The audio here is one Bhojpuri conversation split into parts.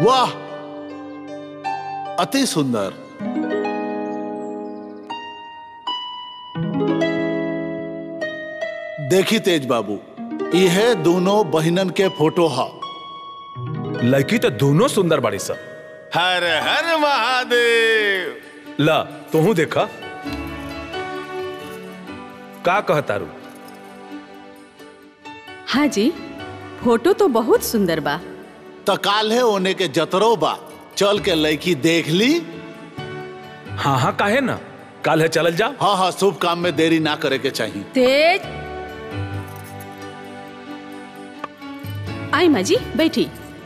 वाह अति सुंदर देखी तेज बाबू यह दोनों बहिनन के फोटो हा लड़की तो दोनों सुंदर बाड़ी सब हर हर महादेव ला तू देखा का कहतारू हाँ जी फोटो तो बहुत सुंदर बा त काल है ओने के जतरो बा चल के लड़की देख ली हाँ हाँ काहे ना कल है चलल जा हाँ हाँ शुभ काम में देरी ना करे के चाहिए तेज आई माँ जी बैठी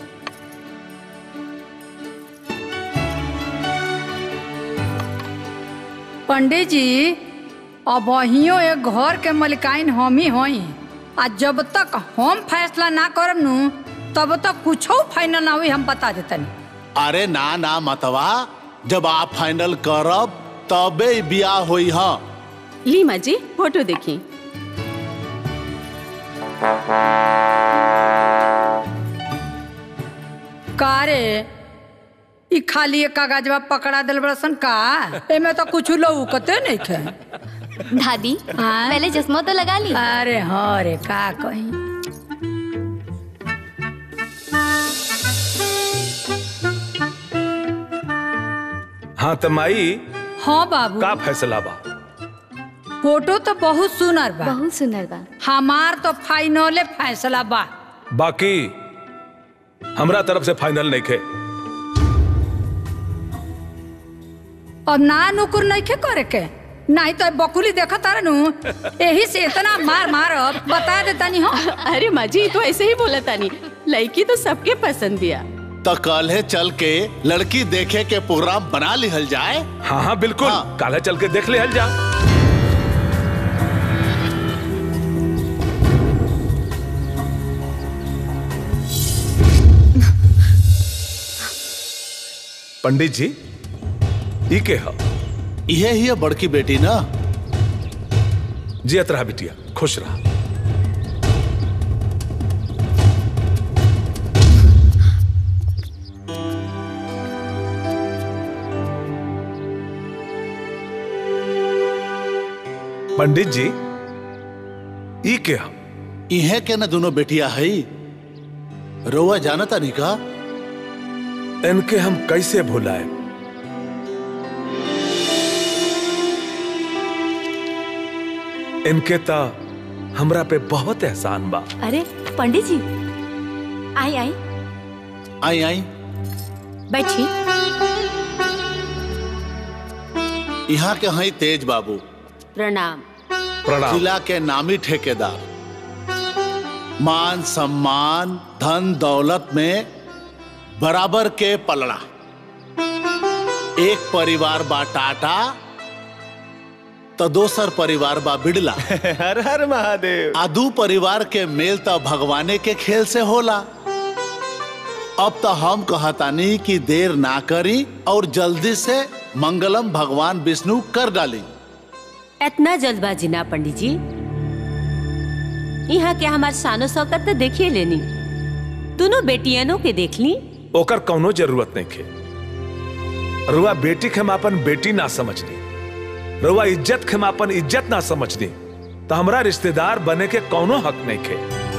पंडित जी अब अहियो एक घर के मलिकाइन हम ही होई आ जब तक हम फैसला ना करब नु तब तक कुछो फाइनल ना हुई हम बता देतनी अरे ना ना मतवा जब आप फाइनल करब तबे ही बियाह होई हाँ ली माँ जी फोटो देखी का रे ई खाली एक कागजवा पकड़ा दिल बड़सन का एमे तो कुछ लौकते नहीं खे दादी हाँ? पहले चश्मा तो लगा ली अरे हाँ रे का कहीं हाँ त माई हाँ बाबू का फैसला बा फोटो तो बहुत सुनर बा बहुत सुंदर बा हमार तो फाइनले फैसला बा बाकी हमरा तरफ से फाइनल नहीं खे अब ना नुकुर नहीं खे करे के नहीं तो बकुली देखा तारे नु यही से इतना मार मार बता देता नहीं हो अरे माँ जी तो ऐसे ही बोला तानी लड़की तो सबके पसंद दिया तो कल है चल के लड़की देखे के प्रोग्राम बना लिहल जाए हाँ हाँ बिल्कुल हाँ। काल है चल के देख ले हल जा पंडित जी ई के ह यह ही है बड़की बेटी ना जियत रहा बिटिया खुश रहा पंडित जी ई के ह इहे के ना दोनों बेटिया है रोआ जानता नहीं का इनके हम कैसे भुलाए इनके ता हमरा पे बहुत एहसान बा अरे पंडित जी आई आई आई आई बैठी यहाँ के हैं तेज बाबू प्रणाम प्रणाम जिला के नामी ठेकेदार मान सम्मान धन दौलत में बराबर के पलड़ा एक परिवार बा टाटा तो दोसर परिवार बा बिड़ला हर हर महादेव आ दू परिवार के मेल तो भगवाने के खेल से होला अब तो हम कहतानी कि देर ना करी और जल्दी से मंगलम भगवान विष्णु कर डाली इतना जल्दबाजी ना पंडित जी यहाँ के हमार शानो शौकत तो देखिए लेनी दोनों बेटियनों के देख ली ओकर कौनो जरूरत नहीं खे रुआ बेटी के हम अपन बेटी ना समझनी रुआ इज्जत के हम अपन इज्जत ना समझनी तो हमरा रिश्तेदार बने के कौनो हक नहीं खे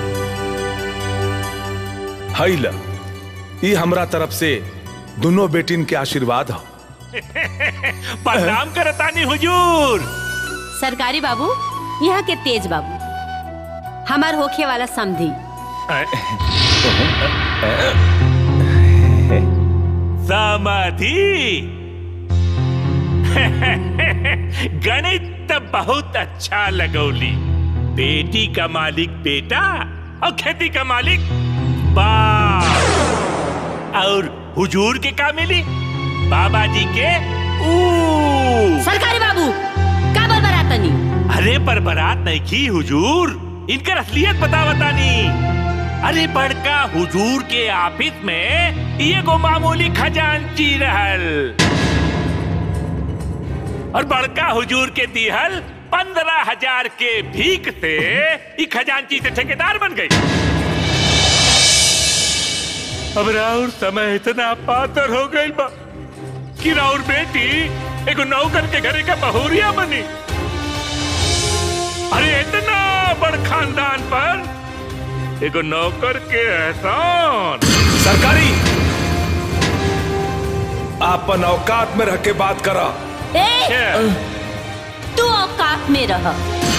हई ल ई हमरा तरफ से दोनों बेटिन के आशीर्वाद हो प्रणाम करतानी हुजूर सरकारी बाबू यहाँ के तेज बाबू हमार होखे वाला समधी समाधि गणित त बहुत अच्छा लगौली बेटी का मालिक बेटा और खेती का मालिक बाप और हुजूर के का मिली बाबा जी के ऊ सरकारी बाबू का बोल बरातनी अरे पर बारात नहीं की हुजूर इनकर असलियत बता बतानी अरे बड़का हुजूर के ऑफिस में ये गो मामूली खजांची रहल और बड़का हुजूर के दिहल पंद्रह हजार के भीख से ई खजांची से ठेकेदार बन गई अब राउर समय इतना पातर हो गई बा कि राउर बेटी एगो नौकर के घरे का बहुरिया बनी अरे इतना बड़ खानदान पर एगो नौकर के एहसान सरकारी आपन औकात में रह के बात करा ए तू औकात में रह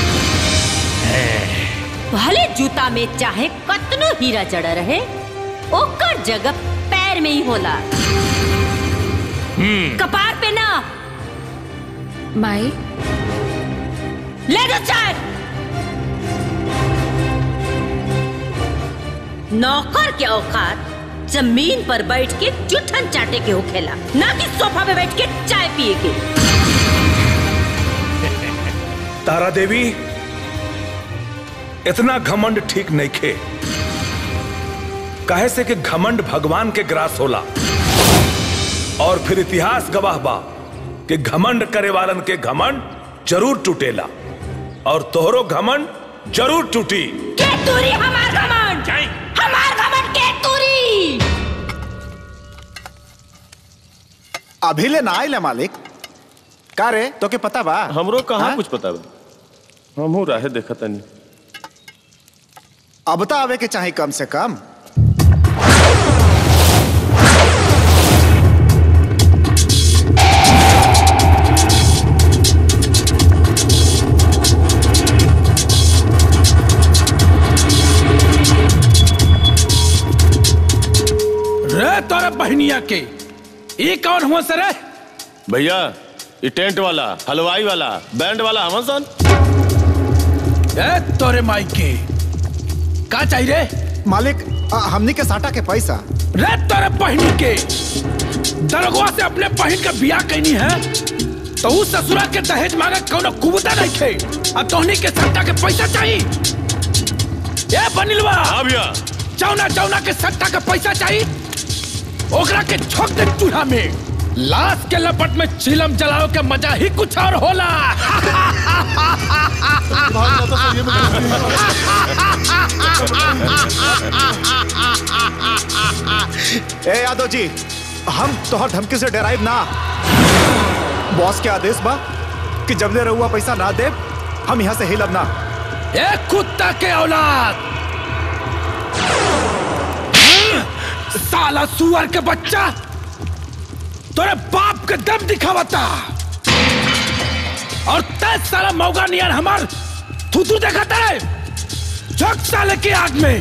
भले जूता में चाहे कतनो हीरा जड़ा रहे ओकर जगह पैर में ही होला कपार पे ना माई ले दो चाय नौकर के औकात जमीन पर बैठ के जुठन चाटे के होखेला ना कि सोफा पे बैठ के चाय पिए के तारा देवी इतना घमंड ठीक नहीं खे कहे से कि घमंड भगवान के ग्रास होला और फिर इतिहास गवाह बा कि घमंड करे वालन के घमंड जरूर टूटेला और तोहरो घमंड जरूर टूटी के तूरी हमार घमंड जाई हमार घमंड के तूरी अभी ले ना आइले मालिक का रे तो के पता बा हमरो कहाँ हाँ? कुछ पता बा हमहू राहे देखा तनी अब तो आवे के चाहे कम से कम रे तोरे बहनिया के ये कौन हुआ सर भैया ये टेंट वाला हलवाई वाला बैंड वाला हमन सन ए तोरे माई के का चाहिए रे मालिक आ, हमनी के साटा के पैसा रे तोरे बहनी के दरगवा से अपने बहन का बियाह कैनी है तो उस ससुरा के दहेज मांगे कोनो कुबता नहीं थे अब तोहनी के सट्टा के पैसा चाहिए ए बनिलवा हाँ भैया चौना चौना के सट्टा के पैसा चाहिए ओकरा के छोक दे चूल्हा में लाश के लपट में चिलम जलाओ के मजा ही कुछ और होला ए यादव जी हम तोहर धमकी से डराइब ना बॉस के आदेश बा कि जबले रहुआ पैसा ना दे हम यहाँ से हिलब ना ए कुत्ता के औलाद साला सुअर के बच्चा तोरे बाप के दम दिखावता और तय साला मौगा नियर हमार थुतू देखता है झक साले की आग में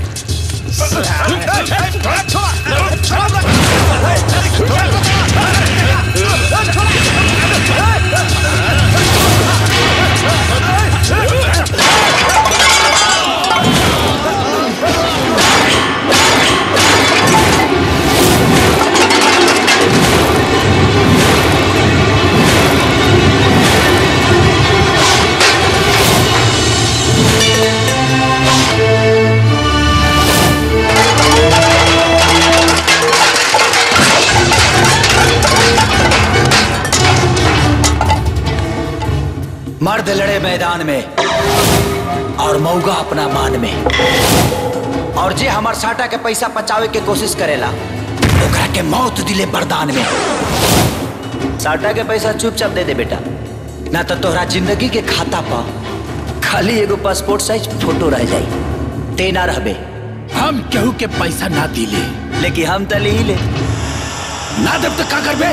मर्द लड़े मैदान में और मौगा अपना मान में और जे हमार साटा के पैसा पचावे के कोशिश करेला ओकरा के मौत दिले बरदान में साटा के पैसा चुपचाप दे दे बेटा ना तो तोहरा जिंदगी के खाता पा खाली एगो पासपोर्ट साइज फोटो रह जाई ते ना रहबे हम केहू के पैसा ना दिले लेकिन हम तो ली ले ना देव तो का करबे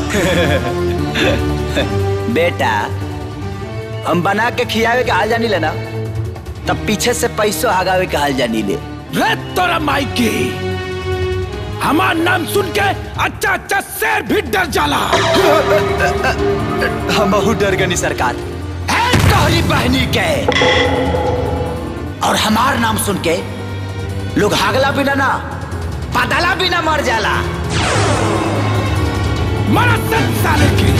बेटा हम बना के खियावे के हाल जानी ले ना तब पीछे से पैसों हगावे के हाल जानी ले रे तोरा माई के हमार नाम सुन के अच्छा अच्छा शेर भी डर जाला हम बहुत डर गनी सरकार है तोहरी बहनी के और हमार नाम सुन के लोग हागला बिना ना पदला बिना मर जाला मरा सत साले की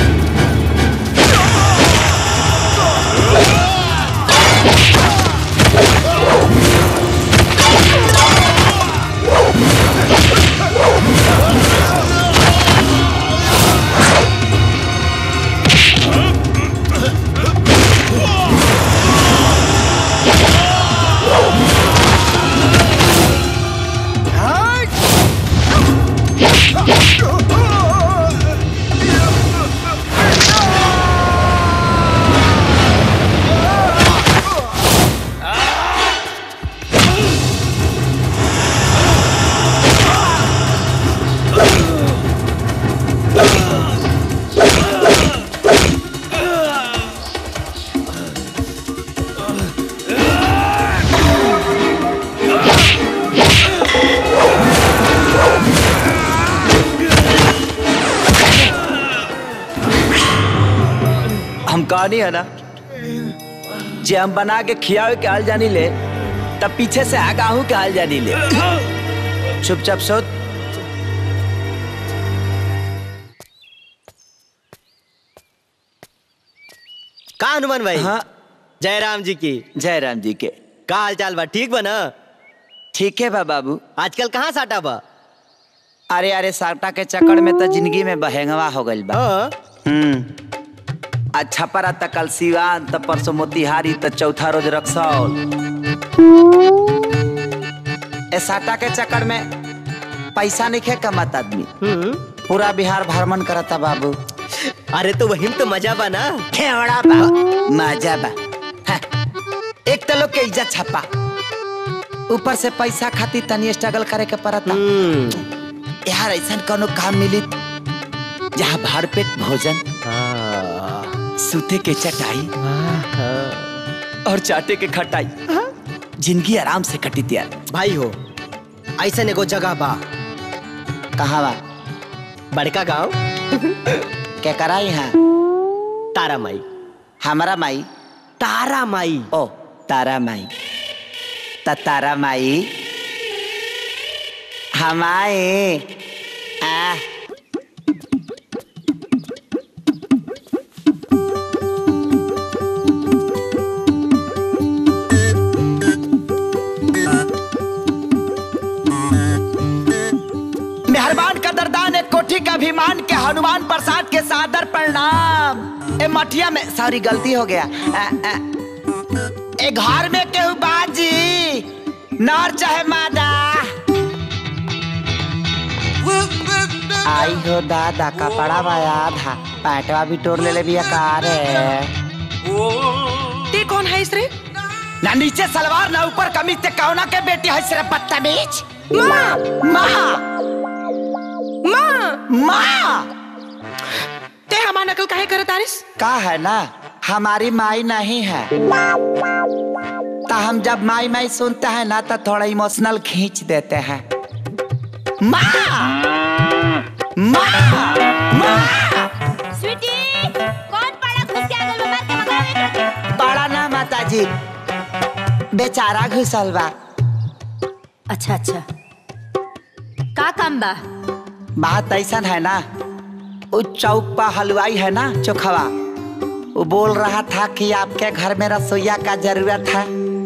हाँ! कहानी है ना जे हम बना के खियावे के हाल जानी ले तब पीछे से आगाहू के हाल जानी ले चुपचाप सोच का हनुमान भाई हाँ जय राम जी की जय राम जी के का हाल चाल बा ठीक बा ना ठीक है बा बाबू आजकल कहाँ साटा बा अरे अरे साटा के चक्कर में तो जिंदगी में बहेंगवा हो गइल बा हम्म अच्छा परा त कल सिवान त परसों मोतिहारी त चौथा रोज रक्सौल ए साटा के चक्कर में पैसा नहीं खे कमात आदमी पूरा बिहार भ्रमण करता बाबू अरे तो वही तो मजा बा ना खेवड़ा बा मजा बा हाँ, एक तो लोग के इज्जत छपा ऊपर से पैसा खातिर तनी स्ट्रगल करे के पड़ता यार ऐसा कोनो काम मिली जहाँ भर पेट भोजन सूते के चटाई और चाटे के खटाई जिंदगी आराम से कटी यार भाई हो ऐसा एगो जगह बा कहाँ बा बड़का गांव क्या करा यहाँ तारा माई हमारा माई तारा माई ओ तारा माई त तारा माई हमाए आ मेहरबान कदरदान एक कोठी का अभिमान के हनुमान प्रसाद के सादर प्रणाम ए मठिया में सॉरी गलती हो गया आ, आ, ए घर में केहू बाजी नर चाहे मादा आई हो दादा कपड़ा बाया था पैटवा भी तोड़ ले ले बिया कार है ते कौन है इस रे ना नीचे सलवार ना ऊपर कमीज ते कौना के बेटी है सिर्फ बदतमीज माँ माँ माँ माँ ते हमार नकल काहे करत तारिस का है ना हमारी माई नहीं है तो हम जब माई माई सुनते हैं ना तो थोड़ा इमोशनल खींच देते हैं माँ माँ माँ स्वीटी कौन पड़ा घुस के आगल में मार के भगावे बड़ा ना माता जी बेचारा घुसल बा अच्छा अच्छा का काम बा बात ऐसा है ना वो चौक पर हलवाई है ना चोखवा वो बोल रहा था कि आपके घर में रसोईया का जरूरत है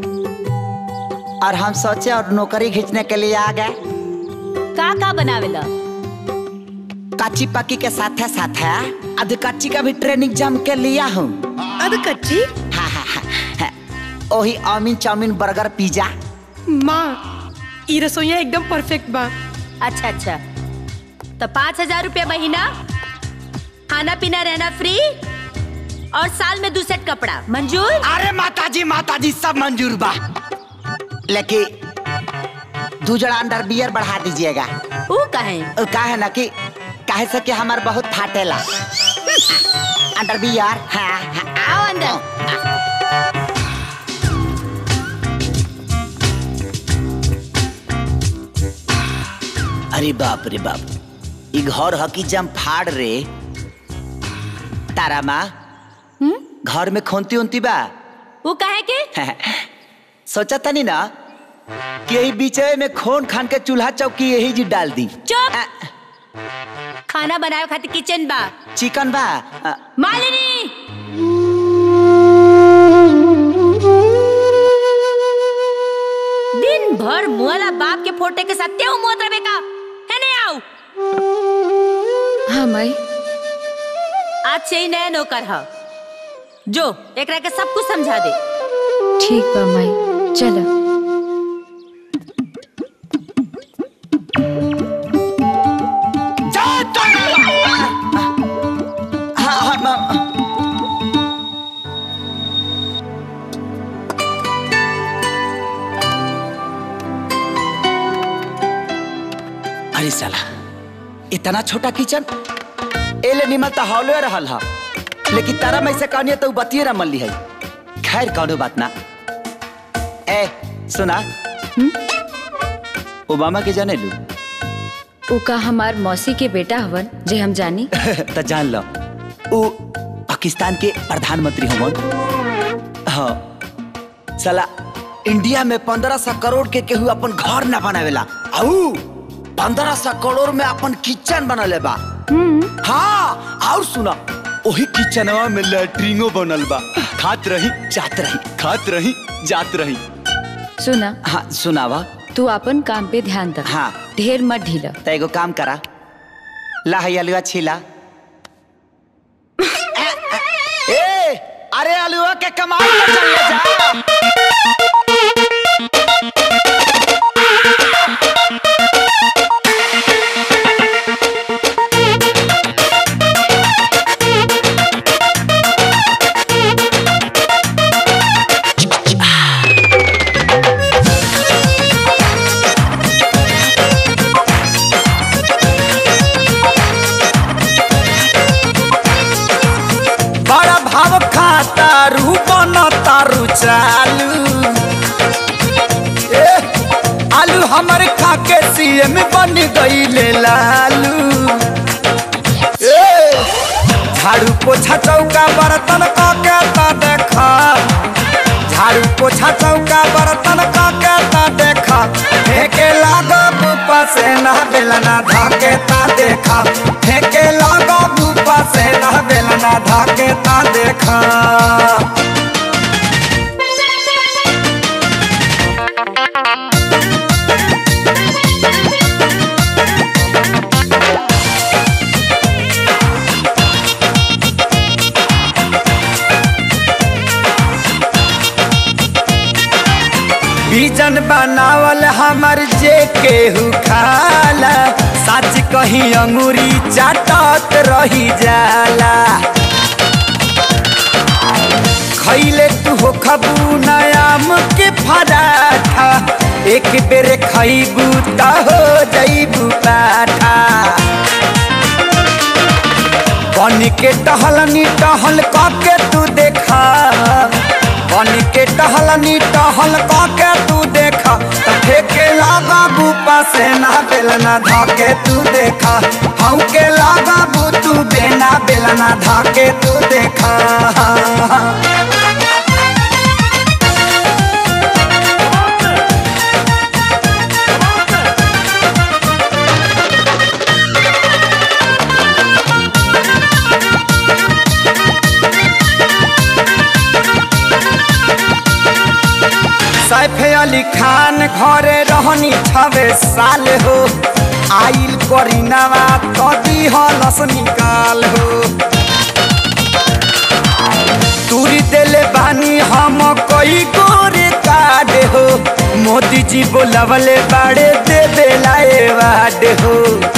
और हम सोचे और नौकरी खींचने के लिए आ गए का का बनावेला कच्ची पक्की के साथ है साथ है अध कच्ची का भी ट्रेनिंग जम के लिया हूँ अध कच्ची हाँ हाँ हाँ हाँ। वही चाउमीन चाउमीन बर्गर पिज्जा माँ ई रसोईया एकदम परफेक्ट बा अच्छा अच्छा तो पाँच हजार रुपया महीना खाना पीना रहना फ्री और साल में दो सेट कपड़ा मंजूर अरे माता जी माता जी सब मंजूर बा लेकिन दो जड़ा अंडर बियर बढ़ा दीजिएगा वो कहे वो का है ना कि काहे से कि हमार बहुत फाटेला अंडर बियर हाँ, हाँ आओ अंदर अरे बाप रे बाप ई घर हकी जम फाड़ रे तारा माँ घर में खोनती उनती बा वो कहे के सोचा था नहीं ना कि यही बीचे में खोन खान के चूल्हा चौकी यही जी डाल दी चुप खाना बनाए खातिर किचन बा चिकन बा अ, मालिनी दिन भर मुआला बाप के फोटे के साथ तेऊ मुआत रहे का है नहीं आओ हाँ माई आज से ही नया नौकर है जो एकरा के सब कुछ समझा दे ठीक बा माई चलो हाँ हाँ माँ अरे साला इतना छोटा किचन एले निमल तो हॉले रहल हा लेकिन तारा में से कहनी तो बतिये रमल ली है खैर कौनो बात ना ए सुना ओबामा के जाने लू उ का हमार मौसी के बेटा हवन जे हम जानी तो जान लो उ पाकिस्तान के प्रधानमंत्री हमन हाँ साला इंडिया में पंद्रह सौ करोड़ के केहू अपन घर ना बनावेला आऊ पंद्रह सौ करोड़ में अपन किचन बनले बा हाँ और सुना ओही किचनवा में लैट्रिनो बनल बा खात रही जात रही खात रही जात रही सुना हाँ सुनावा तू अपन काम पे ध्यान दे हाँ ढेर मत ढीला त एगो काम करा ला है अलुआ छीला ए अरे अलुआ के कमाल पे चल ले जा बड़ा भाव खाता रू बन तारू चालू ए, आलू हमर खाके सीएम बन गईले लालू ए, झाड़ू पोछा चौका बर्तन काके ता देखा झाड़ू पोछा चौका बर्तन काके ता देखा फेंके लागो बुपा से ना बेलना धाके ता देखा फेंके लागो बुपा से ना बेलना धाके ता देखा बीजन बनावल हमर जे केहू खाला सच कही अंगूरी चाटत रही जाला खैले तू हो खबू नयाम के फराठा एक बेर खैबू त हो जैबू पाठा बन के टहलनी टहल के तू देखा बन के टहलनी टहल के तू देखा त फेके लागा बूपा से ना बेलना धाके तू देखा हम के लागा बू तू बेना बेलना धाके तू देखा सैफ अली खान घरे रहनी छवे साल हो आइल करीनावा कदी हलस निकाल हो तूरी देले बानी हम कई गोरे काड हो मोदी जी बोलवले बाड़े दे बेलाए वाड हो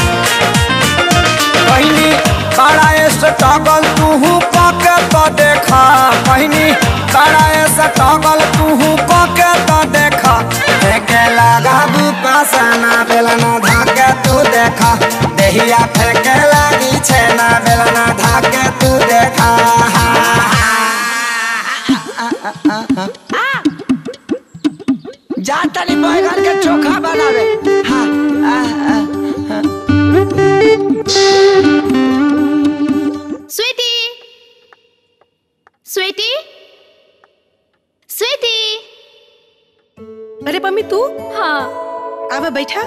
कहनी बड़ा स्ट्रगल तू पके तो देखा कहनी बड़ा स्ट्रगल तू पके तो देखा फेंके लगा बुपासना बेलना धाके तू देखा देहिया फेंके लागी छेना बेलना धाके तू देखा जा तनी बैगन के चोखा बनावे हाँ, आ, आ, हाँ। स्वीटी स्वीटी स्वीटी अरे मम्मी तू हाँ आवा बैठा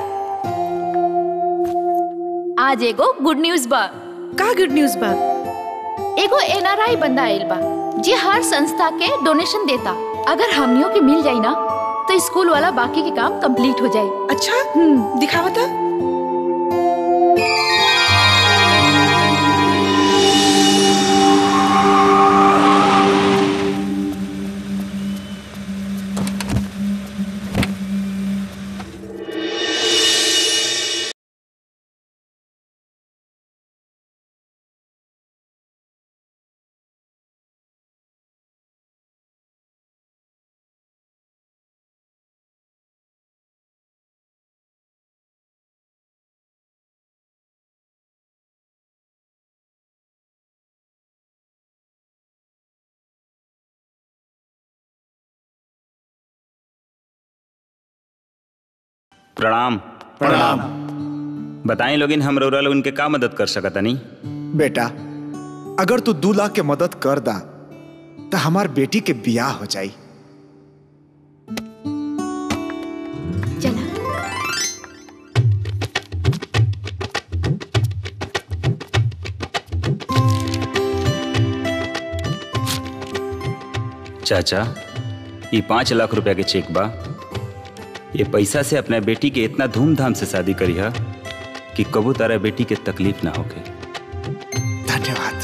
आज एगो गुड न्यूज बा का गुड न्यूज बा एगो एनआरआई बंदा आइल बा जे हर संस्था के डोनेशन देता अगर हमनियों के मिल जाई ना तो स्कूल वाला बाकी के काम कंप्लीट हो जाई अच्छा दिखावा था प्रणाम प्रणाम बताएं लोगिन हम रउरा लोगन के का मदद कर सकत नहीं बेटा अगर तू दू लाख के मदद कर दा तो हमार बेटी के बियाह हो जाई चाचा ये पाँच लाख रुपया के चेक बा ये पैसा से अपना बेटी के इतना धूमधाम से शादी करी है कि कबू तारा बेटी के तकलीफ ना होके धन्यवाद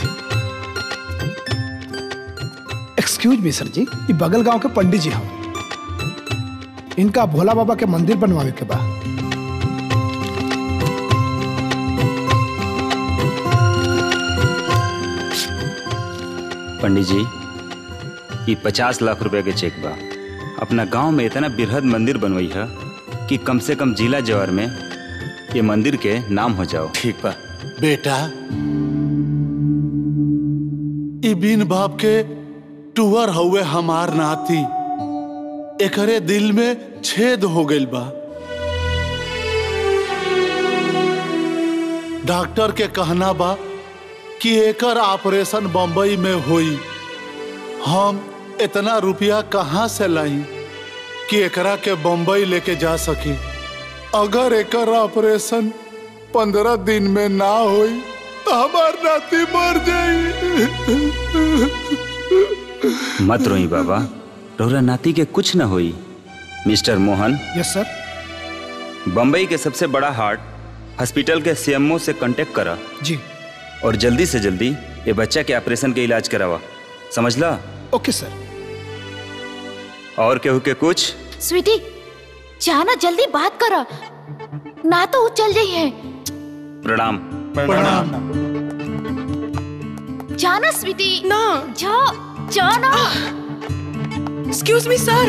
एक्सक्यूज मी सर जी ये बगल गांव के पंडित जी हम इनका भोला बाबा के मंदिर बनवावे के बा पंडित जी ये पचास लाख रुपए के चेक बा अपना गांव में इतना बृहद मंदिर बनवाई है कि कम से कम जिला जवार में ये मंदिर के नाम हो जाओ ठीक बा बेटा ई बिन बाप के टूअर हुए हमार नाती एकरे दिल में छेद हो गइल बा डॉक्टर के कहना बा कि एकर ऑपरेशन बम्बई में होई हम इतना रुपया कहाँ से लाई कि एकरा के बम्बई लेके जा सके अगर एकर ऑपरेशन पंद्रह दिन में ना होई तो हमार नाती मर जाई मत रोई बाबा रोरा नाती के कुछ न होई mister Mohan yes sir Bambai के सबसे बड़ा हार्ट हॉस्पिटल के सीएमओ से कांटेक्ट करा जी और जल्दी से जल्दी ये बच्चा के ऑपरेशन के इलाज करावा समझला ओके सर और केहू के कुछ स्वीटी जाना जल्दी बात करा ना तो वो चल जाई है प्रणाम प्रणाम जाना स्वीटी ना जा जाना excuse me sir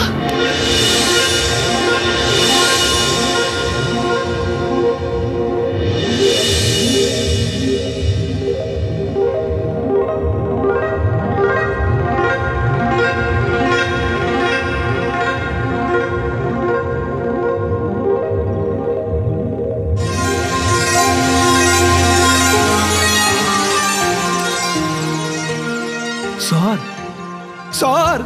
sir sir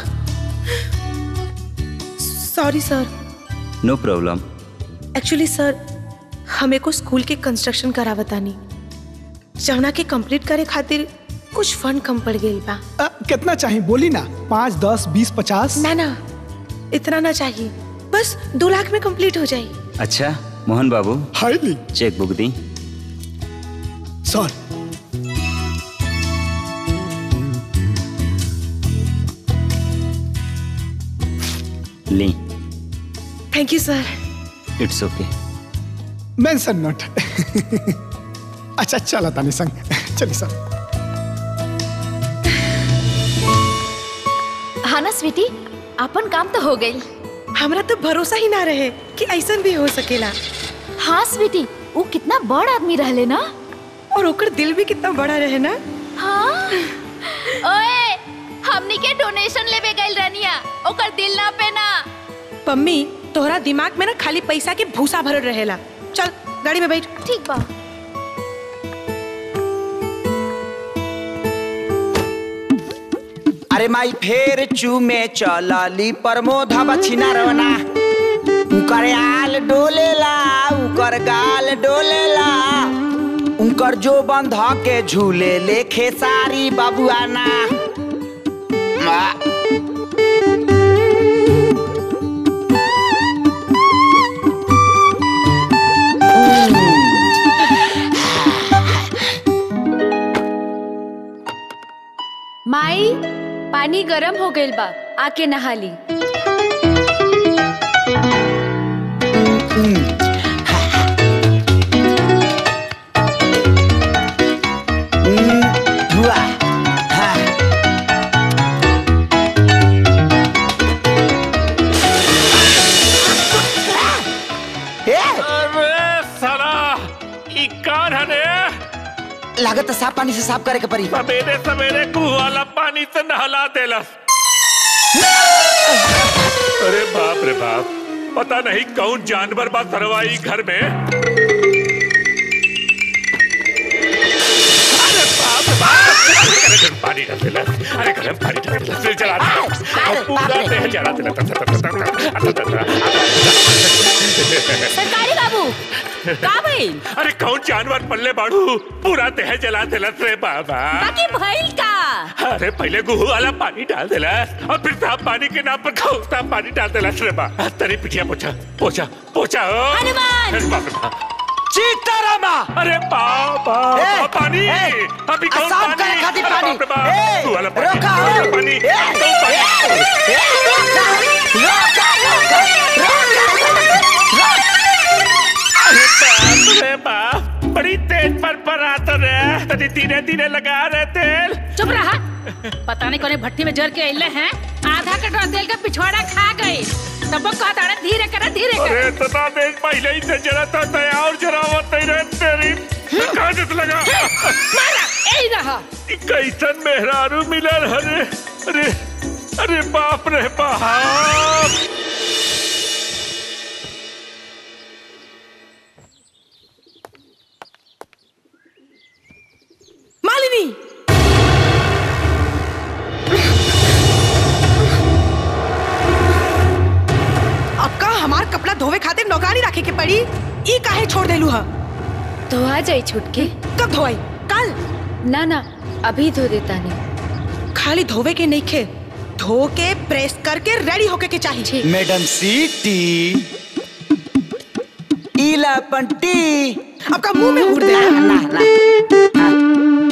sorry sir no problem actually sir हमें को स्कूल के कंस्ट्रक्शन करावतानी जवना के कंप्लीट करे खातिर कुछ फंड कम पड़ गई बा अ, कितना चाहिए बोली ना पाँच दस बीस पचास ना ना इतना ना चाहिए बस दो लाख में कंप्लीट हो जाए अच्छा मोहन बाबू हाईली चेक बुक दी सर ली thank you sir it's okay mention not अच्छा चला तानी संग चलिए सर हाँ ना स्वीटी अपन काम तो हो गई हमरा तो भरोसा ही ना रहे कि ऐसा भी हो सकेला हाँ स्वीटी वो कितना बड़ आदमी रहले ना और ओकर दिल भी कितना बड़ा रहे ना हाँ ओए हमनी के डोनेशन लेवे गइल रनिया ओकर दिल ना पे ना पम्मी तोहरा दिमाग में ना खाली पैसा के भूसा भरल रहेला चल गाड़ी में बैठ ठीक बा अरे माई फेर चूमे चलली प्रमोद बछिना रवना उकर आल डोलेला उकर गाल डोलेला उनकर जो बंध के झूले लेखे सारी बबुआना मा- माई पानी गरम हो गइल बा आके नहा ली हुआ हाँ। ए, अरे साला ई कौन है रे लागत है साफ पानी से साफ करे के पड़ी सवेरे सवेरे कुआ वाला पानी से नहला देलस अरे बाप रे बाप पता नहीं कौन जानवर बा सरवाई घर में अरे बाप रे बाप गरम पानी डाल दिला फिर जला दिला और पूरा देह जला दिला सरकारी बाबू का भइल अरे कौन जानवर पल्ले बाड़ू पूरा देह जला दिला रे बाबा बाकी भइल का अरे पहले गुहू वाला पानी डाल देला और फिर साफ पानी के नाम पर खौफता पानी डाल देला रे बा तेरी पिटिया पोछा पोछा पोछा ओ हनुमान! अरे बाप रे बाप। सीतारामा अरे बाबा ए, पानी ए, अभी कौन आसाम पानी करे खातिर अरे पानी। बाप रे बाप। ए, तू वाला पानी रोका, तू वाला ए, पानी ए, तू पानी अरे बाप रे बाप बड़ी तेज पर पर आता रे तनी धीरे धीरे लगा रहे तेल चुप रहा पता नहीं कोने भट्टी में जर के अइले हैं आधा कटोरा तेल का पिछवाड़ा खा गए तब कहता है धीरे करा धीरे अरे कर इतना देर पहले ही से जरा था तया और जरा मत ही रहे तेरी कहाँ से लगा मारा यही रहा ई कैसन मेहरारू मिलल अरे अरे अरे बाप रे बाप मालिनी अब का हमार कपड़ा धोवे खातिर नौकरानी रखे के पड़ी ई काहे छोड़ देलू हा धोआ जाई छुटकी कब धोई कल ना ना अभी धो देता नहीं खाली धोवे के नहीं खे धो के प्रेस करके रेडी होके के चाहिए मैडम सीटी इला पंटी अब का मुंह में उड़ दे ना ना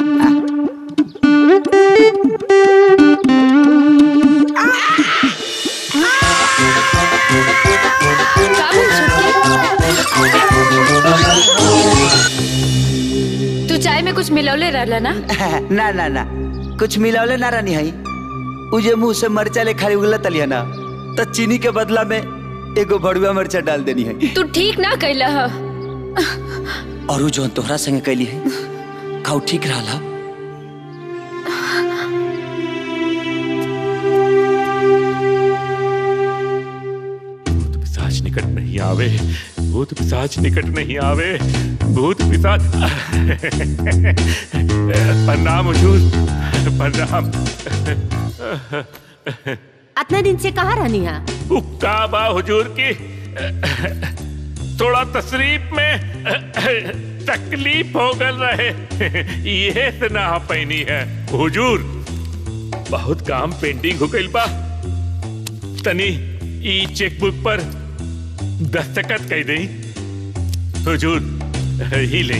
तू चाय में कुछ मिलौले रहला ना ना ना ना कुछ मिलावले ना रानी हई उ जे मुंह से मरचा ले खाली उगला तलिया ना तो चीनी के बदला में एगो भड़ुआ मरचा डाल देनी है तू ठीक ना कैला ह और उ जोन तोहरा संगे कैली है खाऊ ठीक रहा पिशाच निकट नहीं आवे भूत पिशाच निकट नहीं आवे भूत पिशाच प्रणाम हुजूर प्रणाम इतना दिन से कहाँ रहनी है उक्का बा हुजूर की थोड़ा तशरीफ में तकलीफ हो गल रहे ये से ना पैनी है हुजूर बहुत काम पेंडिंग हो गइल बा तनी ई चेकबुक पर दस्तखत कई दई हुजूर ही ले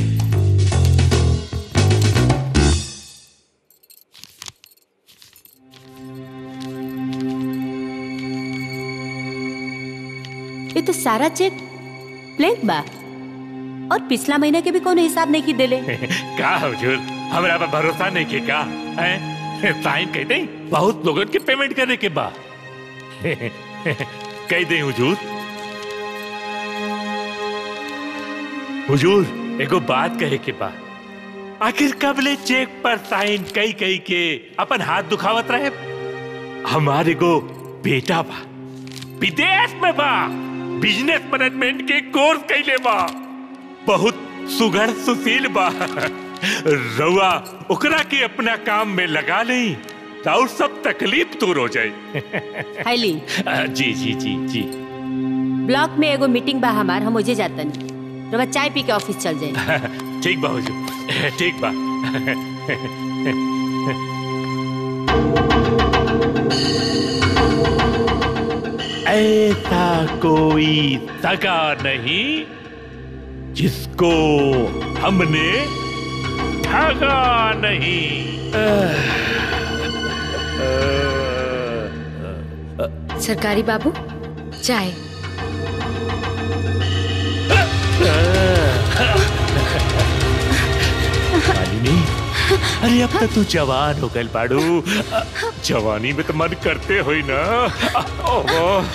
ये तो सारा चेक ब्लैंक बा और पिछला महीने के भी कोनो हिसाब नहीं की देले का हुजूर हमरा पर भरोसा नहीं के का हैं साइन कह दई बहुत लोगन के पेमेंट करे के बा कह दई हुजूर हुजूर एगो बात कहे के बा आखिर कबले चेक पर साइन कई कई के अपन हाथ दुखावत रहे हमारे एगो बेटा बा विदेश में बा बिजनेस मैनेजमेंट के कोर्स कैले बा बहुत सुघड़ सुशील बा रउआ ओकरा के अपना काम में लगा ली और सब तकलीफ दूर हो जाए हैली आ, जी जी जी जी ब्लॉक में एगो मीटिंग बा हमार हम ओजे जातन रवा चाय पी के ऑफिस चल जाए ठीक बा हुजूर ठीक बा ऐसा कोई सगा नहीं जिसको हमने ठगा नहीं सरकारी बाबू चाय मालिनी अरे अब तक तू जवान हो गल बाड़ू जवानी में तो मन करते हो ना ओहो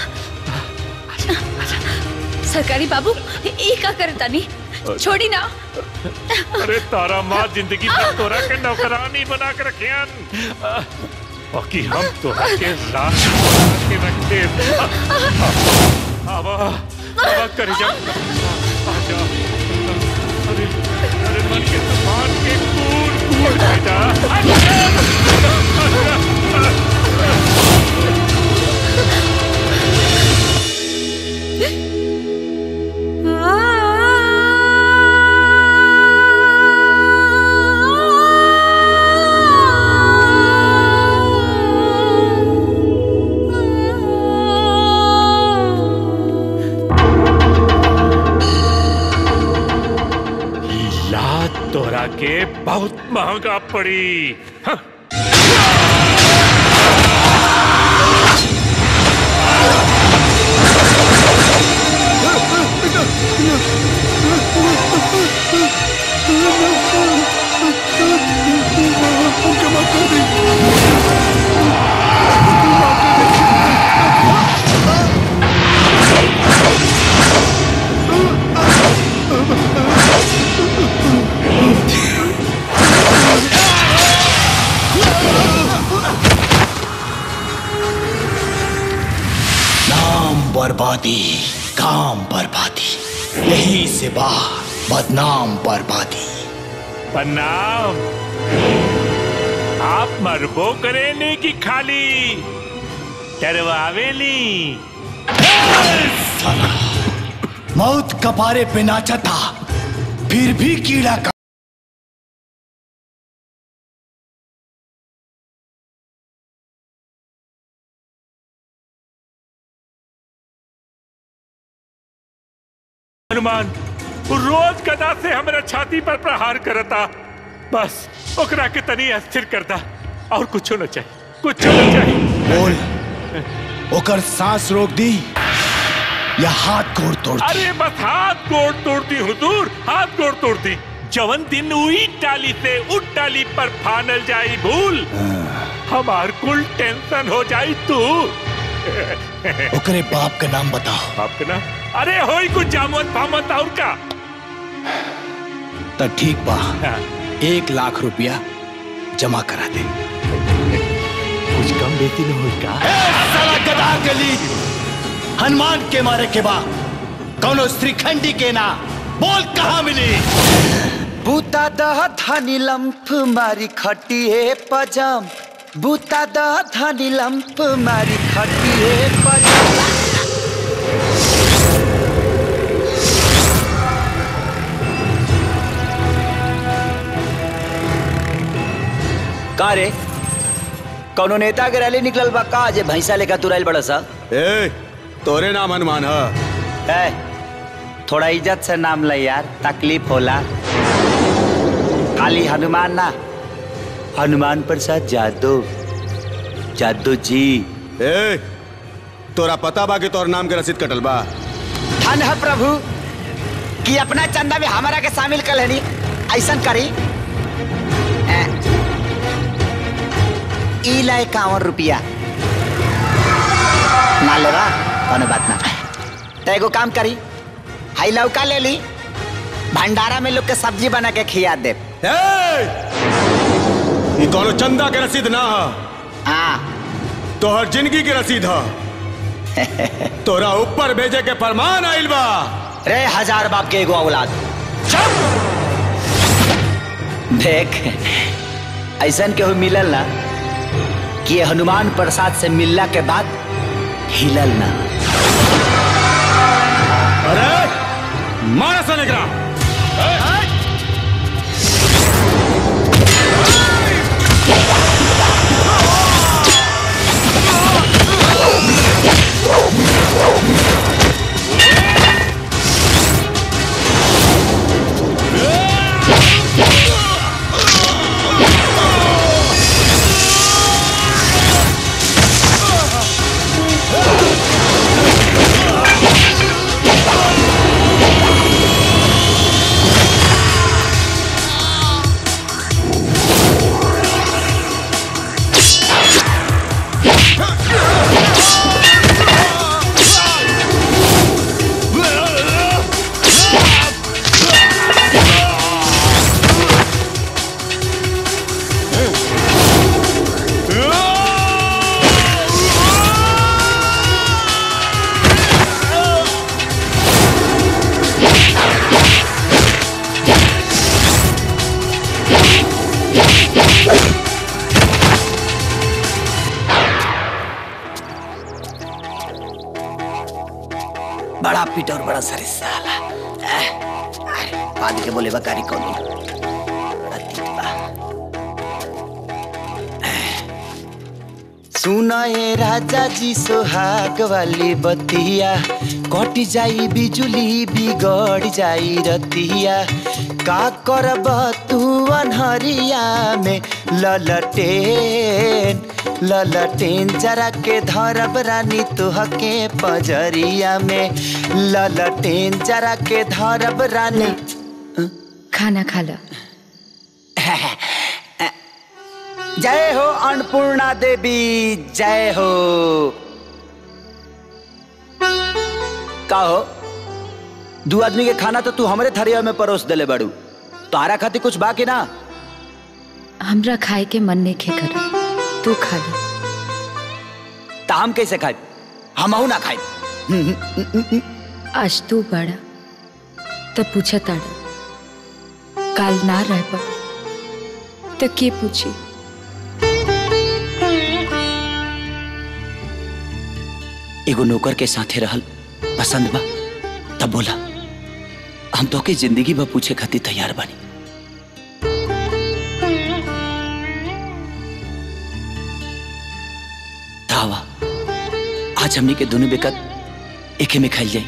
सरकारी बाबू ये का करता नहीं छोड़ी ना अरे तारा माँ जिंदगी में तोरा के नौकरानी बना के रखियन बाकी हम तोरा के लाश बना के रखते आवा आवा कर जा आजा अरे अरे मन के तूफान के कूद कूद बेटा तोरा के बहुत महंगा पड़ी हाँ। नाम बर्बादी काम बर्बादी यही से बाहर बदनाम बर्बादी प्रणाम आप मरबो करेने की खाली डरवावेली मौत कपारे पे नाचा था फिर भी कीड़ा का हनुमान वो रोज गदा से हमरा छाती पर प्रहार करता बस ओकरा के तनी अस्थिर करता और कुछ न चाहिए कुछ न चाहिए बोल ओकर सांस रोक दी या हाथ गोड़ तोड़ दी अरे बस हाथ गोड़ तोड़ती हुजूर हाथ गोड़ तोड़ती जवन दिन उई टाली से उठ टाली पर फानल जाई भूल हमार कुल टेंशन हो जाई तू ओकरे बाप का नाम बताओ बाप का नाम अरे होई कुछ जामत फामत और का तो ठीक बा एक लाख रुपया जमा करा दे कुछ कम बेती न हो का साला गदा गली हनुमान के मारे के बाद कौनो श्रीखंडी के ना बोल कहाँ मिली बूता दह धनी लंफ मारी खटिए पजम बूता दह धनी लंफ मारी खटिए पजम का रे कौनो नेता के रैली निकलल बा का जे भैंसा लेकर तुरैल बड़ा सा ए तोरे नाम हनुमान है ए, थोड़ा इज्जत से नाम ले यार तकलीफ होला खाली हनुमान ना हनुमान प्रसाद यादव यादव जी ए तोरा पता बा कि तोर नाम के रसीद कटल बा धन है प्रभु कि अपना चंदा में हमारा के शामिल कर लेनी ऐसा करी ए, ई ला इक्यावन रुपया ना लेवा कोनो बात ना तो एगो काम करी हाई लौका ले ली भंडारा में लोग के सब्जी बना के खिया दे ई कोनो चंदा के रसीद ना है हाँ तोहर जिंदगी के रसीद है तोरा ऊपर भेजे के फरमान आइल बा रे हजार बाप के एगो औलाद देख ऐसन केहू मिलल ना कि ये हनुमान प्रसाद से मिलला के बाद हिलल ना अरे मारा सन एकरा बड़ा पिटौर बड़ा सरे साला एह, अरे, बाद के बोले बकारी कौन बड़ा तीत बा। एह, सुना ये राजा जी सोहाग वाली बतिया कट जाई बिजुली बिगड़ जाई रतिया का करब तू अनहरिया में ललटेन ललटेन जरा के धरब रानी तुहके पजरिया में ललटेन जरा के धरब रानी खाना खा लो जय हो अन्नपूर्णा देवी जय हो का हो दू आदमी के खाना तो तू हमरे थरिया में परोस देले बाड़ू तारा खातिर कुछ बाकी ना हमरा खाए के मन नहीं खे कर तू खा ले ता हम कैसे खाए हम ना खाए आज तू बड़ा तो पूछा ताड़ा काल ना रह पा तो के पूछी एगो नौकर के साथे रहल पसंद बा तब बोला हम तो के जिंदगी बा पूछे खातिर तैयार बानी धावा आज हमनी के दोनों बेकत एके में खाइल जाई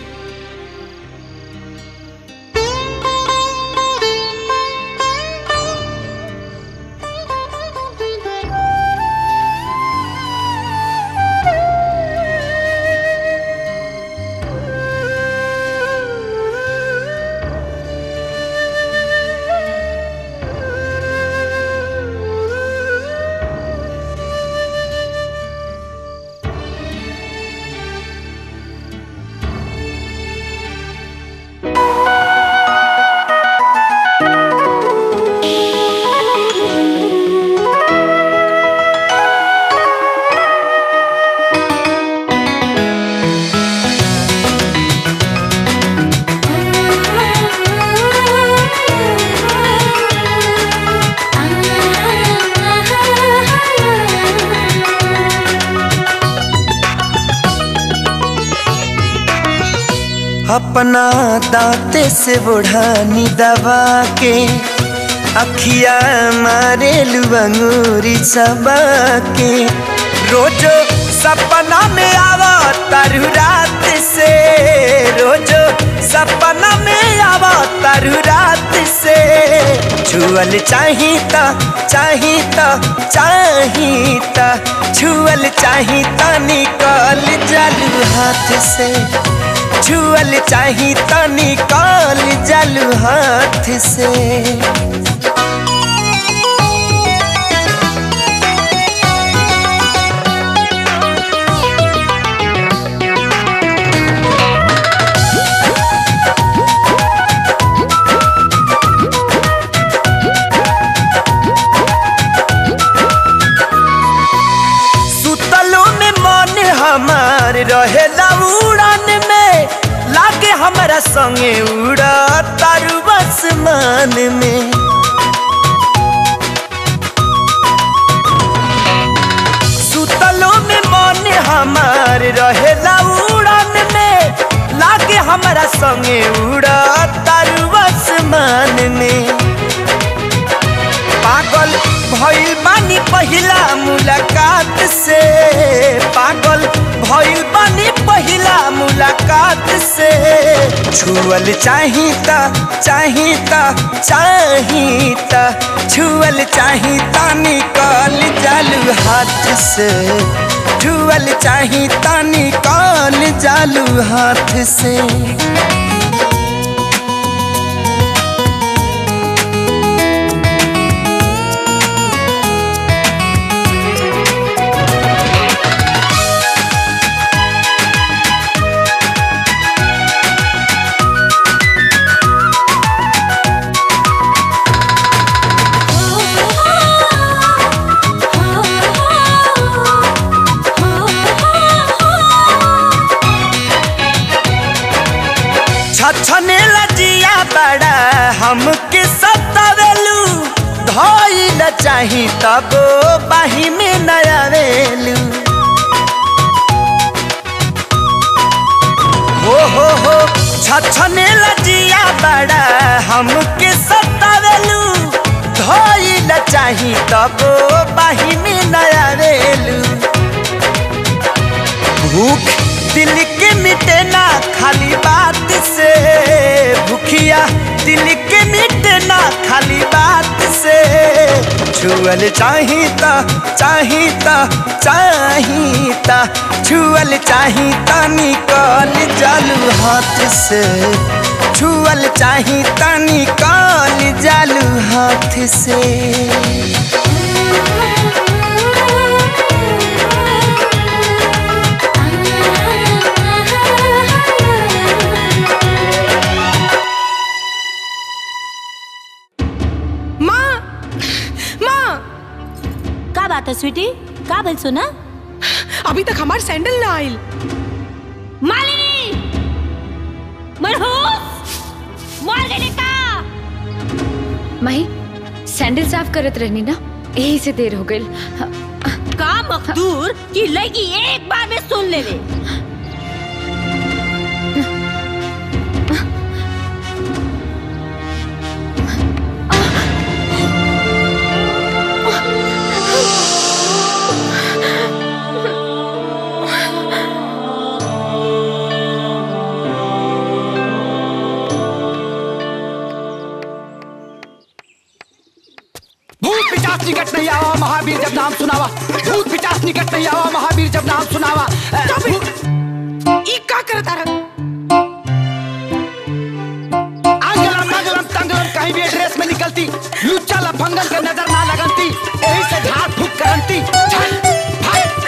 अपना दांते से बुढ़ानी दबा के अखिया मारे लुअंगूरी सबा के रोजो सपना में आवा तारू रात से रोजो सपना में आवा तारू रात से छुअल चाहिता चाहिता चाहिता छुअल चाहिता निकल जालू हाथ से छुअल चाही तो निकाल जलू हाथ से सुतलो में मन हमार रहेला उड़ान में लागे हमारा संगे उड़ा तारू आसमान में सुतलो में मन हमार रहेला उड़ान में लागे हमारा संगे उड़ा तारू आसमान में पागल भइल बानी पहिला मुलाकात से पागल भइल बानी पहिला मुलाकात से छुअल चाहिता चाहिता चाहिता छुअल चाहिता निकल जालू हाथ से छुअल चाहिता निकल जालू हाथ से छछने लजिया बड़ा हमके सतावेलू धइल चाही तब बाही में नयावेलू हो हो हो छछने लजिया बड़ा हमके सतावेलू धइल चाही तब बाही में नयावेलू दिल के मिटे ना खाली बात से भूखिया दिल के मिटे ना खाली बात से छुअल चाहिता चाहिता चाहिता छुअल चाहिता निकल जालू हाथ से छुअल चाहिता निकल जालू हाथ से माँ माँ का बात है स्वीटी का बोल सुना अभी तक हमार सैंडल ना आइल मालिनी मनहूस मार गई का माही सैंडल साफ करत रहनी ना यही से देर हो गई का मखदूर की लड़की एक बार में सुन ले ले भूत पिचास निकट नहीं आवा महावीर जब नाम सुनावा भूत पिचास निकट नहीं आवा महावीर जब नाम सुनावा ई का करता रहा आंगलम नगलम तंगलम कहीं भी ड्रेस में निकलती लुच्चा लफंगन के नजर ना लगनती यही से झाड़ फूक करंती झट, फट,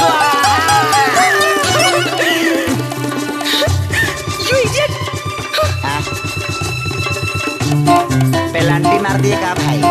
यू इडियट पेलांटी मार दिए का भाई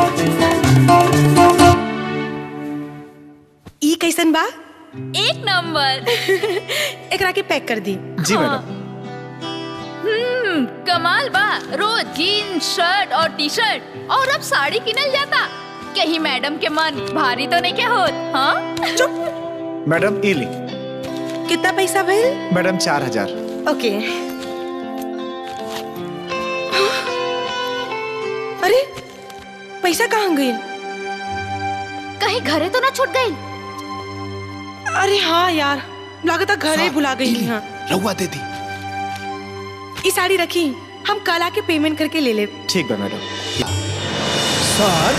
ई कैसन बा एक नंबर एकरा के पैक कर दी जी मैडम हम्म कमाल बा रोज जीन्स शर्ट और टी शर्ट और अब साड़ी किनल जाता कहीं मैडम के मन भारी तो नहीं क्या होत हाँ चुप मैडम ई ली कितना पैसा भइल मैडम चार हजार ओके अरे पैसा कहाँ गई कहीं घरे तो ना छूट गई अरे हाँ यार लागत घरे ही भुला गई हाँ रहुआ दे दी ई साड़ी रखी हम कल आके पेमेंट करके ले ले ठीक है मैडम सर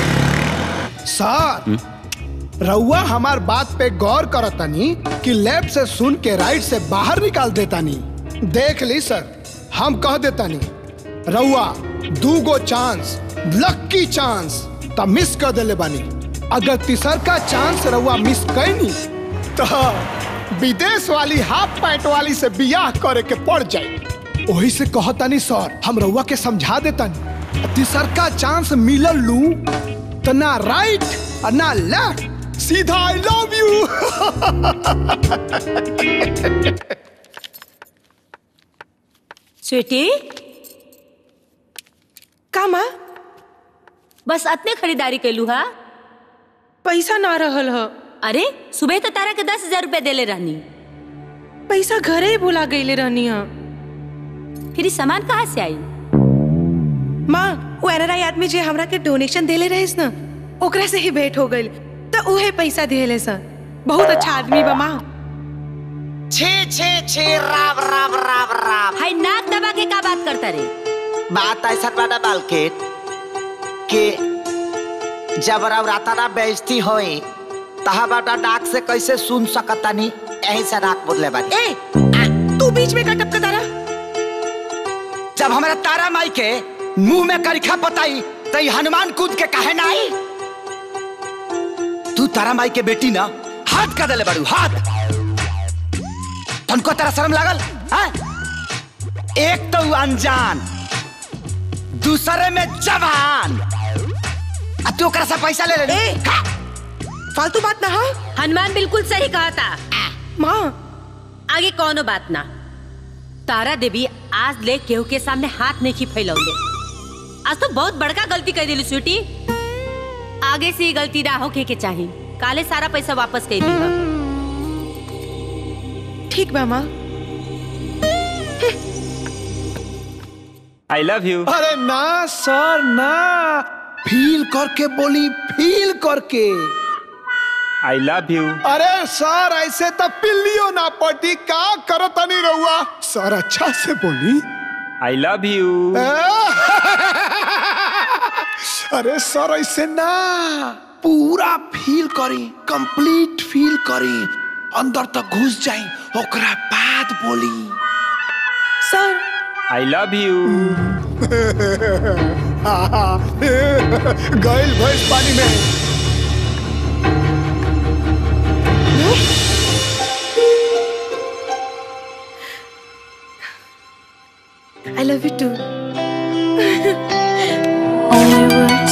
सर रउआ हमार बात पे गौर करतनी कि लेफ्ट से सुन के राइट से बाहर निकाल देतानी देख ली सर हम कह देतानी रउआ दू गो चांस लक्की चांस त मिस कर देले बानी अगर तीसर का चांस रउआ मिस कैनी तो विदेश वाली हाफ पैंट वाली से बियाह करे के पड़ जाए वही से कहतानी सर हम रउआ के समझा देतानी तीसर का चांस मिलल लू तो ना राइट और ना लेफ्ट सीधा आई लव यू स्वीटी का माँ बस अतने खरीदारी कैलू हा पैसा ना रहल ह अरे सुबह तो तारा के दस हजार रुपया देले रहनी पैसा घरे ही भुला गईले रहनी हा फिर ई सामान कहाँ से आई माँ वो एनआरआई आदमी जे हमरा के डोनेशन देले रहिस ना ओकरा से ही भेंट हो गइल तो उहे पैसा दिले सा बहुत अच्छा आदमी बा माँ छे छे छे राम राम राम राम हाय नाक दबा के का बात करता रे बात ऐसा बाटा बालकेट कि जब रवराता ना बेइज्जती होई तहा बाटा डाक से कैसे सुन सकतानी यही से नाक बदले बानी ए तू बीच में का टपकता रहा जब हमारा तारा माई के मुंह में करिखा पताई तो ई हनुमान कूद के कहे ना आई तू तारा माई के बेटी ना हाथ का दले बड़ू हाथ तुमको तेरा शर्म लागल हाँ? एक तो अनजान दूसरे में जवान अब तू ओकरा से पैसा ले ले ए, फालतू बात ना हाँ हनुमान बिल्कुल सही कहा था माँ आगे कौनो बात ना तारा देवी आज ले केहू के सामने हाथ नहीं फैलौले आज तो बहुत बड़का गलती कर दिली स्वीटी आगे से ये गलती ना होके के चाहिए काले सारा पैसा वापस कर दी ठीक बा माँ आई लव यू अरे ना सर ना फील करके बोली फील करके आई लव यू अरे सर ऐसे तो पिल्लियो ना पटी का करो तनी रहुआ सर अच्छा से बोली आई लव यू अरे सर ऐसे ना पूरा फील करी कंप्लीट फील करी अंदर तक घुस जाई ओकरा बाद बोली सर आई लव यू गैल भैंस पानी में I love you too Only words.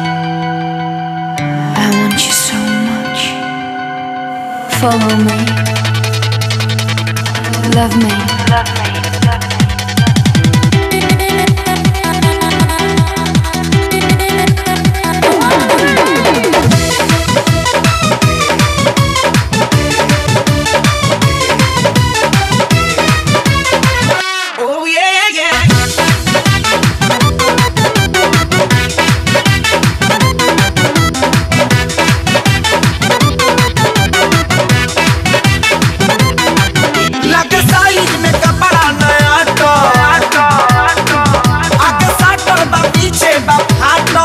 I want you so much. Follow me. Love me. Love me. Oh yeah, yeah. लगे साइज में कपड़ा नया तो आगे साटल बा पीछे बा फाटल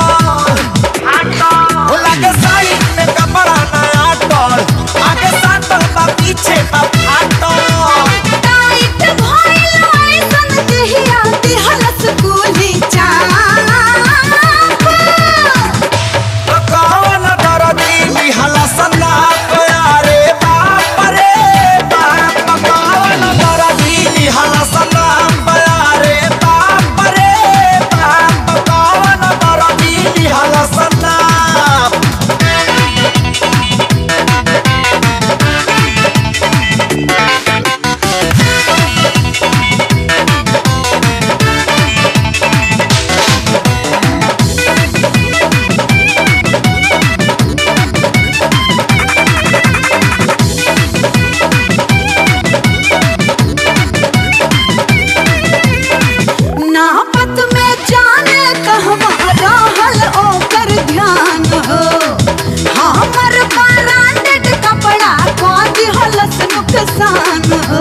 ओ लगे साइज में कपड़ा नया तो आगे साटल बा पीछे बा फाटल टाइट भइल ऐसन देहिया दिहलस गोली चाप कौन दरदी लिहला सन्ना प्यारे बाप रे बाप कौन दरदी लिहला सन्ना प्यारे बाप रे बाप कौन दरदी लिहला सन्ना नापत में जाने कहवा रहल ओकर ध्यान हो हमर ब्रांडेड कपड़ा को दिहलस नुकसान हो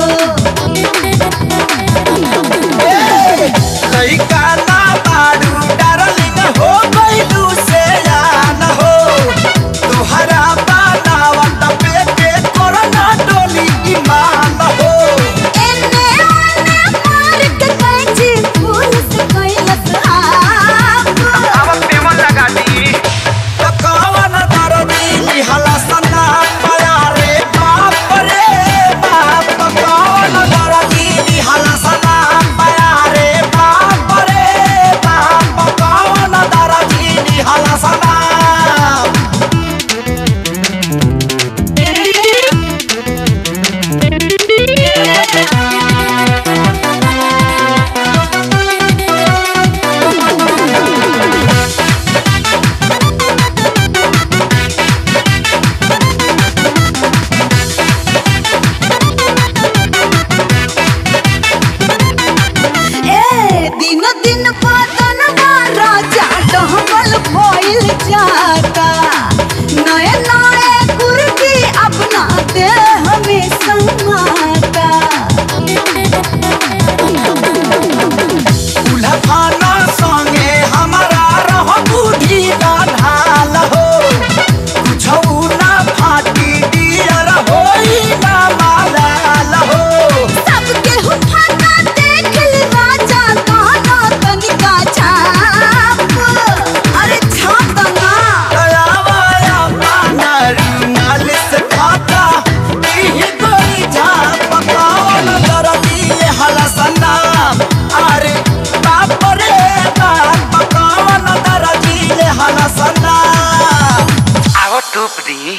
लइका ना बाड़ू डार्लिंग हो गइलू से जान हो तुहरा बनावट पे के कोरोना डोली ईमान हो एने ओने मार के कैची फूल से कैलस आप अब पेमन लगा दी तो कौन दरदी लिहला सन्ना प्यारे बाप रे बाप कौन दरदी लिहला सन्ना प्यारे बाप रे बाप कौन दरदी लिहला सन्ना ए दिन दिन बदन राजा डहबल भइल जाता नए नए कुर्ती अपना देह में समाता उलफाना संगे हमारा रह बुद्धि का ढाल हो कुछौ ना फाटी डियर होई ना मालाल हो सबके हुफाना देख ली राजा गाना तनिका छाप अरे छाप ना दया वाया पाना रुमाल से खाता इही कोई जा पकावन दरदी हलसना अरे बाप रे बाप पकावन दरदी हलसना आओ टूप दी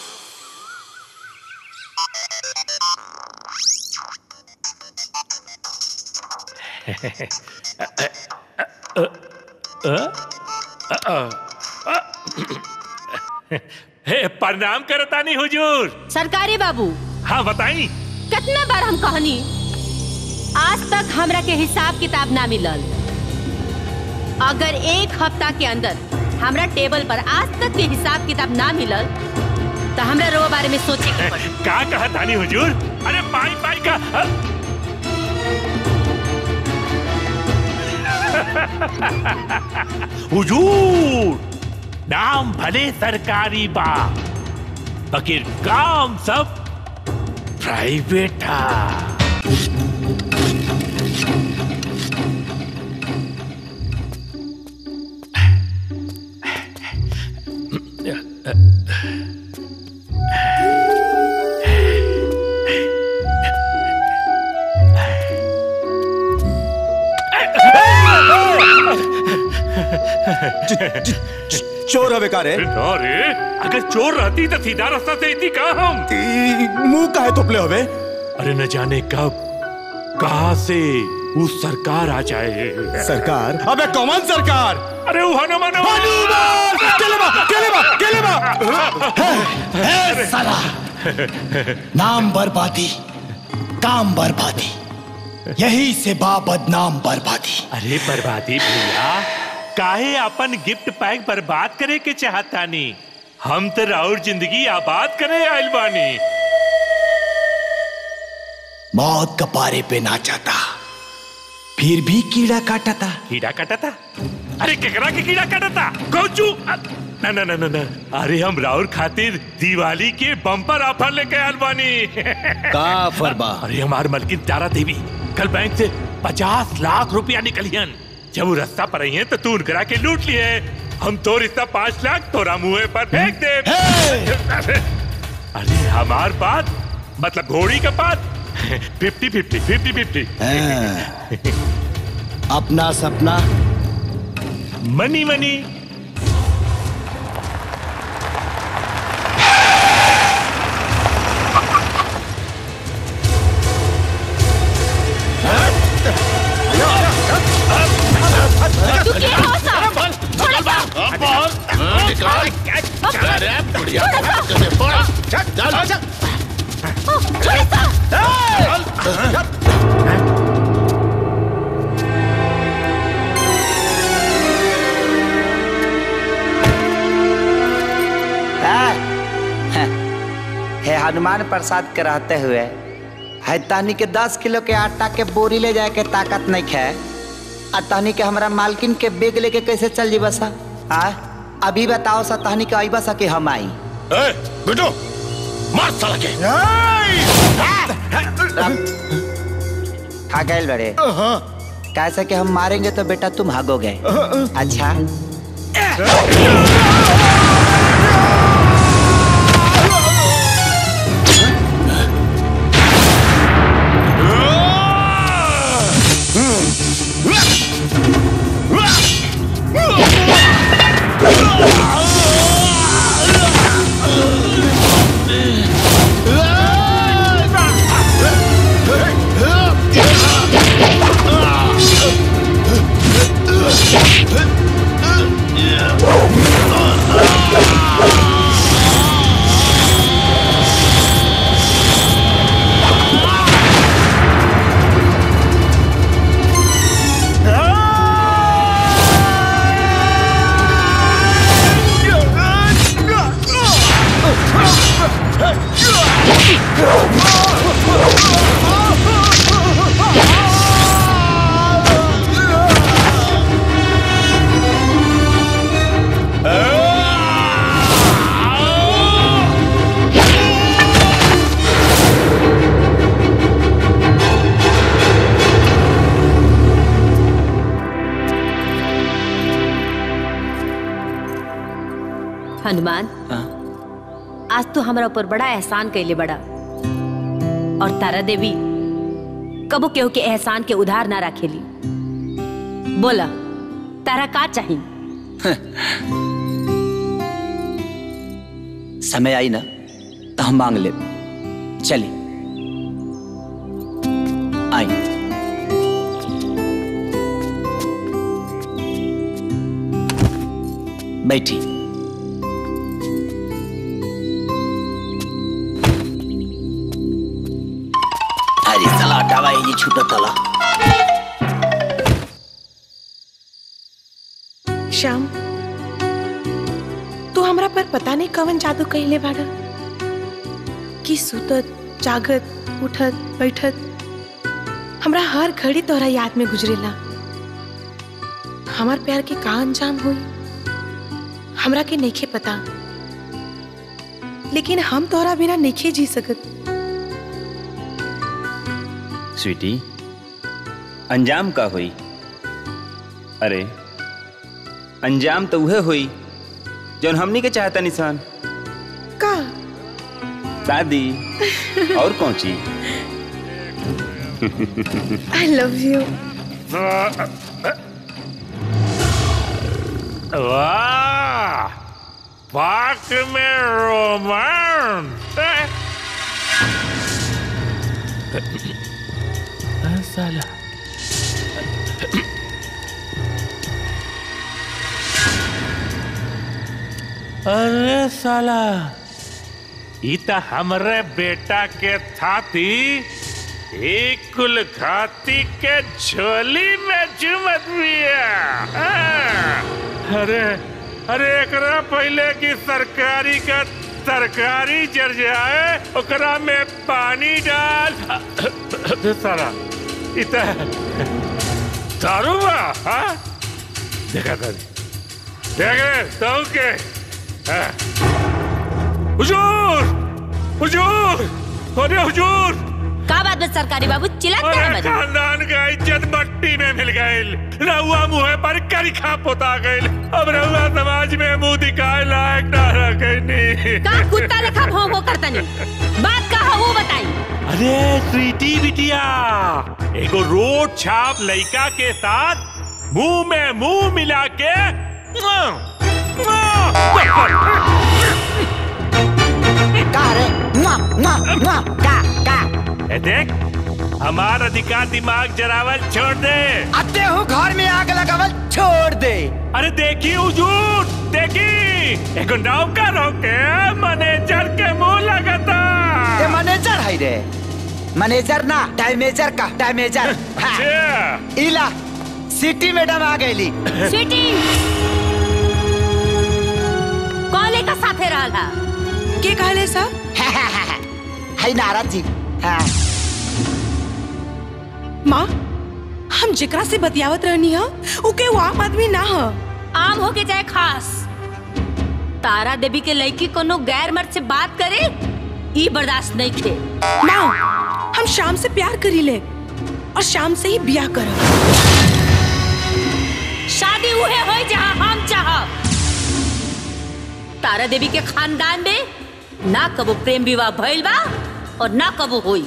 हे प्रणाम करतानी हुजूर सरकारी बाबू हाँ बताई कितना बार हम कहनी आज तक हमरा के हिसाब किताब ना मिलल अगर एक हफ्ता के अंदर हमरा टेबल पर आज तक के हिसाब किताब ना मिलल तो हमरा रोवा बारे में सोचे के पड़ी का कहा तानी हुजूर अरे पाई पाई का अ- हुजूर नाम भले सरकारी बा मगर काम सब प्राइवेट है चोर हवे का रे अरे अगर चोर रहती तो सीधा रास्ता से इतनी का हम मुंह काहे तोपले हवे अरे न जाने कब कहा से वो सरकार आ जाए सरकार अबे कौन सरकार अरे वो हनुमान हनुमान केले बा केले बा केले बा हे साला नाम बर्बादी काम बर्बादी यही से बा बदनाम बर्बादी अरे बर्बादी भैया काहे अपन गिफ्ट पैक बर्बाद करे के चाहता नी हम तो राउर जिंदगी आबाद करे आइल बानी मौत कपारे पे नाचाता फिर भी कीड़ा काटता कीड़ा काटता अरे केकरा के कीड़ा काटता कौचू ना ना ना ना ना अरे हम राउर खातिर दिवाली के बम्पर ऑफर लेके आइल बानी का ऑफर बा? अरे हमार मलकिन तारा देवी कल बैंक से पचास लाख रुपया निकलियन जब वो रास्ता पर आई है तो तू उनकरा के लूट लिए हम तो रिश्ता पाँच लाख तोरा मुंह पर फेंक दे अरे हमार बात मतलब घोड़ी का बात फिफ्टी फिफ्टी फिफ्टी फिफ्टी अपना सपना मनी मनी तू क्या हो सब छोड़ सा छोड़ सा हे हनुमान प्रसाद के रहते हुए है तहनी के दस किलो के आटा के बोरी ले जाए के ताकत नहीं खे आ तहनी के हमरा मालकिन के बेग लेके कैसे चल जी बसा आ अभी बताओ सा तहनी के अइबा सा कि हम आई बिटू मार साला के खा गए बड़े कैसे कि हम मारेंगे तो बेटा तुम भागोगे अच्छा हनुमान आज तो हमारा ऊपर बड़ा एहसान कैले बड़ा और तारा देवी कबो केहू के एहसान के उधार ना रखेली बोला तारा का चाहिए समय आई ना तो हम मांग ले चली आई बैठी अरे साला हटावा ये जी छूटा तला श्याम तू हमरा पर पता नहीं कवन जादू कहले बाड़ा कि सुतत जागत उठत बैठत हमरा हर घड़ी तोहरा याद में गुजरेला हमार प्यार के का अंजाम हुई हमरा के नइखे पता लेकिन हम तोहरा बिना नइखे जी सकत स्वीटी अंजाम का हुई अरे अंजाम तो उहे हुई जौन हमनी के चाहता निशान का शादी और कौन चीज आई लव यू वाह पाक में रोमांस साला अरे साला ई त हमरे बेटा के थाती एक कुल खाती के झोली में चुमत बिया हाँ। अरे अरे एकरा पहले की सरकारी का तरकारी जर जाए ओकरा में पानी डाल सारा इत दारू बा हाँ? देखा था देखे तो के हाँ। हुजूर हुजूर अरे हुजूर का बात बस सरकारी बाबू चिल्लाते हैं अरे मत खानदान का इज्जत मट्टी में मिल गईल रहुआ मुँह पर करिखा पोता गईल अब रहुआ समाज में मुंह दिखाए लायक ना रखनी का कुत्ता लेखा भौं भौं करता नहीं बात का है वो बताई अरे स्वीटी बिटिया एगो रोड छाप लड़का के साथ मुंह में मुंह मिला के मुआ, का रे मुआ, मुआ, मुआ, का का ए देख हमार अधिकार दिमाग जरावल छोड़ दे अते हूँ घर में आग लगावल छोड़ दे अरे देखी हुजूर देखी एगो नौकर होके मैनेजर के मुंह लगता ये मैनेजर है रे मैनेजर ना टाइमेजर का टाइमेजर हाँ। इला सिटी मैडम आ गईली स्वीटी कॉले का साथे रहला के कहले सा है नारद जी हाँ माँ हम जेकरा से बतियावत रहनी हा उके वो आम आदमी ना हा आम हो के जाए खास तारा देवी के लड़की कोनो गैर मर्द से बात करे ई बर्दाश्त नहीं थे माँ हम शाम से प्यार करी ले और शाम से ही ब्याह करब शादी उहे होई जहाँ हम चाहब तारा देवी के खानदान में ना कबो प्रेम विवाह भइल बा और ना कबो होई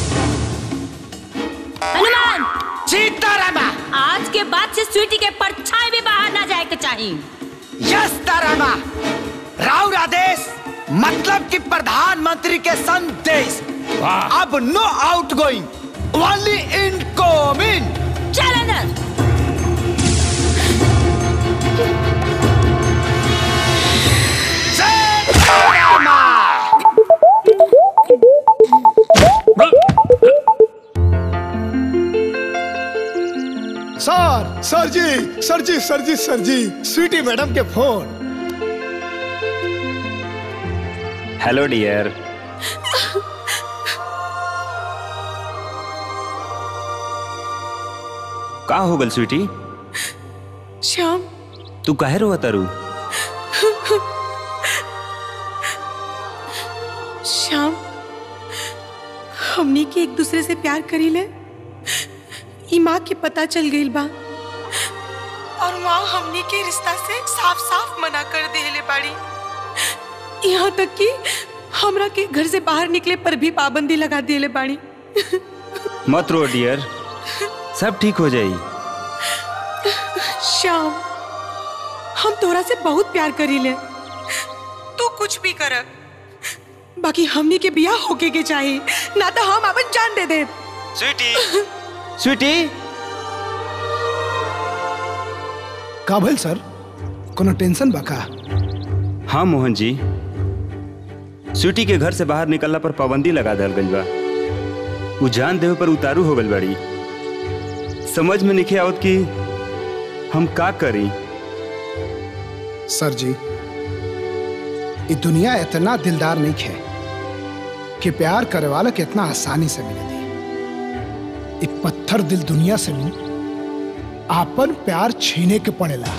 हनुमान सीतारामा आज के बाद से स्वीटी के परछाई भी बाहर ना जाए के चाहिए यस तारामा राउर आदेश मतलब कि प्रधानमंत्री के संदेश अब no outgoing only incoming चल अंदर सर सर ji sir ji sir ji sir ji sweetie madam के फोन हेलो डियर का हो गल स्वीटी श्याम तू काहे रो तारू श्याम हमनी के एक दूसरे से प्यार करी ले ई माँ के पता चल गई बा और माँ हमनी के रिश्ता से साफ साफ मना कर देले बाड़ी यहाँ तक कि हमरा के घर से बाहर निकले पर भी पाबंदी लगा देले बाड़ी मत रो डियर सब ठीक हो जाई श्याम हम तोरा से बहुत प्यार करी ले तू कुछ भी कर बाकी हमनी के बियाह होके के चाहिए ना तो हम अपन जान दे दे स्वीटी स्वीटी का भइल सर कोनो टेंशन बा का हाँ मोहन जी स्वीटी के घर से बाहर निकलला पर पाबंदी लगा दल गई बा उ जान देवे पर उतारू हो गई बाड़ी समझ में नहीं आवत कि हम का करी सर जी ये दुनिया इतना दिलदार नहीं है कि प्यार करे वाला कितना आसानी से मिले थी एक पत्थर दिल दुनिया से भी आपन प्यार छीने के पड़ेला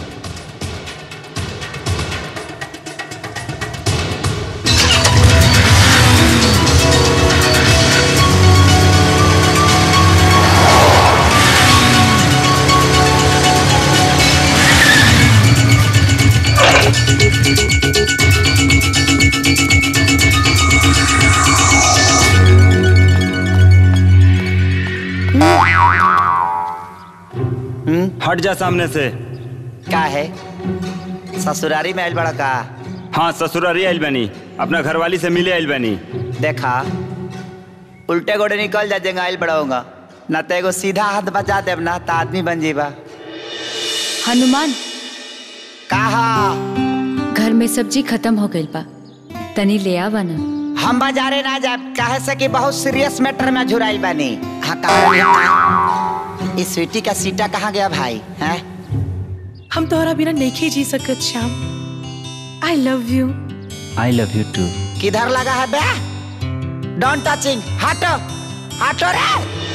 हट जा सामने से का है ससुरारी में आयल बड़ा का हाँ ससुरारी आइल बनी अपना घरवाली से मिले आइल बनी देखा उल्टे गोड़े निकल जा जेंगा आयल बड़ा होगा ना तो एगो सीधा हाथ बचा देब ना तो आदमी बन जीबा हनुमान कहा घर में सब्जी खत्म हो गई बा तनी ले आवा ना हम बाजारे ना जाब काहे से कि बहुत सीरियस मैटर में झुराइल बानी हाँ कहा इस स्वीटी का सीटा कहाँ गया भाई हैं हम तोहरा बिना नहीं जी सकत Shyam I love you I love you too किधर लगा है बे डोंट टचिंग हटो हटो रे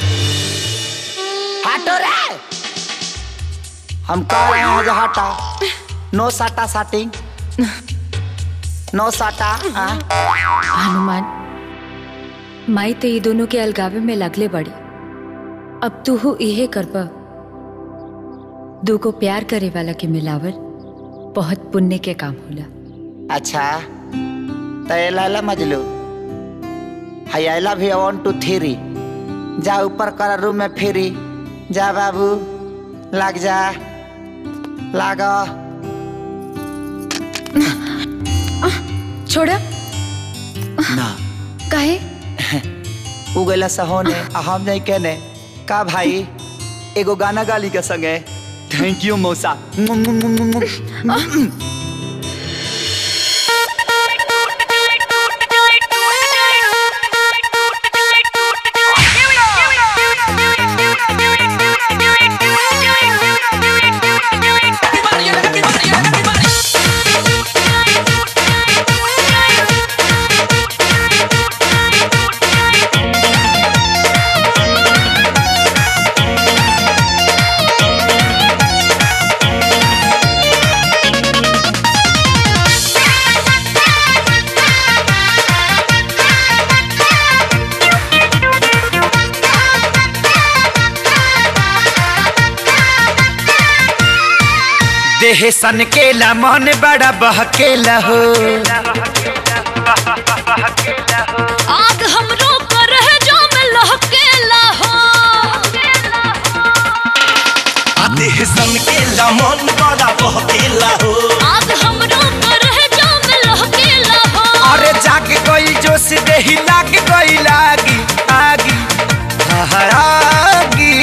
हटो रे हम कह रहे हैं जो हटो नो साटा साटिंग नो साटा हाँ? हनुमान माई तो ये दोनों के अलगावे में लगले बड़ी अब तू हो इहे करबा दू को प्यार करे वाला के मिलावल बहुत पुण्य के काम होला अच्छा तो ये लाला मजलू hi I love you one two three जा ऊपर कर रूम में फिरी जा बाबू लग जा लागा छोड़ा ना काहे उगला सहोने आ हम नहीं कहने का भाई एगो गाना गाली के संगे थैंक यू मौसा देह सन केला मन बड़ा बहकेला हो आग हमरो पर है जो में लहकेला हो आ देह सन केला मन बड़ा बहकेला हो आग हमरो पर है जो में लहकेला हो अरे जाग गई जोश देही लाग गई लागी आगी आगी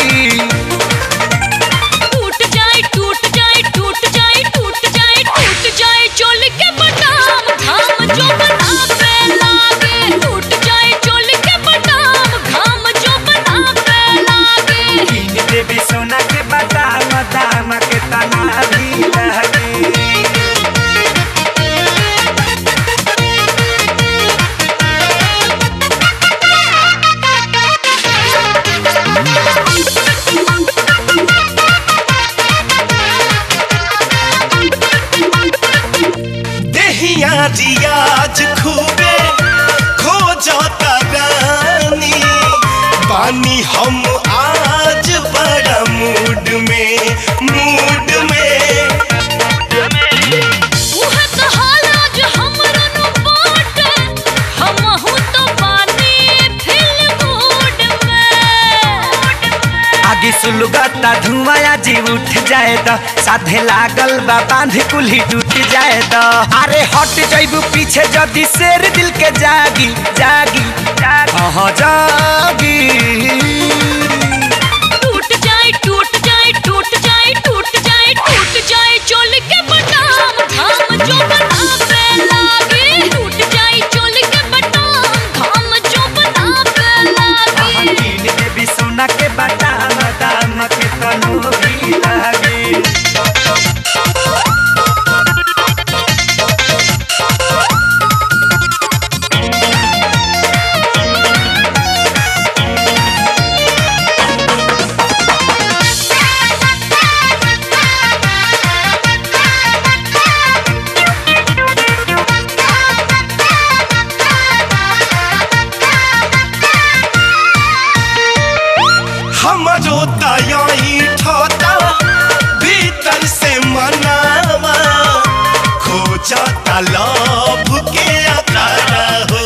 टूट जाए टूट जाए टूट जाए टूट जाए टूट जाए चोल के बटाम घाम जो बनावे लागे टूट जाए चोल के बटाम घाम जो बनावे लागे इन देवी सोना के बादाम दाम के तना भी लगे देहिया रियाज खूबे खो जाता रानी पानी हम आज बड़ा मूड में मूड में उहे तो हाल आज हमरा नु बाटे हमहू तो पानी फिल्म मूड में आगे सुलगता धुआं जी उठ जाए तो साधे लागल बा बांध कुल्ही टूट जाए तो अरे हट जाइबू पीछे जदी शेर दिल के जागी जागी हाँ जागी टूट जाए टूट जाए टूट जाए टूट जाए टूट जाए चोल के बटाम घाम जो बनावे लागे टूट जाए चोल के बटाम घाम जो बनावे लागे नील देवी सोना के बादाम दाम के तनु भी लागे लव के अखाड़ा हो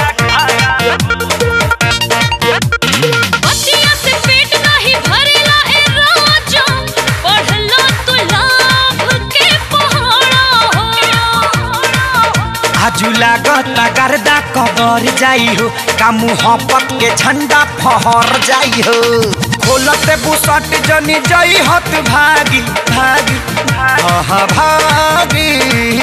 बतिया से पेट नहीं भरेला ए राजा पढ़लो तू लाभ के पहाड़ा हो आजू लागता गर्दा कबर जाई हो का मुहब्बत के झंडा फहर जाई हो खोलते बुसट जनी जई हत भागी भागी हाँ भागी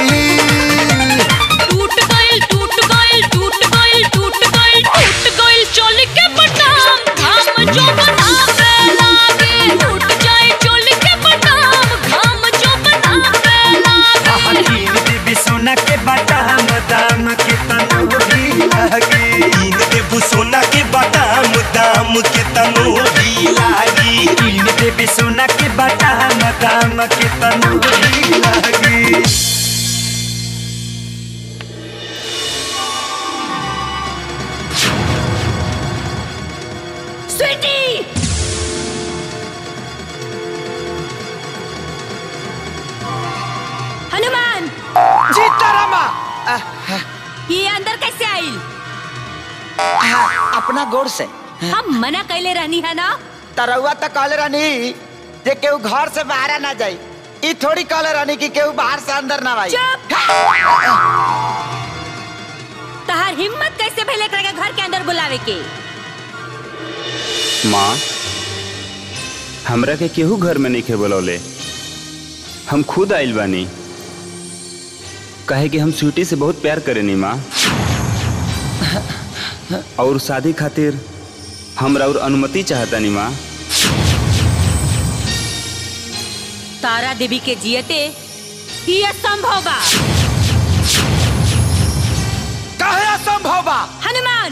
टूट गइल टूट गइल टूट गइल टूट गइल टूट गइल चोली के बटाम घाम जो बनावे लागे टूट जाए चोली के बटाम घाम जो बनावे लागे तीन देवी सोना के बादाम दाम के तनोरी लागी तीन देबू सोना के बादाम दाम के तनोरी लागी तीन देवी सोना के बादाम दाम के तनोरी लागी स्वीटी हनुमान सीतारामा ये अंदर कैसे आई अपना गोड़ से हम मना कैले रहनी है ना तरौआ तो कहले रहनी जे केहू घर से बाहर ना जाई ई थोड़ी कहले रहनी कि केहू बाहर से अंदर ना आई तहार हिम्मत कैसे भइले एकरा के घर के अंदर बुलावे के माँ हमरा के केहू घर में नहीं बोलौले हम खुद आइल बानी कहे कि हम स्वीटी से बहुत प्यार करेनी माँ और शादी खातिर हमरा और अनुमति चाहतानी माँ तारा देवी के जियते ही असंभव बा कहे असंभव बा हनुमान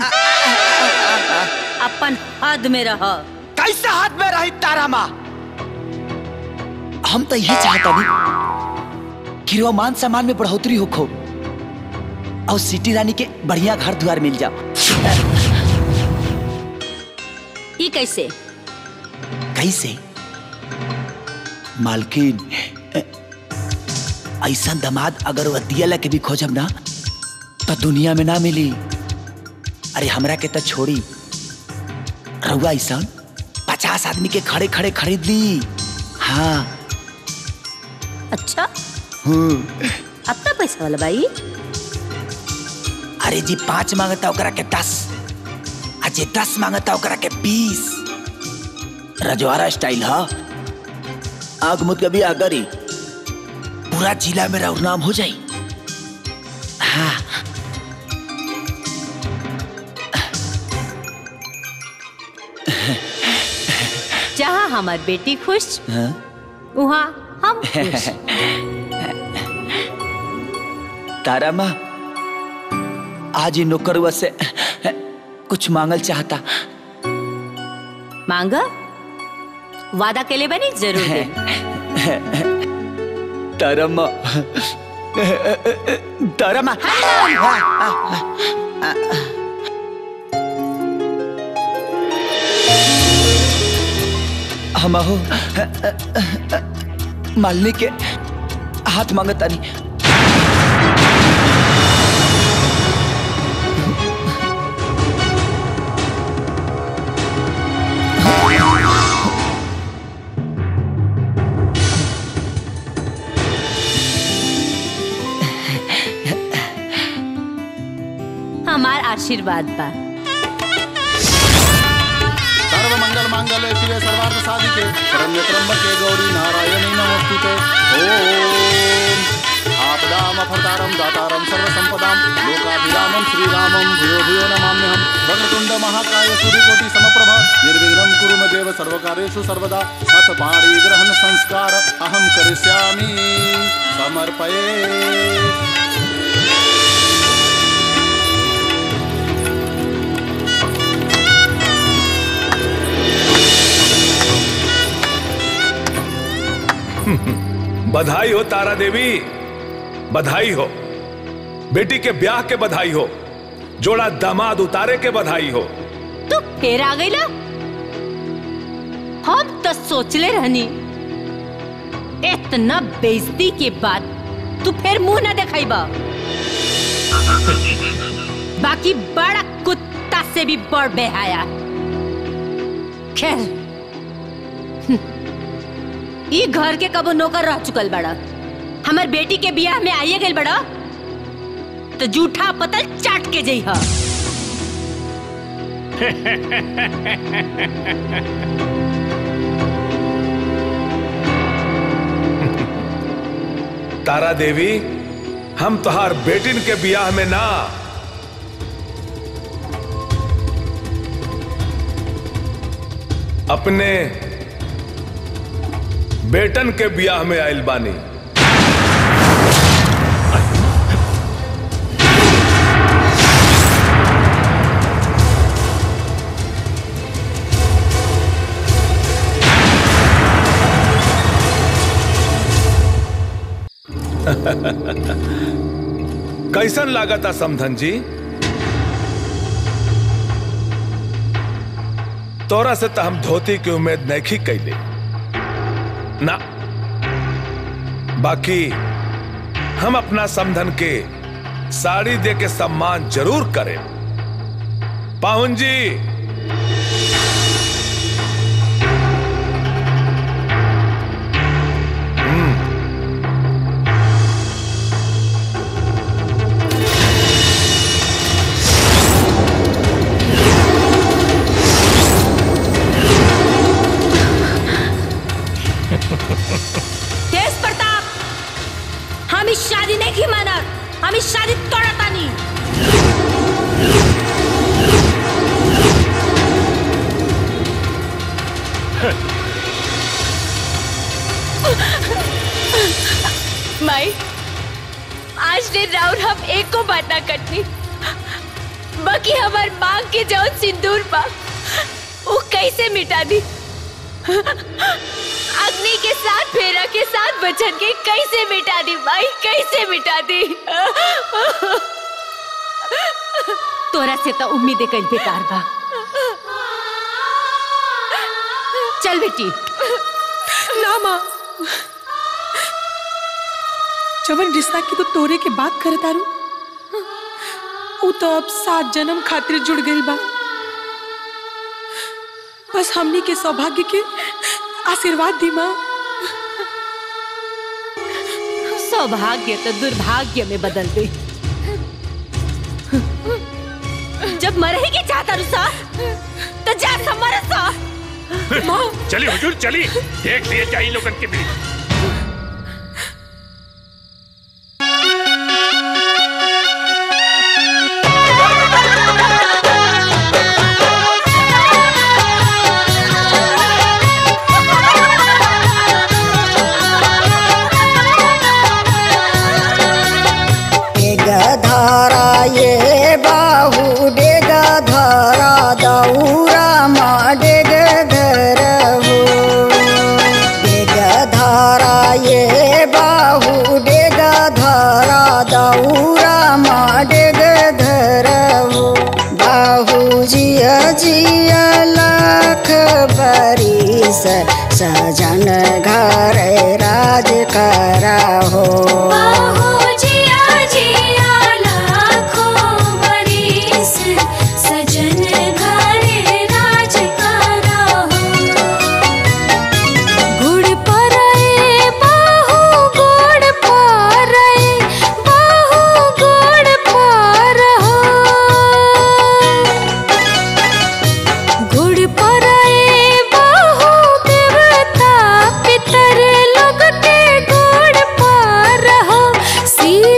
अपन हद में रह कैसे हाथ में रही तारा माँ हम तो यही चाहता नहीं कि रो मान सम्मान में बढ़ोतरी हो खो और सिटी रानी के बढ़िया घर द्वार मिल जाओ ई कैसे कैसे मालकिन ऐसा दमाद अगर वह दिया के भी खोजब ना तो दुनिया में ना मिली अरे हमरा के तो छोड़ी रहुआ ऐसा पचास आदमी के खड़े खड़े खरीद ली हाँ अच्छा हम्म अब तो पैसा वाला भाई अरे जी पांच मांगता ओकरा के दस आ जे दस मांगता ओकरा के बीस रजवाड़ा स्टाइल हा आग मुद कभी आगरी पूरा जिला में राउर नाम हो जाई हाँ जहाँ हमार बेटी खुश हाँ? वहाँ हम खुश तारा माँ आज ही नौकरुआ से कुछ मांगल चाहता मांगा वादा के लिए बनी जरूर दे तारा माँ तारा माँ हम हो मालनी के हाथ मांगता नहीं हमार आशीर्वाद बा सर्व मंगल मांगल्य शिवे सर्वार्थ साधिके शरण्य त्र्यंबके गौरी नारायणी नमोस्तुते ओम आपदाम अफरतारम दातारम सर्व संपदाम लोकाभिरामम श्रीरामम भूयो भूयो नमाम्यहम वक्रतुंड महाकाय सूर्यकोटि समप्रभा निर्विघ्नं कुरु मे देव सर्वकार्येषु सर्वदा अथ पाणी ग्रहण संस्कार अहम करिष्यामि समर्पये बधाई हो तारा देवी बधाई हो बेटी के ब्याह के बधाई हो जोड़ा दामाद उतारे के बधाई हो तू फिर आ गई ला हम तो सोचले रहनी इतना बेइज्जती के बाद तू फिर मुंह ना दिखाई बा बाकी बड़ा कुत्ता से भी बड़ बेहाया खैर हम्म, ई घर के कबो नौकर रह चुकल बड़ा हमर बेटी के बियाह में आइए गइल बड़ा तो जूठा पतल चाट के जई हा तारा देवी हम तुहार बेटिन के बियाह में ना अपने बेटन के बियाह में आइल बानी कैसन लागता समधन जी तोरा से तो हम धोती की उम्मीद नहीं कैले ना बाकी हम अपना समधन के साड़ी दे के सम्मान जरूर करें पाहुन जी तेज प्रताप हम इस शादी नहीं की मानत हम इस शादी तोड़ता नहीं माई आज ने राउर हम एक को बात ना करनी बाकी हमार मांग के जाओ सिंदूर पा वो कैसे मिटा दी अग्नि के साथ फेरा के साथ बचन के कैसे मिटा दी माई कैसे मिटा दी तोरा से तो उम्मीद कल बेकार बा चल बेटी ना माँ जवन रिश्ता की तो तोरे के बात करे तारू उ तो अब सात जन्म खातिर जुड़ गई बा बस हमनी के सौभाग्य के आशीर्वाद दी माँ सौभाग्य तो दुर्भाग्य में बदल गई जब मरे ही के चाहता रुसा तो जा समर सा चली हुजूर चली देख लिए चाहिए लोगन के बीच धारा ये बाहू डेग धारा दौरा मा डेग धरहु डेग धारा ये बाहू डेग धारा दौरा मा डेग धरहु बाहू जिया जिया लाख बरिस सजन घर राज करा हो जिया जिया लाखों बरिस सजन घरे राज करा हो गुड़ परए बाहु गुड़ परए बाहु गुड़ पर हो गुड़ परए बाहु देवता पितर लोग के गुड़ पर हो सी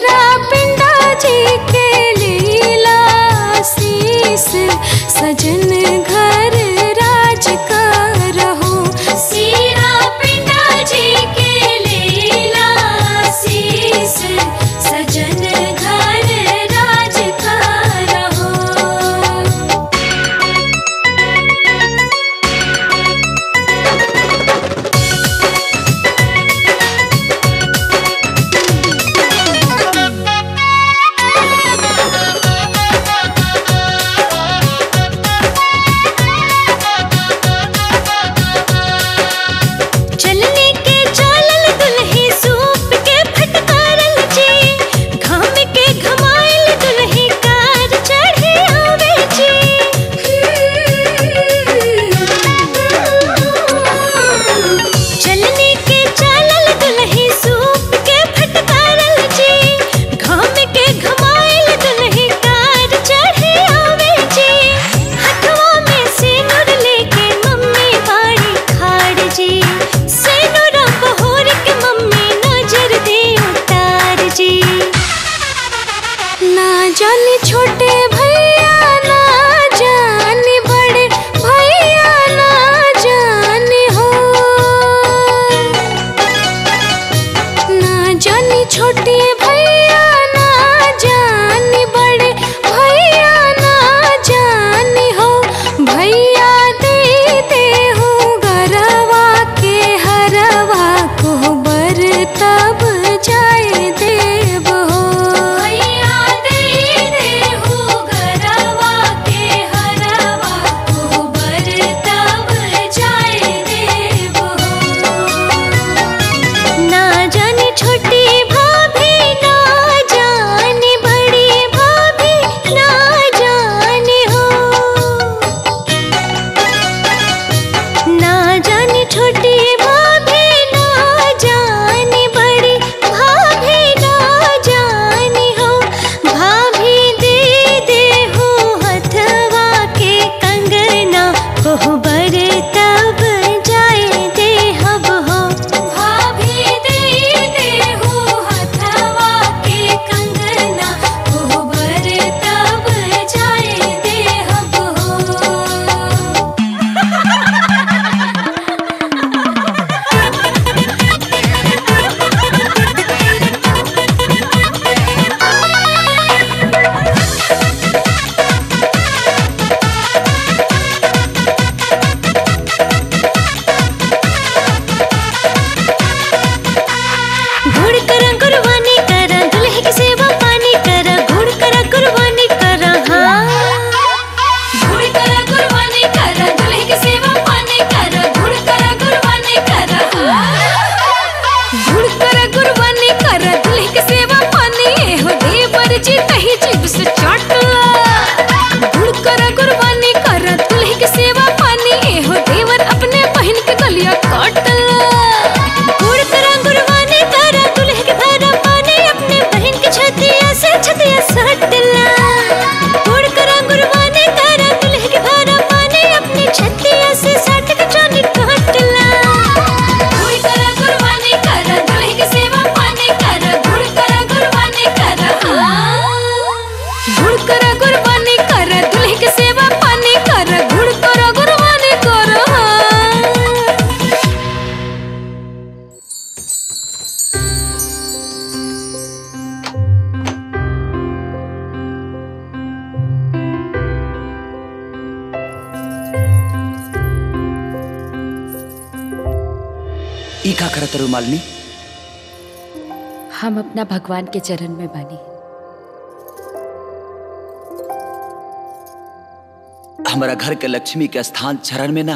जाने छोटे भैया ना जाने बड़े भैया ना जाने हो ना जाने छोटे भैया ना जाने बड़े भैया ना जाने हो भैया दे दे हो गरवा के हरवा को बर तब जाए देव हो भैया दे दे हो गरवा के हरवा को बर तब जाए देव हो ना जाने छोटी भाभी ना जाने बड़ी भाभी ना जाने हो ना जाने छोटी भाभी ना जाने बड़ी भाभी ना जाने हो भाभी दे दे हो हथवा के कंगना कोहबर तब जाए दे हब हो भाभी दे दे हो हथवा के कंगना कोहबर तब जाए दे हब हो घुड़ करा कुर्बानी करा दुल्हे की सेवा पानी करा घुड़ करा कुर्बानी करा हाँ घुड़ करा कुर्बानी करा दुल्हे की सेवा पानी करा घुड़ करा कुर्बानी करा हाँ घुड़ करा कुर्बानी करा दुल्हे की सेवा पानी ए हो देवर जी कही जीव से चाटला घुड़ करा कुर्बानी करा दुल्हे की सेवा पानी ए हो देवर अपने बहन के गलिया काटला घुड़ करा कुर्बानी करा दुल्हे के भरा पानी अपने बहन के छतिया से छतिया सटला घुड़ करा कुर्बानी करा दुल्हे के भरा पानी अपने छतिया से सट के जानी काटला घुड़ करा कुर्बानी करा दुल्हे की सेवा पानी करा घुड़ करा कुर्बानी करा घुड़ करा कुर्बानी करा दुल्हे की सेवा पानी करा घुड़ करा कुर्बानी करा ई का करत रू मालिनी हम अपना भगवान के चरण में बानी हमारा घर के लक्ष्मी के स्थान चरण में ना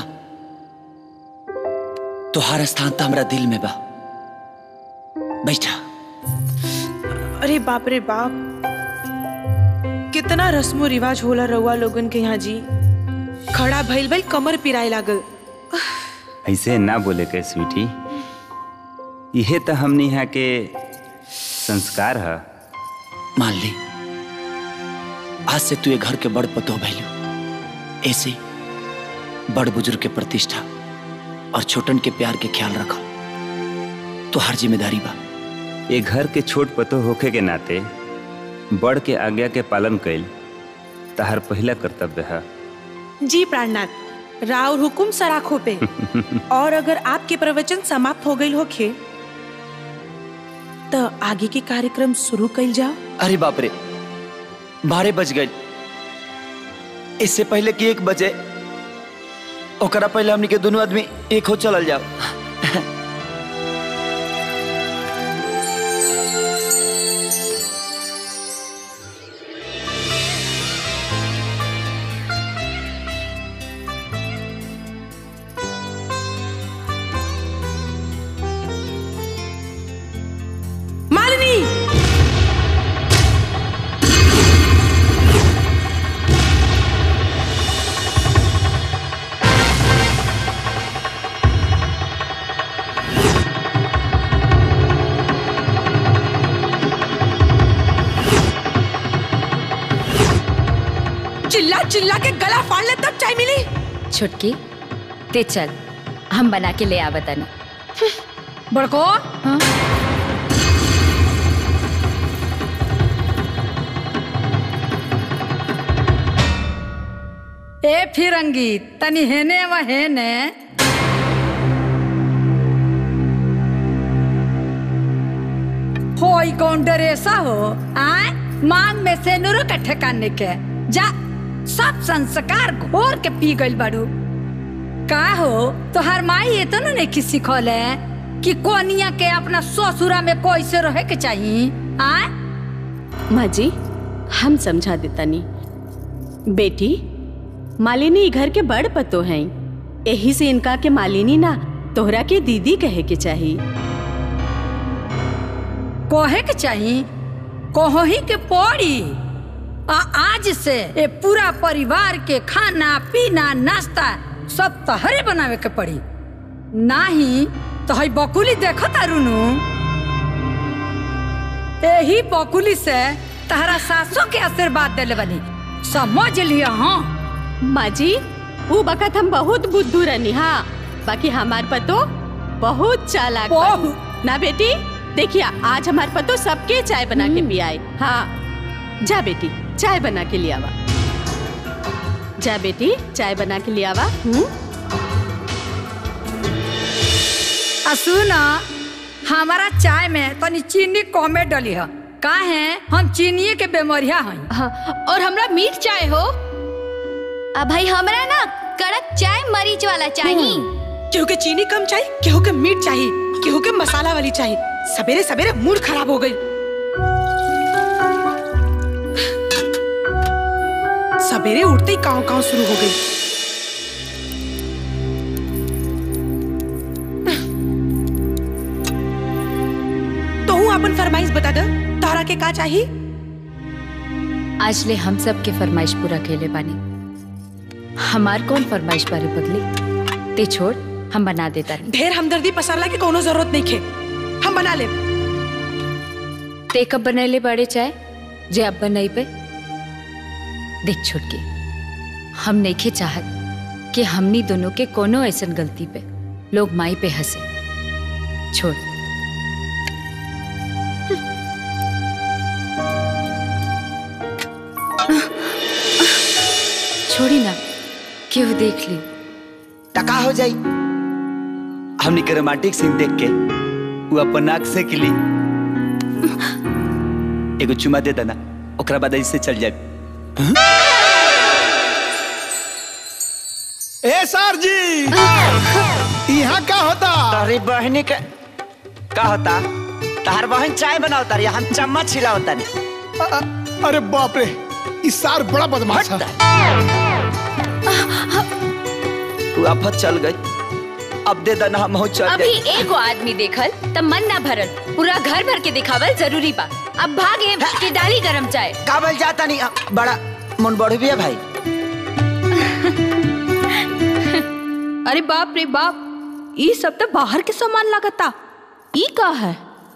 तुहार स्थान तो हमारा दिल में बा बैठा अरे बाप रे बाप कितना रस्मो रिवाज होला रउआ लोगन के यहाँ जी खड़ा भइल भइल कमर पिराए लागल ऐसे ना बोले के स्वीटी इहे तो हमने यहाँ के संस्कार है मान ली आज से तू ये घर के बड़ पतो भैलू ऐसे ही बड़ बुजुर्ग के प्रतिष्ठा और छोटन के प्यार के ख्याल रखो तो हर जिम्मेदारी बा ये घर के छोट पतो होखे के नाते बड़ के आज्ञा के पालन कैल तहार पहला कर्तव्य है जी प्राणनाथ राव हुकुम सराखों पे और अगर आपके प्रवचन समाप्त हो गई होखे तो आगे के कार्यक्रम शुरू कइल जाओ अरे बाप रे बारह बज गए इससे पहले कि एक बजे ओकरा पहले हमनी के दोनों आदमी एक हो चलल जाओ मालिनी चिल्ला चिल्ला के गला फाड़ ले तब चाय मिली छुटकी ते चल हम बना के ले आवतनी बड़को ए फिरंगी तनी हेने व हेने होई कौन डरेसा हो आय मांग में से नुरो के ठेकाने के जा सब संस्कार घोर के पी गइल बाड़ू का हो तोहार माई ये तो नहीं की सिखौले कि कोनिया के अपना ससुरा में कैसे रहे के चाहिए आय माँ जी हम समझा देता नी बेटी मालिनी ई घर के बड़ पतो हैं यही से इनका के मालिनी ना तोहरा के दीदी कहे के चाहिए कहे के चाहिए कहो ही के पड़ी आ आज से ए पूरा परिवार के खाना पीना नाश्ता सब तहरे बनावे के पड़ी नाही तो हई बकुली देखो तारुनु यही बकुली से तहरा सासों के आशीर्वाद देले बनी समझ लिया हाँ माँ जी वो बखत हम बहुत बुद्धू रहनी हाँ बाकी हमार पतो बहुत चालाक बानी। ना बेटी देखिए आज हमार पतो सबके चाय बना के पियाए हाँ जा बेटी चाय बना के लियावा जा बेटी चाय बना के लियावा हम्म आ सुना हमारा चाय में तनी चीनी कमे डली है का है हम चीनी के बेमरिया हैं हाँ, और हमरा मीठ चाय हो अब भाई हमरा ना कड़क चाय मरीच वाला चाहिए केहू के चीनी कम चाहिए केहू के मीठ चाहिए केहू के मसाला वाली चाहिए सवेरे सवेरे मूड खराब हो गई सवेरे उठते ही काव काव शुरू हो गई तो हूँ अपन फरमाइश बता दो तारा के का चाहिए आज ले हम सब के फरमाइश पूरा केले बानी हमार कौन फरमाइश बारे बदली ते छोड़ हम बना देता नहीं ढेर हमदर्दी पसारला के कोनो जरूरत नहीं खे हम बना ले ते कब बनैले बड़े चाय जे अब बनई पे देख छुटकी हम नइखे चाहत कि हमनी दोनों के कोनो ऐसन गलती पे लोग माई पे हंसे छोड़ छोड़ी ना क्यों देख ली टका हो जाई हमनी के रोमांटिक सीन देख के वो अपन नाक से किली एगो चुमा दे देना ओकरा बाद ऐसे चल जाए ए सर जी यहाँ का होता अरे बहनी के का होता तार बहन चाय बनावता रही हम चम्मच छिलावता रही अरे बाप रे इस सार बड़ा बदमाश है तू आफत चल गई अब दे देना हम चल अभी जाए एगो आदमी देखल तब मन ना भरल पूरा घर भर के दिखावल जरूरी बा अब भागे के डाली गरम चाय काबल जाता नहीं बड़ा मन बढ़ भी है भाई अरे बाप रे बाप ई सब तो बाहर के सामान लागता ई का है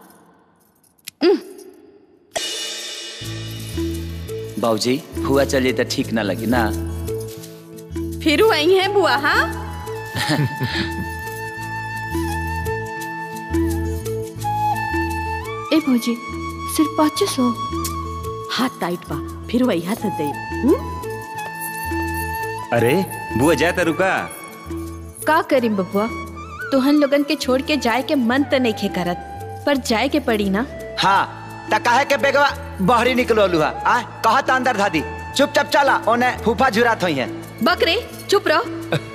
बाबूजी हुआ चलिए तो ठीक ना लगी ना फिर वही है बुआ हाँ ए भौजी सिर्फ पाँच सौ हाथ टाइट बा फिर वही हाथ दे हम्म? अरे बुआ जाता रुका का करी बबुआ तुहन लोगन के छोड़ के जाए के मन तो नहीं खे करत पर जाए के पड़ी ना हाँ त काहे के बेगवा बहरी निकलो लुहा आ कहा त अंदर धादी चुपचाप चला ओने फूफा झुरात होई है बकरे चुप रहो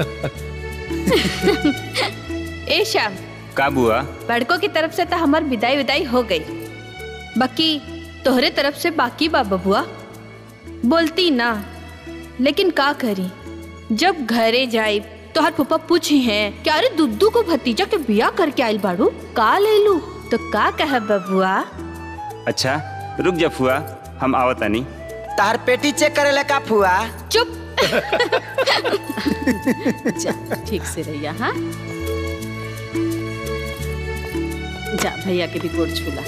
ए श्याम का बुआ बड़कों की तरफ से तो हमार विदाई विदाई हो गई बाकी तोहरे तरफ से बाकी बा बबुआ बोलती ना लेकिन का करी जब घरे जाई तोहर पप्पा पूछी हैं कि अरे दुद्दू को भतीजा के बिया करके आइल बाड़ू का ले लू तो का कह बबुआ अच्छा रुक जा फुआ हम आवता नहीं तार पेटी चेक करे ला का फुआ चुप जा ठीक से रहिया हाँ जा भैया के भी गोड़ छूला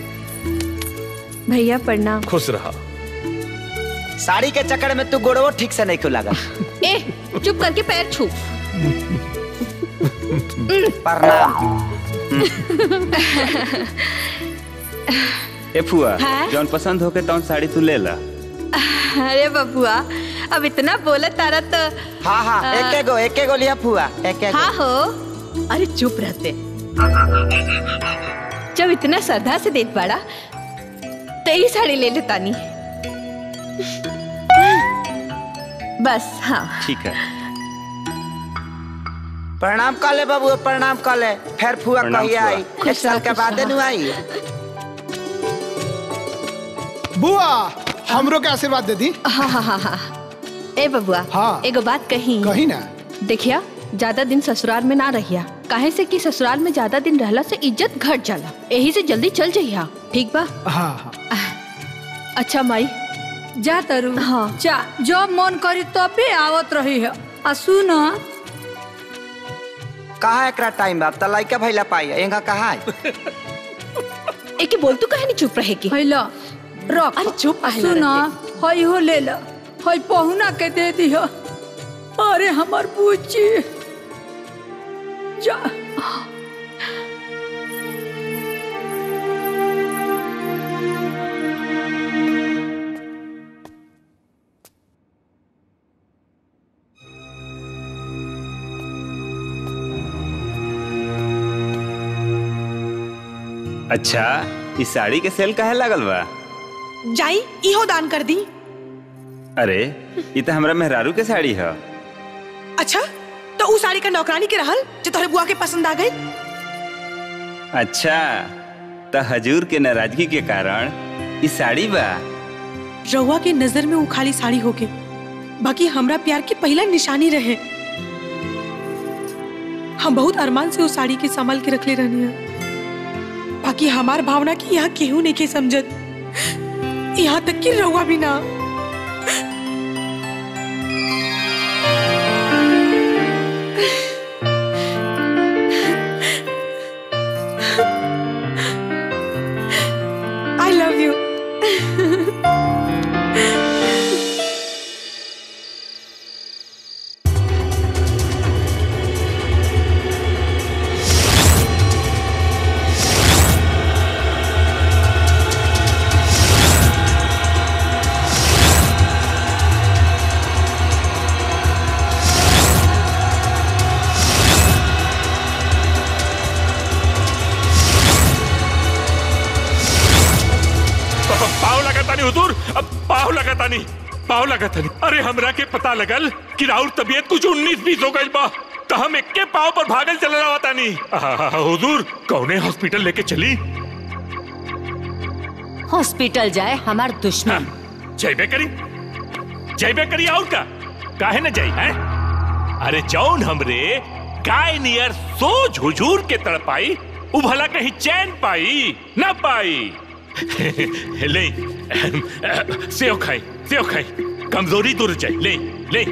भैया प्रणाम खुश रहा साड़ी के चक्कर में तू गोड़वो ठीक से नहीं क्यों लगा ए चुप करके पैर छू ए फुआ हाँ? जौन पसंद होके तौन साड़ी तू ले ला अरे बबुआ अब इतना बोला तारा तो हाँ हाँ आ, एक गो एक गो लिया फुआ एक हाँ हो अरे चुप रहते जब इतना श्रद्धा से देत बाड़ा तो यही साड़ी ले लेता नी बस हाँ ठीक है प्रणाम कर ले बाबू प्रणाम कर ले फिर फुआ प्रणाम कहिए फुआ। आई एक साल के बाद नु आई बुआ हमरो के आशीर्वाद दे दी हाँ हाँ हाँ हाँ ए बबुआ हाँ एगो बात कही कही ना देखिया ज्यादा दिन ससुराल में ना रहिया काहे से कि ससुराल में ज्यादा दिन रहला से इज्जत घट जाला यही से जल्दी चल जइहा ठीक बा हाँ हाँ अच्छा माई जा तरु हाँ जा जब मन करी तबे आवत रही है आ सुन कहाँ एकरा टाइम बा अब त लइका भइला पाई एंगा कहाँ है एके बोल तू कहे नहीं चुप रहे की हैला रख अरे चुप आहे सुन रहते। हई हो ले ला हई पहुना के दे दिह अरे हमर पूछी जा अच्छा इस साड़ी के सेल काहे लागल बा जाई इहो दान कर दी अरे ये तो हमरा मेहरारू के साड़ी है अच्छा तो उ साड़ी का नौकरानी के रहल जो तोहरे बुआ के पसंद आ गई अच्छा तो हजूर के नाराजगी के कारण ई साड़ी बा रउआ के नजर में उ खाली साड़ी होके बाकी हमरा प्यार की पहला निशानी रहे हम बहुत अरमान से उस साड़ी के संभाल के रखले रहनी है बाकी हमार भावना की यहाँ केहू नहीं के समझत यहाँ तक कि रउआ भी ना I love you. पाव लगाता नहीं हुजूर अब पाव लगाता नहीं पाव लगाता नहीं अरे हमरा के पता लगल कि राउर तबीयत कुछ उन्नीस बीस हो गई बा तो हम इक्के पाव पर भागल चल रहा होता नहीं आहा, हुजूर कौने हॉस्पिटल लेके चली हॉस्पिटल जाए हमार दुश्मन जयबे करी जयबे करी और का काहे न जाई हैं अरे जौन हमरे गाय नियर सोच हुजूर के तड़पाई उ भला कहीं चैन पाई न पाई ले सेव खाई सेव खाई कमजोरी दूर जाए ले ले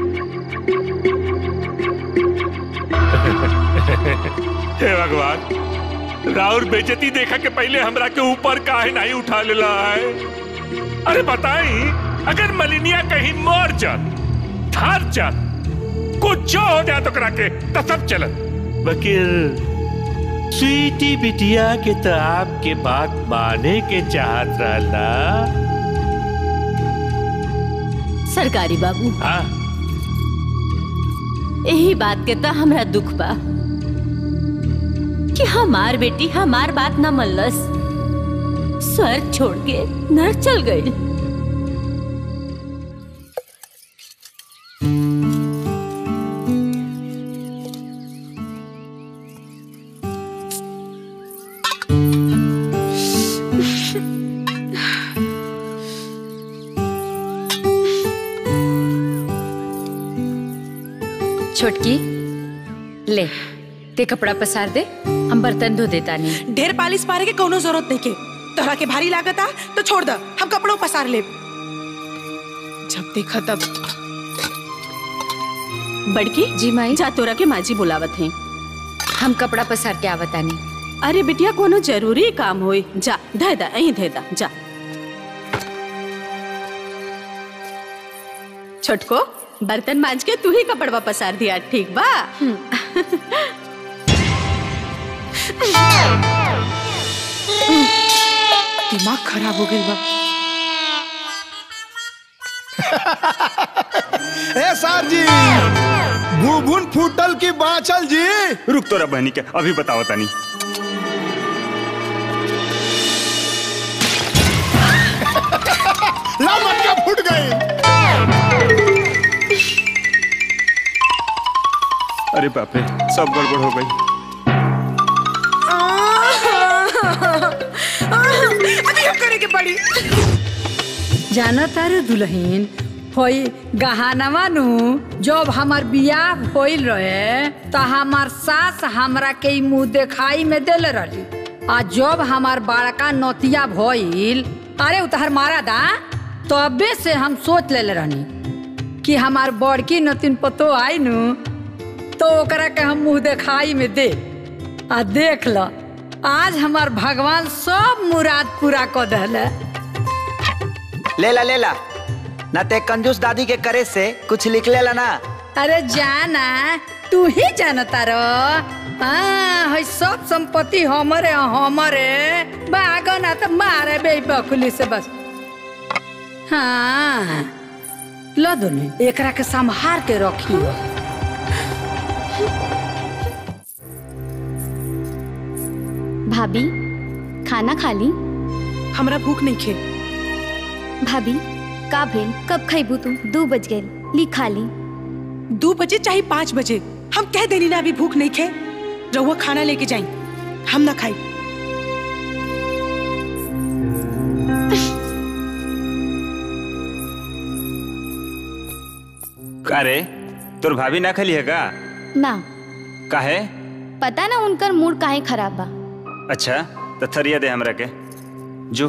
हे भगवान राउर बेजती देखा के पहले हमरा के ऊपर काहे नहीं उठा लेला है अरे बताई अगर मलिनिया कहीं मर जात थार जात कुछ हो जाए तो करा के तो सब चलत बकीर स्वीटी बिटिया के तो आपके बात माने के चाहत रहला सरकारी बाबू हाँ यही बात के तो हमरा दुख बा कि हमार बेटी हमार बात न मल्लस स्वर्ग छोड़ के नर चल गई छोटकी ले ते कपड़ा पसार दे हम बर्तन धो देता नहीं ढेर पालिश पारे के कोनो जरूरत नहीं के तोहरा के भारी लागत आ तो छोड़ द हम कपड़ों पसार ले जब देखा तब बड़की जी माई जा तोरा के माजी बुलावत हैं हम कपड़ा पसार के आवतानी अरे बिटिया कोनो जरूरी काम होई जा धे दा अहीं धे दा जा छोटको बर्तन मांज के तू ही कपड़वा पसार दिया ठीक बा दिमाग खराब हो गई बा ए सर जी भूभुन फूटल की बाचल जी रुक तोरा बहनी के अभी बताओ तनी ला मटका फूट गई अरे बाप रे सब गड़बड़ हो गई अभी हम करे के पड़ी जाना तारे दुल्हन होई गहानवा नु जब हमार बियाह होइल रहे त हमार सास हमरा के ई मुंह देखाई में देले रही आ जब हमार बड़का नतिया भइल अरे उतहर मारा दा तबे से हम सोच लेले रहनी कि हमार बड़की नतिन पतो आई नु तो ओकरा के हम मुंह देखाई में दे आ देख ल आज हमार भगवान सब मुराद पूरा कर दहले लेला लेला ना ते कंजूस दादी के करे से कुछ लिख लेला ना अरे जाना तू ही जानता रो हाँ है सब संपत्ति हमरे हमरे बागो ना तो मारे बे बकुली से बस हाँ लो दोनों एकरा के संभार के रखी भाभी खाना खा ली हमरा भूख नहीं खे भाभी का भेल कब खैबू तू दू बज गए ली खा ली दो बजे चाहे पाँच बजे हम कह देनी ना अभी भूख नहीं खे रहुआ खाना लेके जाई हम ना खाई का रे तोर भाभी ना खली है का ना काहे पता ना उनकर मूड काहे खराब बा अच्छा तो थरिया दे हमरा के जो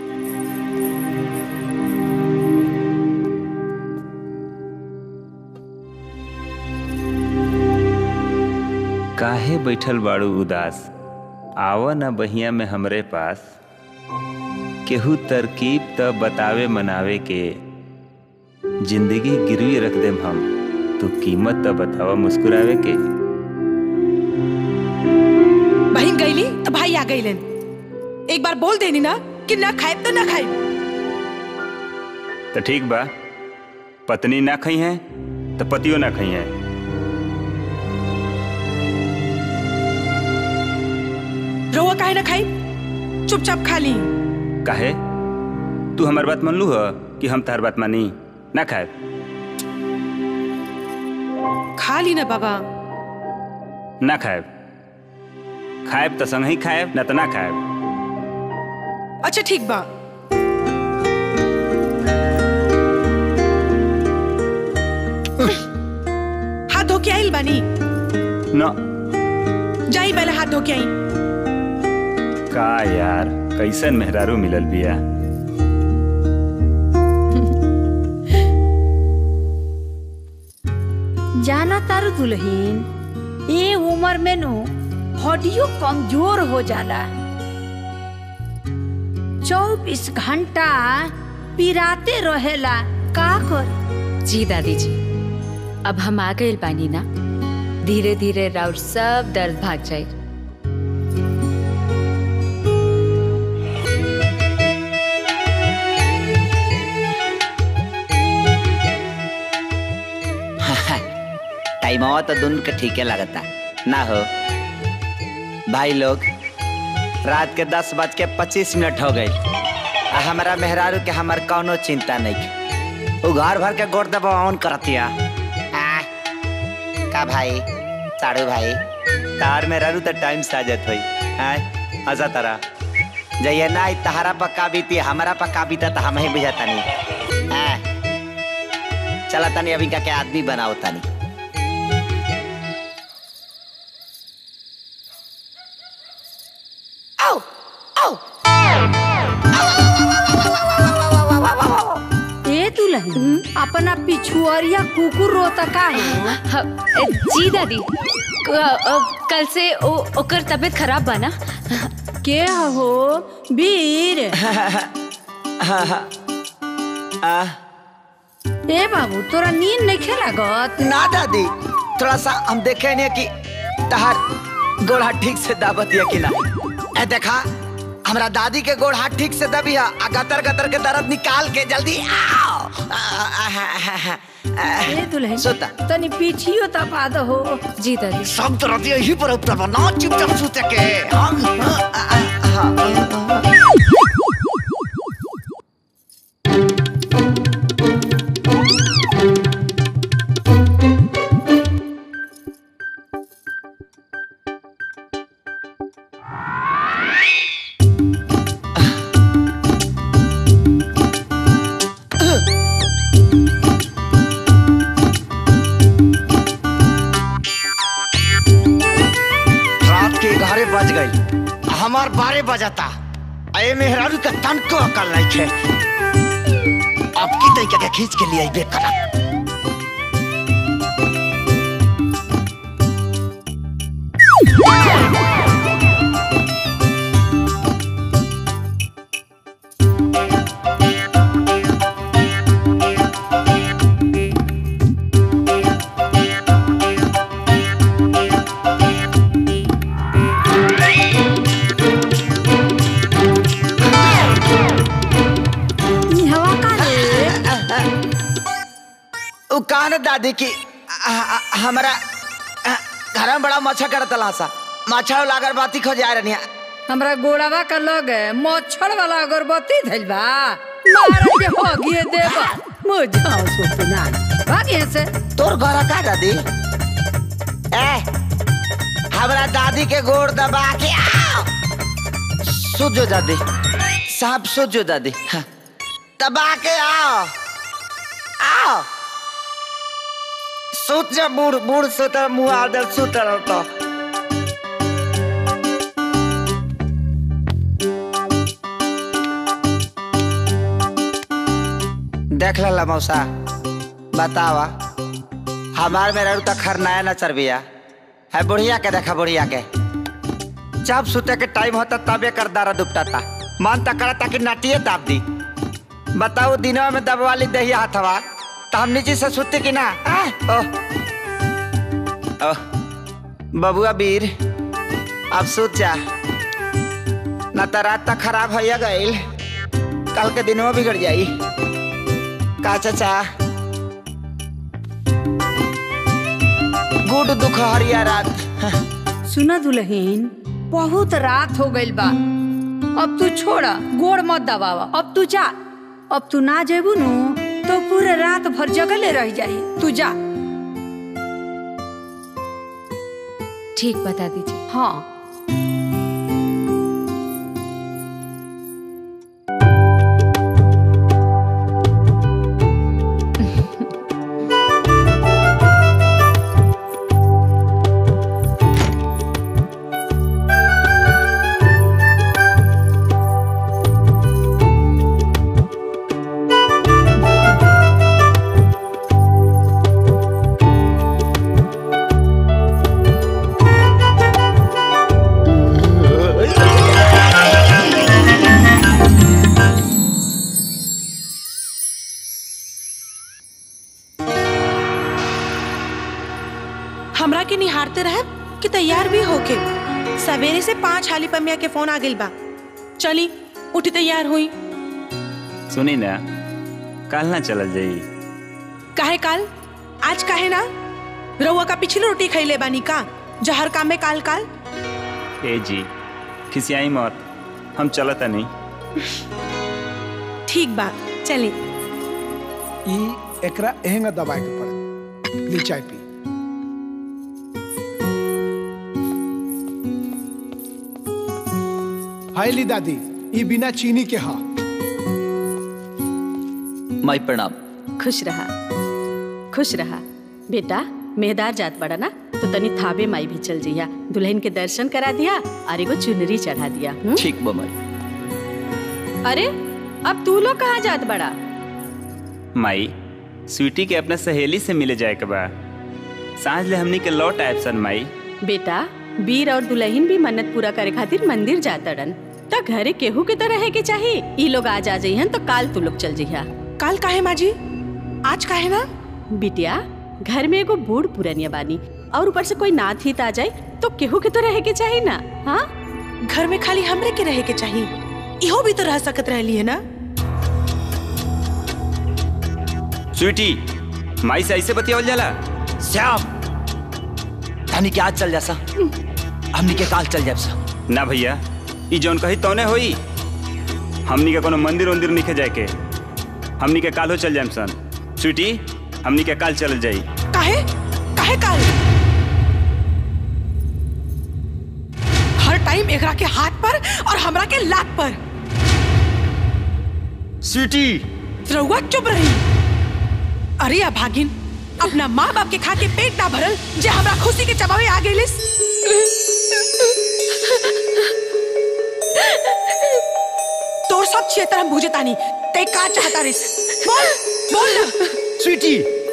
काहे बैठल बाड़ू उदास आव न बहिया में हमरे पास केहू तरकीब त बतावे मनावे के जिंदगी गिरवी रख देम हम तू कीमत त बतावा मुस्कुरावे के बहन गईली तो भाई आ गईलन एक बार बोल देनी ना कि ना खाए तो ना खाए तो ठीक बा पत्नी ना खई है तो पतियो ना खई है रहुआ काहे ना खाई चुपचाप खा ली काहे तू हमार बात मान लू ह कि हम तार बात मानी ना खाए खा ली ना बाबा ना खाए खाएब तो संग ही खाएब ना तो ना खाएब अच्छा ठीक बा हाथ धो के आइल बानी ना जाई पहले हाथ धो के आई का यार कैसन मेहरारू मिलल बिया जाना तारू दुल्हन ये उम्र में नु हड्डियों कमजोर हो जाला चौबीस घंटा पिराते रहेला का कर जी दादी जी अब हम आ गए बानी ना धीरे धीरे राउर सब दर्द भाग जाए टाइम तो दोनों के ठीके लगता ना हो भाई लोग रात के दस बज के पच्चीस मिनट हो गई आ हमारा मेहरारू के हमार कौनो चिंता नहीं के वो घर भर के गोड़ दबा ऑन करतिया आ, का भाई साड़ू भाई तार मेहरारू तो टाइम से आ जात हुई आय आजा तारा जइए ना तहारा पक्का बीती हमारा पक्का बीता तो हम ही बुझाता नहीं आ, चला तनी अभी का के आदमी बनाओ तनी ए दुल्हन अपना पिछुआरिया कुकुर रोता का है जी दादी क- अ, कल से ओ, ओकर तबीयत खराब बा ना के हो वीर ए बाबू तोरा नींद नहीं खेला गत ना दादी थोड़ा सा हम देखे नहीं कि तहार गोड़ा ठीक से दाबत या कि ना ए देखा हमरा दादी के गोड़ हाथ ठीक से दबी है आ गतर गतर के दर्द निकाल के जल्दी आओ आ, आ, आ, आ, आ, ए दुल्हन सोता तनी पीछियो तपा दो हो जी दादी सब तरह यही पर उतर ना चुपचाप सूते के हम आ, आ, आ, आ, रात के ग्यारह बज गई हमार बारह बजाता अये मेहरारू का तन को अकल नहीं खे अब की तरीके के खींच के लिए अइबे करब ई हवा का उ कान दादी की आ, आ, हमरा आ, घर में बड़ा मच्छर करत सा मच्छर लागर बाती खो जा रही हमरा गोड़ावा का लग मच्छर वाला अगरबत्ती धइल बा मारे जे हो गिए देबा मुझाओ सुतना भागे से तोर घर का दादी ए हमरा दादी के गोड़ दबा के आओ सुत जो दादी साहब सुत जो दादी हाँ। दबा के आओ आओ सुत जा बूढ़ बूढ़ सुत मुंह आदर सुत तो देख ला मौसा बतावा हमार मेरा तो खरनाया न चरबिया है बुढ़िया के देखा बुढ़िया के जब सुते के टाइम होता तबे कर दारा दुपटाता मन तक करता कि नाटिए दाब दी बताओ दिनों में दबवाली दही हाथवा तो हम नीचे से सुते कि ना आ? ओह ओह बबुआ वीर अब सुत जा ना तो रात तक खराब हो गईल कल के दिनों बिगड़ जाई का चाचा गुड दुख हरिया रात सुना दुल्हन बहुत रात हो गइल बा अब तू छोड़ा गोड़ मत दबावा अब तू जा अब तू ना जेबू नु तो पूरे रात भर जगले रह जाई तू जा ठीक बता दीजिए हाँ हमरा के निहारते रहे कि तैयार भी होके सवेरे से पांच हाली पमिया के फोन आ गइल बा चली उठी तैयार हुई सुनी ना कल ना चलल जाई काहे काल आज काहे ना रउआ का पिछली रोटी खैले बानी का जो हर काम में काल काल ए जी खिसियाई मत हम चलता नहीं ठीक बा चली ई एकरा एहंगा दबाए के पड़े ली चाय पी हाय ली दादी ई बिना चीनी के हा माई प्रणाम खुश रहा खुश रहा बेटा मेहदार जात बड़ा ना तो तनी थाबे माई भी चल जइया दुल्हन के दर्शन करा दिया और एगो चुनरी चढ़ा दिया हुँ? ठीक बा माई अरे अब तू लोग कहाँ जात बड़ा माई स्वीटी के अपने सहेली से मिले जाए के बा सांझ ले हमनी के लौट आयब सन माई बेटा वीर और दुल्हन भी मन्नत पूरा करे खातिर मंदिर जातड़न त घरे केहू के तो रहे के चाहिए ई लोग आज आ जइहन तो काल तू लोग चल जइहा काल काहे माजी आज काहे ना बिटिया घर में एगो बूढ़ पुरनिया बानी और ऊपर से कोई नाथ हित आ जाए तो केहू के तो रहे के चाहिए ना हाँ घर में खाली हमरे के रहे के चाहिए इहो भी तो रह सकत रहली है ना स्वीटी माई से ऐसे बतियावल जाला श्याम तनी के आज चल जा सा हमनी के काल चल जाब सा ना भैया ई जौन कही तौने होई हमनी के कोनो मंदिर उंदिर निखे जाए के हमनी के कालो चल जाएम सन स्वीटी हमनी के काल चल जाई काहे काहे काल हर टाइम एकरा के हाथ पर और हमरा के लात पर स्वीटी रउआ चुप रही अरे अभागिन अपना माँ बाप के खा के पेट ना भरल जे हमरा खुशी के चबावे आ गइलिस तोर सब क्षेत्र हम बुझे तानी ते का चाहता रिस बोल बोल ना स्वीटी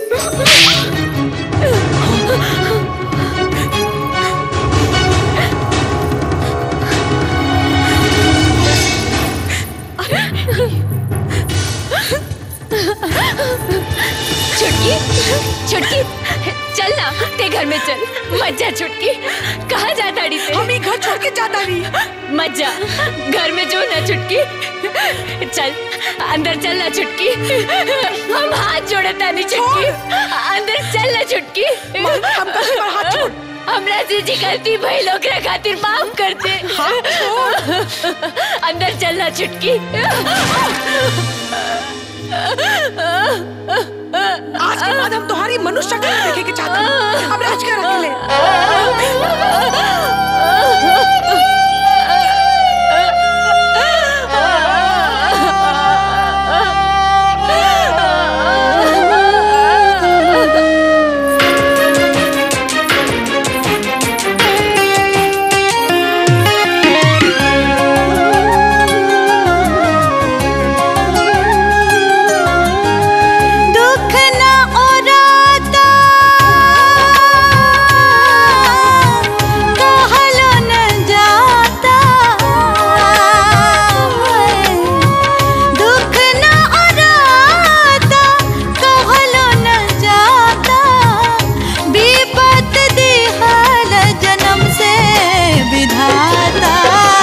छुटकी छुटकी चल ना ते घर में चल मत जा छुटकी कहाँ जा ताड़ी से हम घर छोड़ के जाता नहीं मत जा घर में जो ना छुटकी चल अंदर चल ना छुटकी हम हाथ जोड़े तानी छुटकी अंदर चल ना छुटकी हम कैसे पर हाथ छोड़ हमरा से जी गलती भइल ओकरा खातिर माफ कर दे अंदर चल ना छुटकी आज के बाद हम तुम्हारी मनुष्य शक्ल नहीं देखे के चाहते हैं। अब राज कर अकेले दुख न ओराता कहलो न जाता दुख न ओराता कहलो न जाता विपत दिहल जन्म से विधाता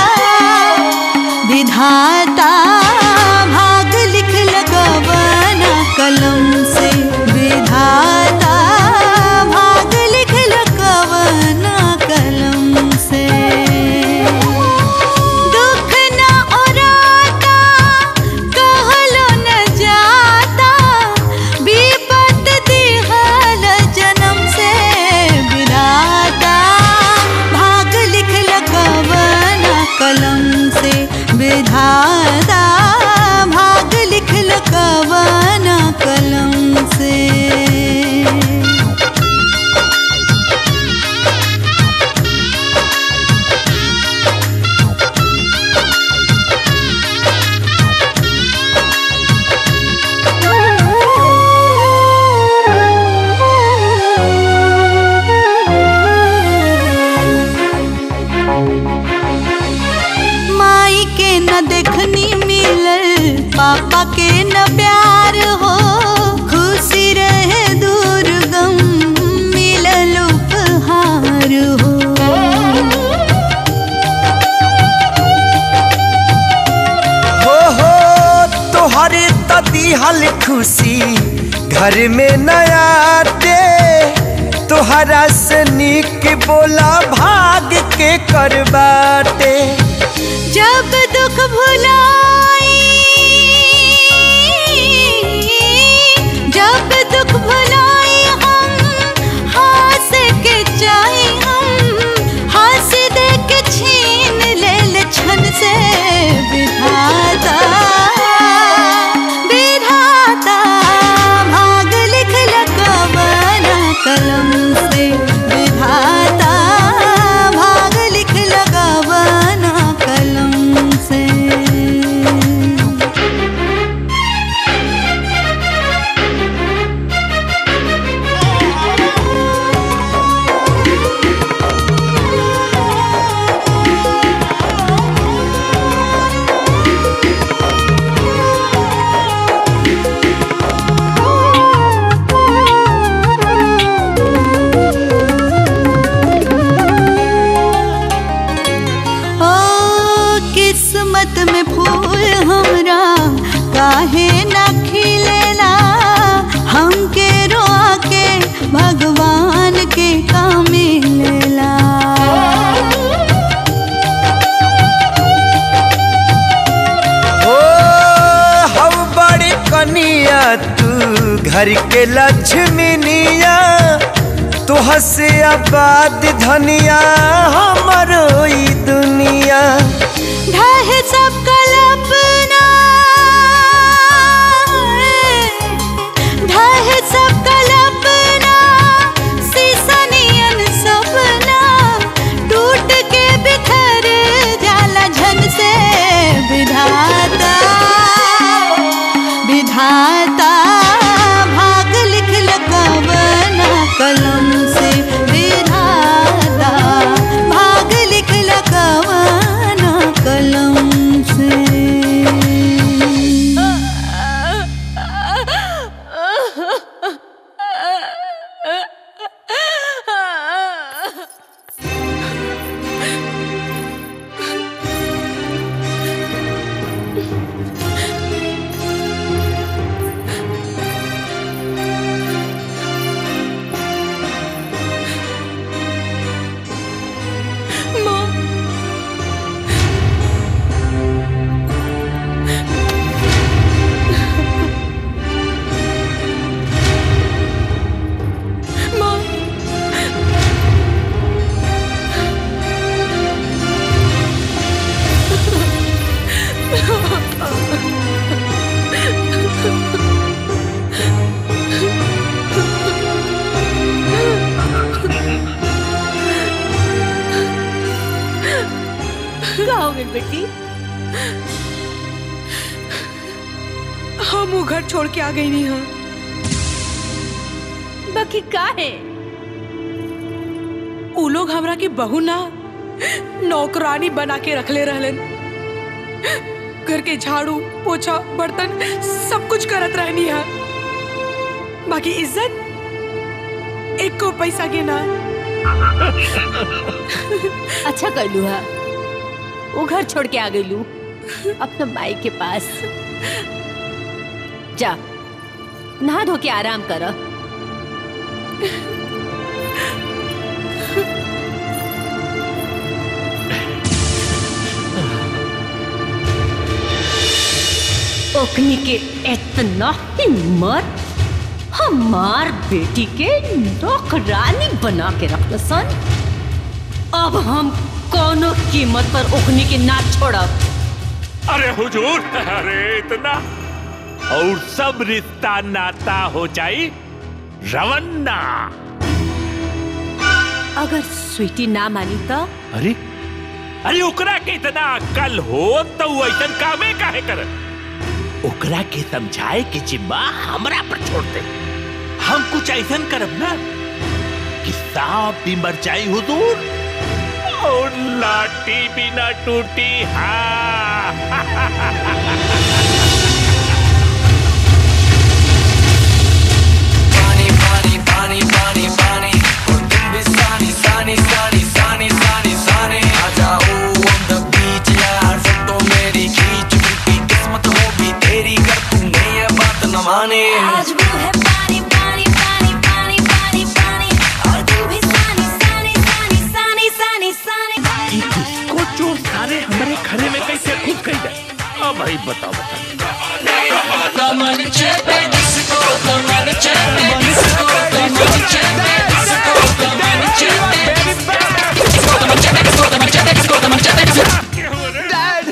विधाता भाग लिख लगवाना कलम से विधाता भाग लिख लगवाना कलम से दुख न ओराता कहलो न जाता विपत दिहल जन्म से विधाता भाग लिख लगवाना कलम से विधाता भाग लिख लगवाना कलम से माई के न देखनी मिलल पापा के न प्यार हो खुशी रहे दूर गम मिलल उपहार हो हो हो तोहरे तदीहल खुशी घर में नया दे तोहरा से निक बोला भाग के करबाटे जब दुख भुलाई जब दुख भुलाई हम हंस के जाई हम हंस दे के छीन ले छन से विधाता विधाता भाग लिख लगवाना कलम से विधाता भाग लिख लगवाना कलम से धनिया तू घर के लक्ष्मीनिया तो हसे आबाद धनिया हमारो ई दुनिया ढह सब कल्पना ढह सब कल्पना सीसनियन सपना टूट के बिखर जाला झन से विधाता विधाता भाग लिख लकवना कलम से विधाता भाग लिख लकवना कलम से का हो गई बेटी हम वो घर छोड़ के आ गई नहीं हाँ बाकी का है उ लोग हमरा के बहू ना नौकरानी बना के रखले रहलन घर के झाड़ू पोछा बर्तन सब कुछ करत रहनी है बाकी इज्जत एक को पैसा के ना अच्छा कर लू हा वो घर छोड़ के आ गई लू अपना माई के पास जा नहा धो के आराम कर ओखनी के इतना हिम्मत हमार बेटी के नौकरानी बना के रख सन अब हम कोनो कीमत पर ओखनी के ना छोड़ब अरे हुजूर अरे इतना और सब रिश्ता नाता हो जाई रवन्ना अगर स्वीटी ना मानी तो अरे अरे ओकरा के इतना अक्ल हो तो वो ऐसा कामे काहे कर ओकरा के समझाए के जिम्मा हमरा पर छोड़ दे हम कुछ ऐसा करब ना कि सांप भी मर जाई हुजूर और लाठी भी ना टूटी हाँ पानी पानी पानी पानी पानी और तुम भी सानी सानी सानी सानी सानी सानी आ जाओ on the beach यार फोटो मेरी खींच क्योंकि किस्मत हो भी तेरी कर तूने ये बात न माने आज वो है पानी पानी पानी पानी पानी पानी और तू भी सानी सानी सानी सानी सानी सानी को चोर सारे हमारे घरे में कैसे घुस गई है अब भाई बताओ Dad!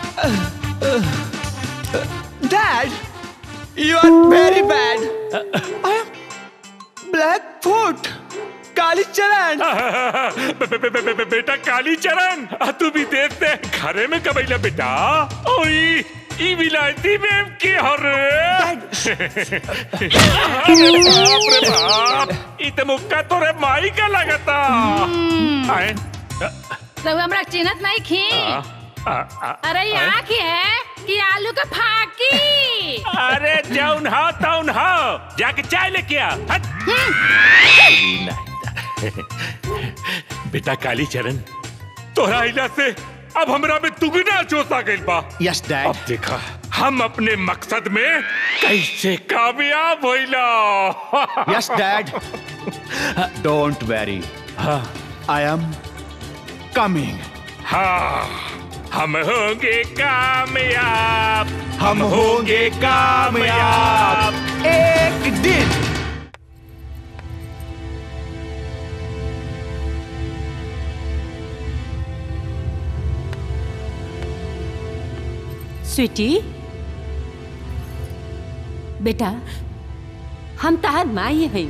Dad! You are very bad! I am Blackfoot! काली चरण बे- बे- बे- बे- बे- बेटा काली चरण आ, तू भी देखते घरे में कबैला बेटा ओई ई विलायती में की हो रे अरे बाप रे बाप ई तो मुक्का तोरे माई का लगता आए रघु हमरा चिन्हत नहीं खी आ, आ, आ, अरे आए? यहाँ की है कि आलू का फाकी अरे जौन हा तौन हा जाके चाय लेके आ हट। ई नहीं। बेटा काली चरण तोरा इला से अब हमरा में दुगना जोश आ गइल बा यस डैड अब देखा हम अपने मकसद में कैसे कामयाब होइला yes dad don't worry I am coming हाँ हम होंगे कामयाब हम होंगे कामयाब एक दिन स्वीटी बेटा हम तार माई हैं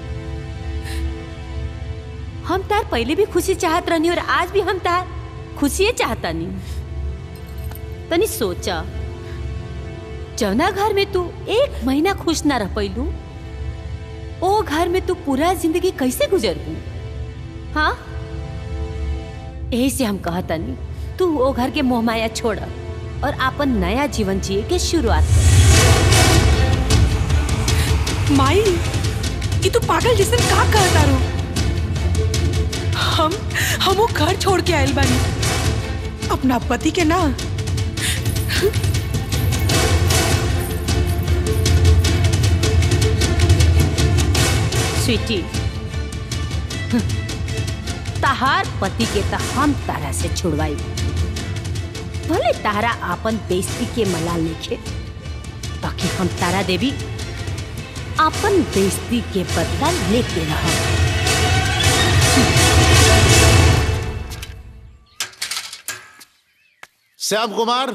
हम तार पहले भी खुशी चाहत रहनी और आज भी हम तार खुशी चाहता नहीं तनी सोचा जौना घर में तू एक महीना खुश ना रह पैलू ओ घर में तू पूरा जिंदगी कैसे गुजरबू हाँ यही से हम कहता नहीं तू वो घर के मोह माया छोड़ और अपन नया जीवन जिए के शुरुआत कर माई ये तू पागल जैसन का कहता रो हम हम वो घर छोड़ के आयल बानी अपना पति के ना स्वीटी तहार पति के तो हम तारा से छुड़वाई भले तारा आपन बेइज्जती के मलाल लिखे ताकि हम तारा देवी अपन बेइज्जती के बदला लेते रह श्याम कुमार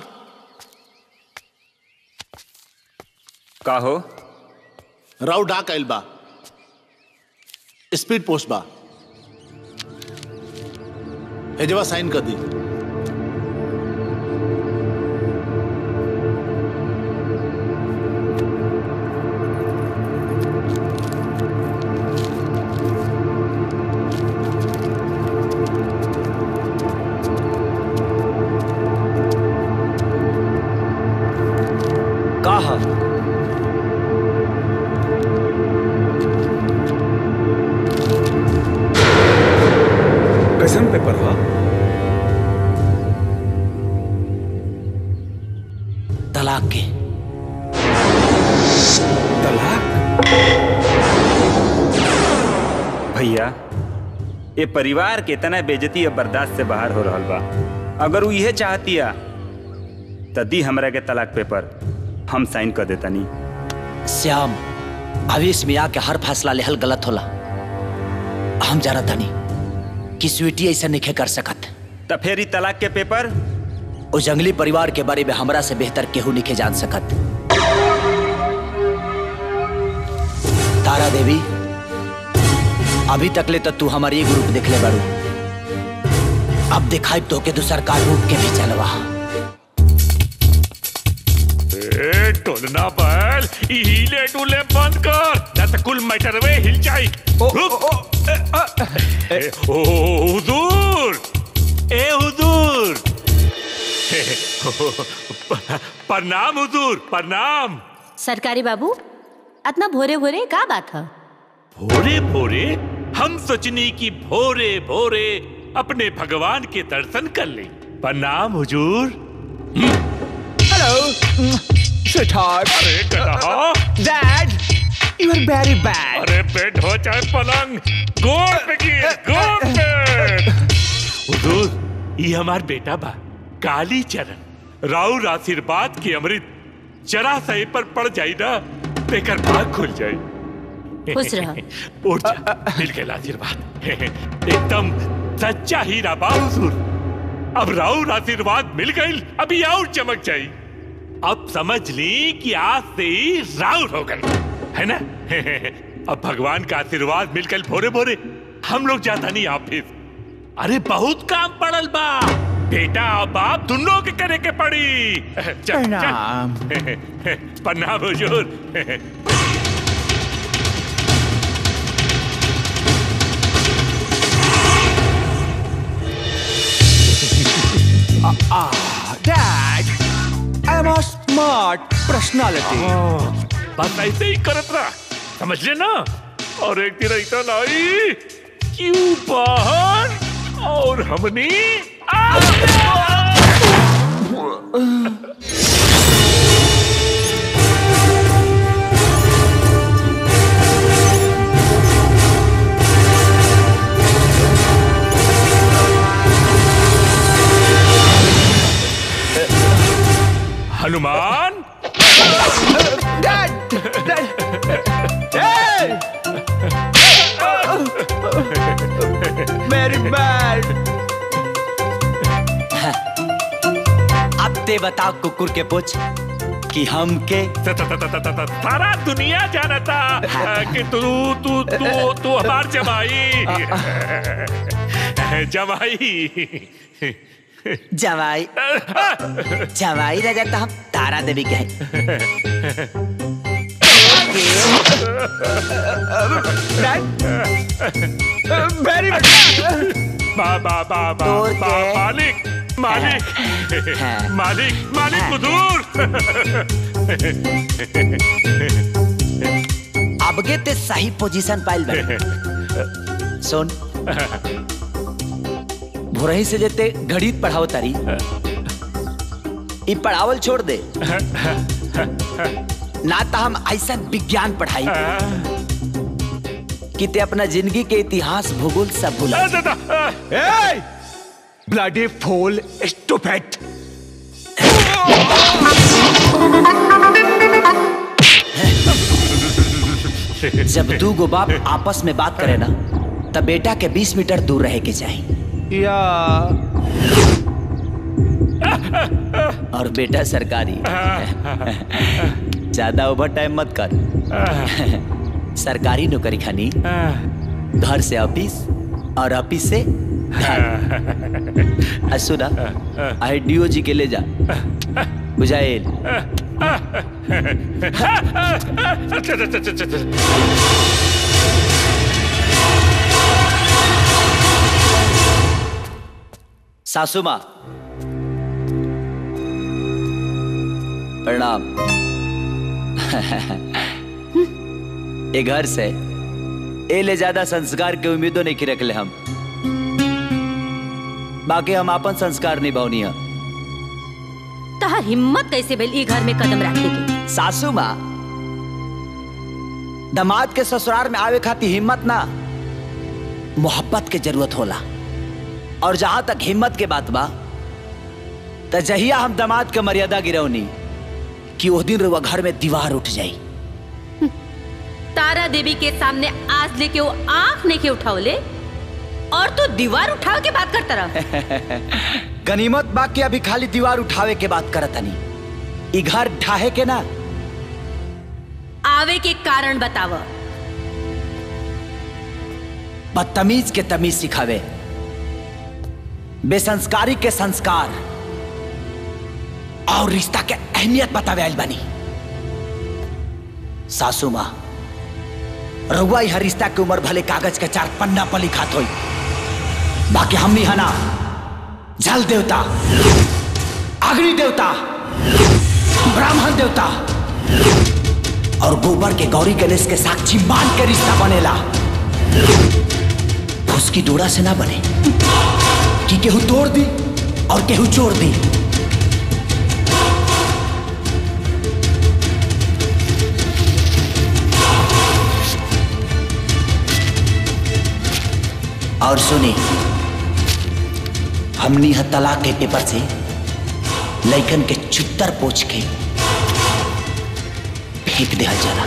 का हो राव डाक आइल बा स्पीड पोस्ट बा हेजवा साइन कर दी का ह कैसन पेपर हा तलाक के भैया ये परिवार के तना बेजती अब बर्दाश्त से बाहर हो रहल बा अगर वो इहे चाहतिया त दी हमरा के तलाक पेपर हम साइन कर देतानी श्याम आवेश में आके हर फैसला लेहल गलत होला हम जाना तानी कि स्वीटी ऐसा नहीं कर सकत त फिर ई तलाक के पेपर ओ जंगली परिवार के बारे में हमरा से बेहतर केहू नहीं जान सकत तारा देवी अभी तक ले तो तू हमारी ये ग्रुप देख ले बारू अब दिखाई तो के दूसर का रूप के भी चलवा ए टोलना बैल ई हिले डुले बंद कर ना तो कुल मैटर वे हिल जाई रुक ए, ओ हुजूर ए हुजूर प्रणाम हुजूर प्रणाम सरकारी बाबू इतना भोरे भोरे का बात है भोरे भोरे हम सोचनी की भोरे भोरे अपने भगवान के दर्शन कर ले प्रणाम हुजूर Hello, sweetheart. अरे गधा Dad, you are very bad. अरे बेड हो चाहे पलंग गोड़ पे गिर गोड़ पे हुजूर ये हमार बेटा बा काली चरण राउर आशीर्वाद की अमृत जरा सही पर पड़ जाई ना तेकर भाग खुल जाई खुश रह। उठ जा मिल गया आशीर्वाद एकदम सच्चा हीरा बा हुजूर अब राउर आशीर्वाद मिल गई अभी और चमक जाई अब समझ ली कि आज से ही राउर हो गई है ना अब भगवान का आशीर्वाद मिलकर भोरे भोरे हम लोग जाता नहीं ऑफिस अरे बहुत काम पड़ल बा बेटा और बाप दोनों के करे के पड़ी चल, चल। प्रणाम। प्रणाम हुजूर Ah, Dad, I'm a smart personality. बस ऐसे ही करत रहा समझ ले ना और एक दिन ऐसा लाई क्यों बाहर और हमने हनुमान ते बताओ कुकुर के पूछ कि हम के सारा दुनिया जानता कि तू तू तू तू हमार जमाई जमाई जवाई जवाई राजा तो हम तारा देवी के हैं वेरी बा बा बा बा बा मालिक मालिक मालिक मालिक कुदूर अबगे ते सही पोजीशन पाइल बा सुन भोरही से जेते गणित पढ़ाओ तारी ई पढ़ावल छोड़ दे ना तो हम ऐसा विज्ञान पढ़ाई कि ते अपना जिंदगी के इतिहास भूगोल सब भुला Hey! Bloody fool, stupid! जब दू गो बाप आपस में बात करे ना तब बेटा के 20 मीटर दूर रहे के चाहिए या और बेटा सरकारी ज्यादा ओवर टाइम मत कर सरकारी नौकरी खानी घर से ऑफिस और ऑफिस से घर आ सुना आई डीओ जी के ले जा बुझाएल सासू माँ प्रणाम ए घर से ए ले ज्यादा संस्कार के उम्मीदों नहीं की रखले हम बाकी हम अपन संस्कार निभावनी है तहार हिम्मत कैसे भेल ई घर में कदम रखे के सासू माँ दामाद के ससुराल में आवे खाती हिम्मत ना मोहब्बत के जरूरत होला और जहां तक हिम्मत के बात बा त जहिया हम दामाद के मर्यादा गिरौनी कि उस दिन रुआ घर में दीवार उठ जाई तारा देवी के सामने आज लेके वो आंख नहीं के उठावले और तू दीवार उठाव के बात करता रह गनीमत बा के अभी खाली दीवार उठावे के बात करत हनी ई घर ढाहे के ना आवे के कारण बताव बदतमीज के तमीज सिखावे बेसंस्कारी के संस्कार और रिश्ता के अहमियत बतावे आइल बनी सासू माँ रउआ हर रिश्ता के उम्र भले कागज के चार पन्ना पर लिखात होई बाकी हमनी हना जल देवता अग्नि देवता ब्राह्मण देवता और गोबर के गौरी गणेश के साक्षी मान के रिश्ता बनेला उसकी डोरा से ना बने कि केहू तोड़ दी और केहू जोड़ दी और सुनी हमनी ह तलाक के पेपर से लइकन के चुत्तर पोछ के फेंक दिया जाला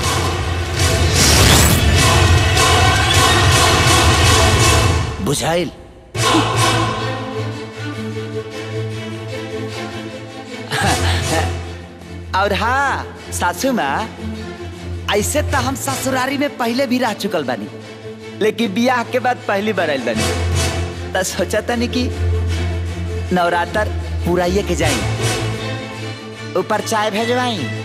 बुझाइल और हाँ सासू माँ ऐसे तो हम ससुरारी में पहले भी रह चुकल बानी लेकिन बियाह के बाद पहली बार आयल बानी तो सोचा तनी कि नवरात्र पूरा ये के जाई ऊपर चाय भेजवाई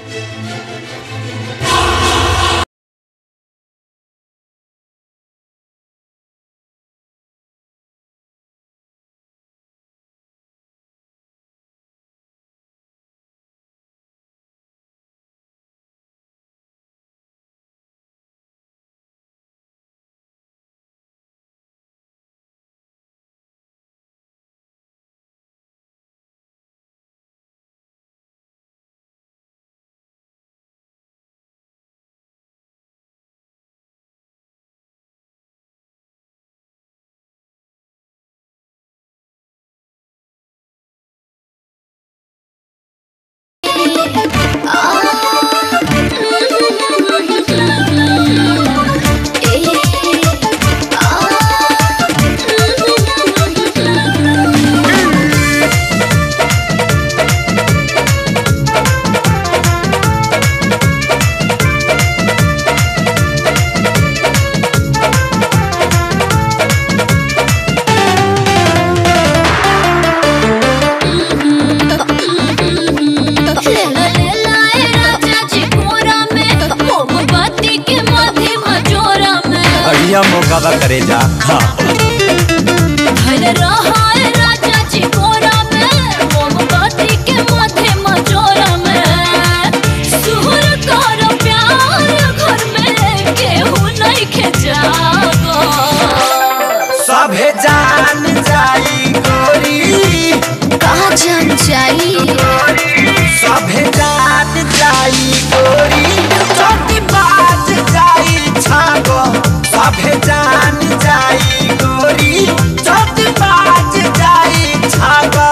बढ़िया मौका बा करे जा हाँ धन रहा है राजा जी कोरा में मोमबत्ती के माथे मचोरा में सुर कर प्यार घर में केहू नहीं खेजागो सभे जान जाई गोरी कहाँ जान जाई सभे जान जाई गोरी चोटी बाज जाई छागो सभे जान जाई गोरी चोटी बाज जाई छागो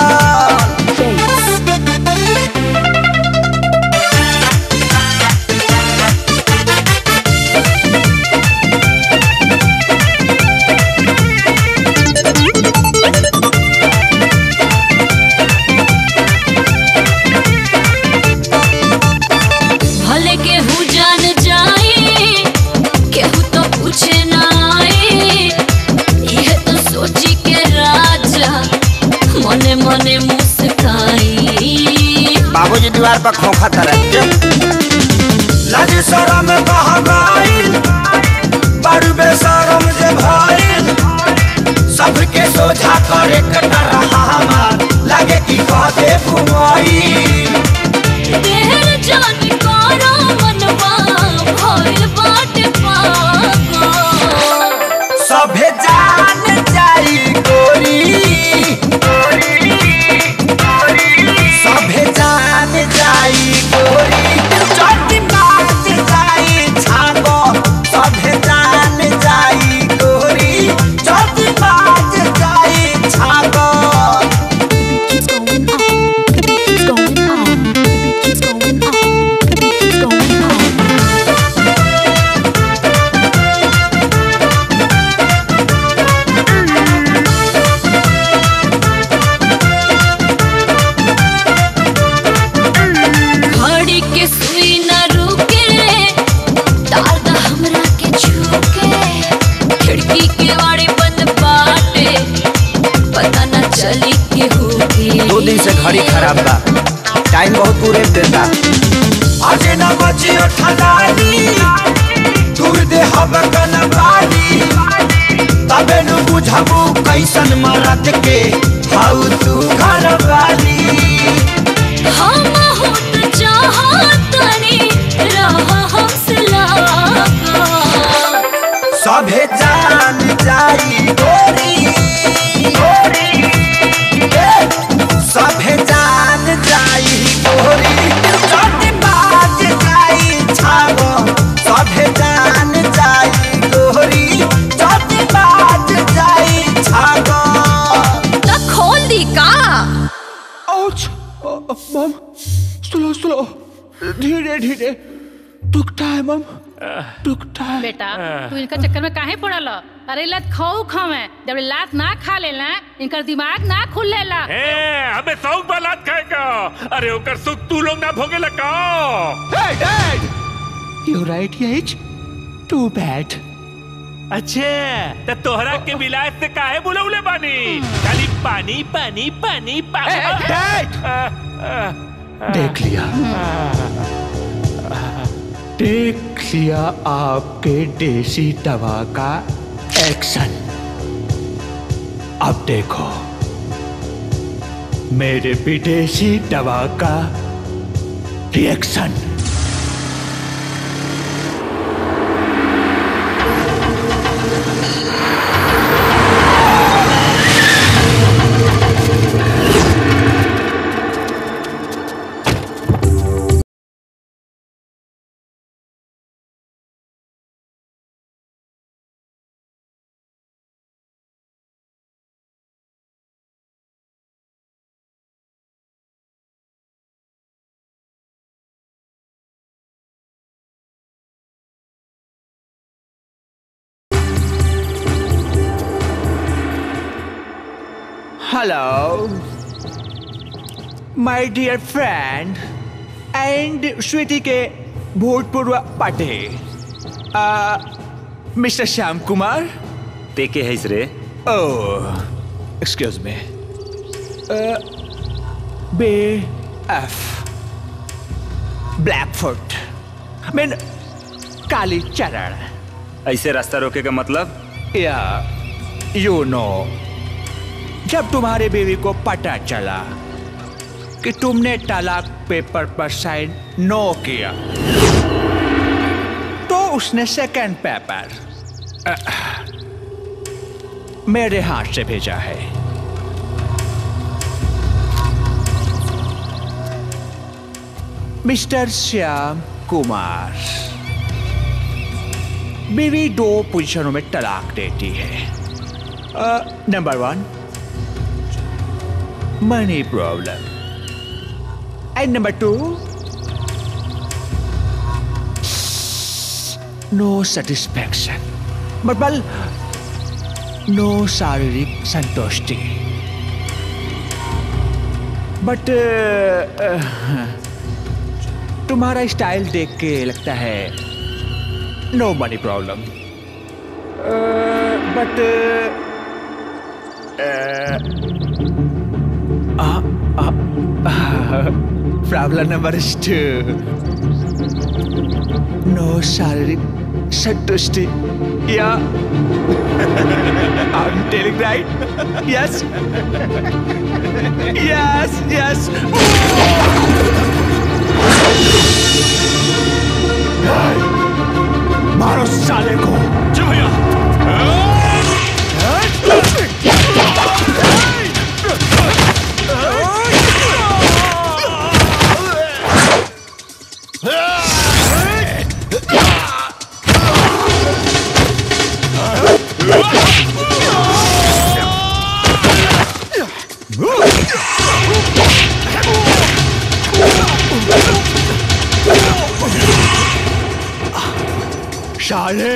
भले केहू जान जाई केहू तो पूछे ना आई यह तो सोची के राजा मने मने मुस्काई बाबूजी दीवार पर खोखा तरह लाज शरम कह गईल बड़ बेशरम जे भइल सबके सोझा करे कटा रहा हमार लगे कि कहते घुमाई देहर जान करो मनवा भइल बाटे पागल सभे जान जाई गोरी सभे जान जाई गोरी चोटी बाज जाई छागो सभे जान जाई गोरी चोटी बाज जाई छागो घड़ी के सुई न रुके तार दा हमरा के छूके खिड़की के वाड़ी बंद बाटे पता न चली केहू के दो दिन से घड़ी खराब बा टाइम बहुत पूरे देता आज न बचियो ठलानी दूर दे हब कनवानी तबे नु बुझबू कैसन मरद के हाउ तू घर वाली हम होत चाहतनी रहा हमसे लागा सभे जान जाई गोरी गोरी ए, सभे जान जाई गोरी चोटी बाज जाई छागो सभे जान जाई गोरी चोटी बाज जाई छागो त खोल दी का आउच मम स्लो स्लो धीरे धीरे टुकता है मम टुकता है बेटा तू इनका चक्कर में काहे पड़ल अरे लत खाऊ खावे जब लात ना खा लेला इनकर दिमाग ना खुल लेला ए, हमें सौक बालात खाएगा अरे ओकर सुख तू लोग ना भोगे लगा Hey, Dad! You right, Yates? Too bad. अच्छे तो तोहरा के विलायत से काहे बुलौले बानी खाली पानी पानी पानी पानी देख लिया देख लिया आपके देसी दवा का एक्शन अब देखो मेरे विदेशी दवा का reaction Hello, my dear friend and Sweety के भूतपूर्व पाटे मिस्टर श्याम कुमार ते के है रे ओह excuse me B F blackfoot mean Kali Charan ऐसे रास्ता रोके का मतलब या यू नो जब तुम्हारे बीवी को पता चला कि तुमने तलाक पेपर पर साइन नो किया तो उसने सेकंड पेपर अ, मेरे हाथ से भेजा है मिस्टर श्याम कुमार बीवी दो पोजीशनों में तलाक देती है number one money problem and number two no satisfaction मतलब नो शारीरिक संतुष्टि बट तुम्हारा स्टाइल देख के लगता है no money problem but problem number two no शारीरिक संतुष्टि या I'm telling right? Yes? yes, yes. मारो साले को जी भैया साले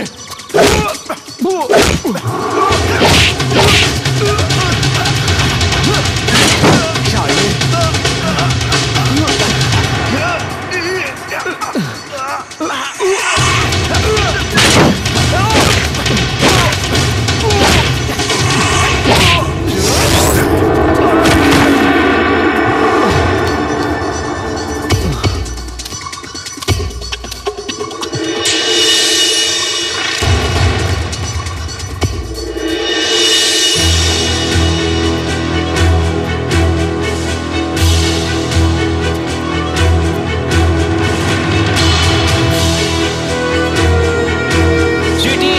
स्वीटी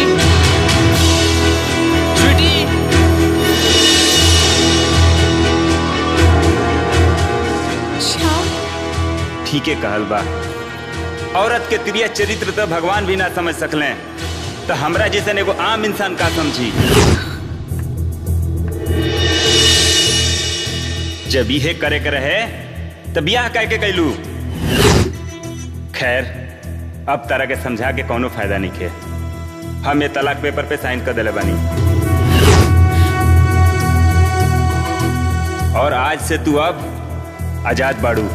स्वीटी ठीक है कहल बा औरत के त्रिय चरित्र तो भगवान भी ना समझ सकले तो हमरा जैसन एगो आम इंसान का समझी जब इहे करे के रहे तो बियाह कह के कैलू खैर अब तरह के समझा के कोनो फायदा नहीं खे हम ये तलाक पेपर पे साइन कर दिले बानी और आज से तू अब आजाद बाड़ू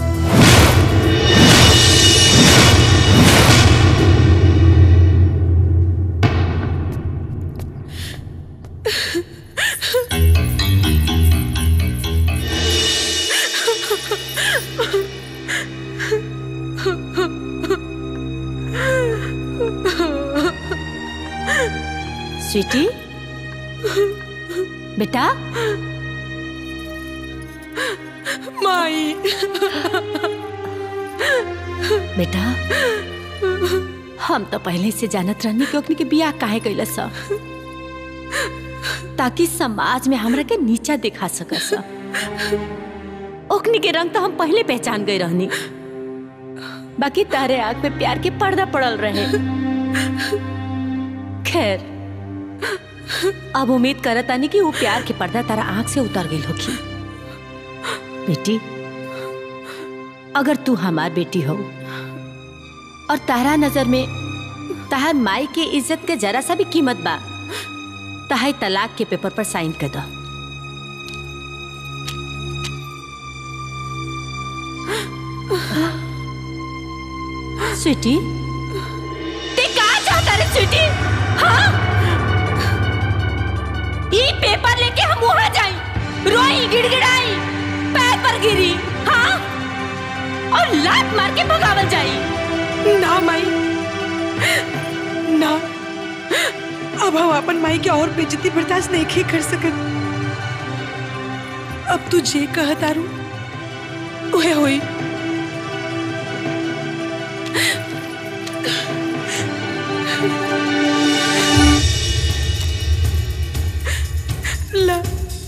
स्वीटी बेटा माई बेटा हम तो पहले से जानत रहनी कि ओकनी के बियाह काहे कैला सा ताकि समाज में हमरा के नीचा दिखा सकस ओकनी के रंग तो हम पहले पहचान गए रहनी बाकी तारे आग पे प्यार के पर्दा पड़ल रहे खैर अब उम्मीद करत आनी कि वो प्यार के पर्दा तारा आंख से उतर गई होगी बेटी अगर तू हमार बेटी हो और तारा नजर में ताहर माई के इज्जत के जरा सा भी कीमत बा ताहे तलाक के पेपर पर साइन कर दो स्वीटी ते कहा चाहता रे स्वीटी हाँ ये पेपर लेके हम वहां जाई रोई गिड़गिड़ाई पैर पर गिरी हाँ और लात मार के भगावल जाई ना माई ना अब हम अपन माई के और बेइज्जती बर्दाश्त नहीं कर सकत अब तू जे कह तारू उहे होई ला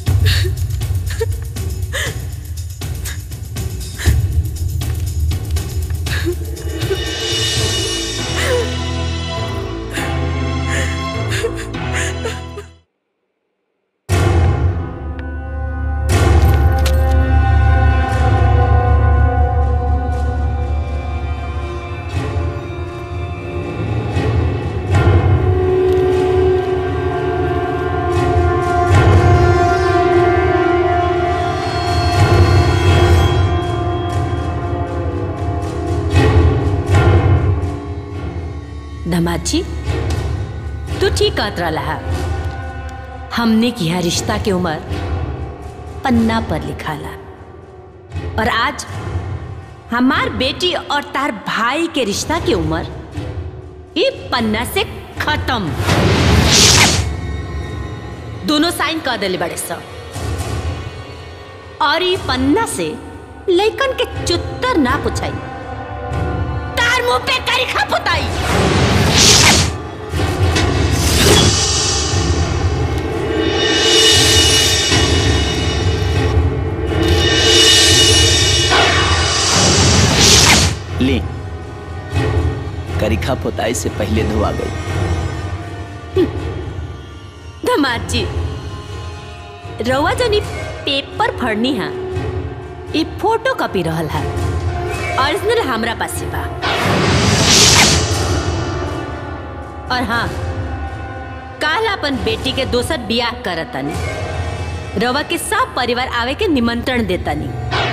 धमाद जी तू ठीक कहत रहा हमने किया रिश्ता के उम्र पन्ना पर लिखाला और आज हमार बेटी और तार भाई के रिश्ता के उम्र ये पन्ना से खत्म दोनों साइन कर दिले बड़े सब और ये पन्ना से लइकन के चुत्तर ना पुछाई तार मुंह पे करिखा पुताई ले करिखा पोताई से पहले धोआ गई धमाद जी रउआ जनी पेपर फड़नी है ये फोटो कॉपी रहल है ओरिजिनल हमरा पास बा और हाँ काल अपन बेटी के दोसर बियाह करतनी रवा के सब परिवार आवे के निमंत्रण देतनी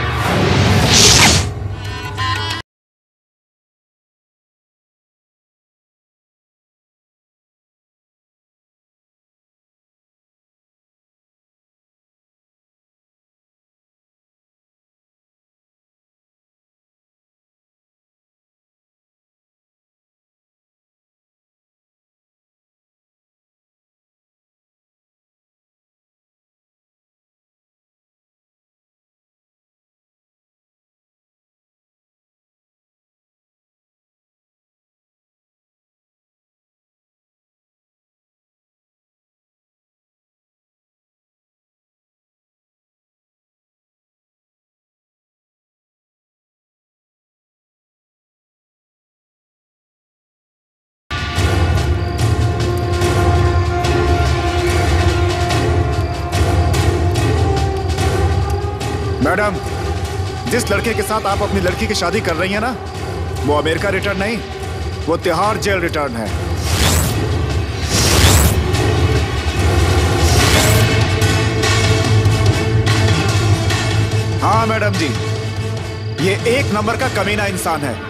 मैडम जिस लड़के के साथ आप अपनी लड़की की शादी कर रही हैं ना वो अमेरिका रिटर्न नहीं वो तिहाड़ जेल रिटर्न है हाँ मैडम जी ये एक नंबर का कमीना इंसान है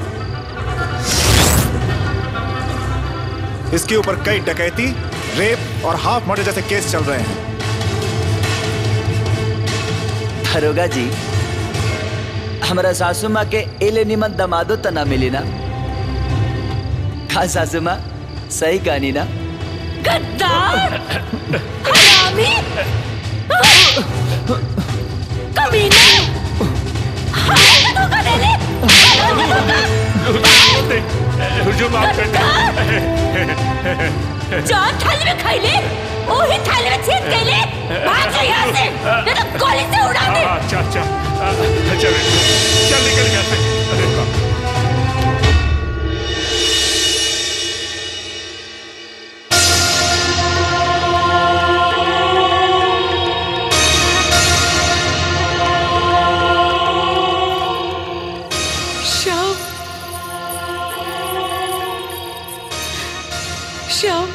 इसके ऊपर कई डकैती रेप और हाफ मर्डर जैसे केस चल रहे हैं दरोगा जी हमारा सासू माँ के एले निमन दमादो त ना मिली ना का सासू माँ सही कहानी ना गद्दार हरामी कमीने हाय धोखा दे ले हुजूम माफ कर जौन थाली में खाई ले वही थाली में छीन के ले भाग जा यहाँ से नहीं तो गोली से उड़ा दे अच्छा अच्छा चल चल निकल यहाँ से अरे बाप श्याम श्याम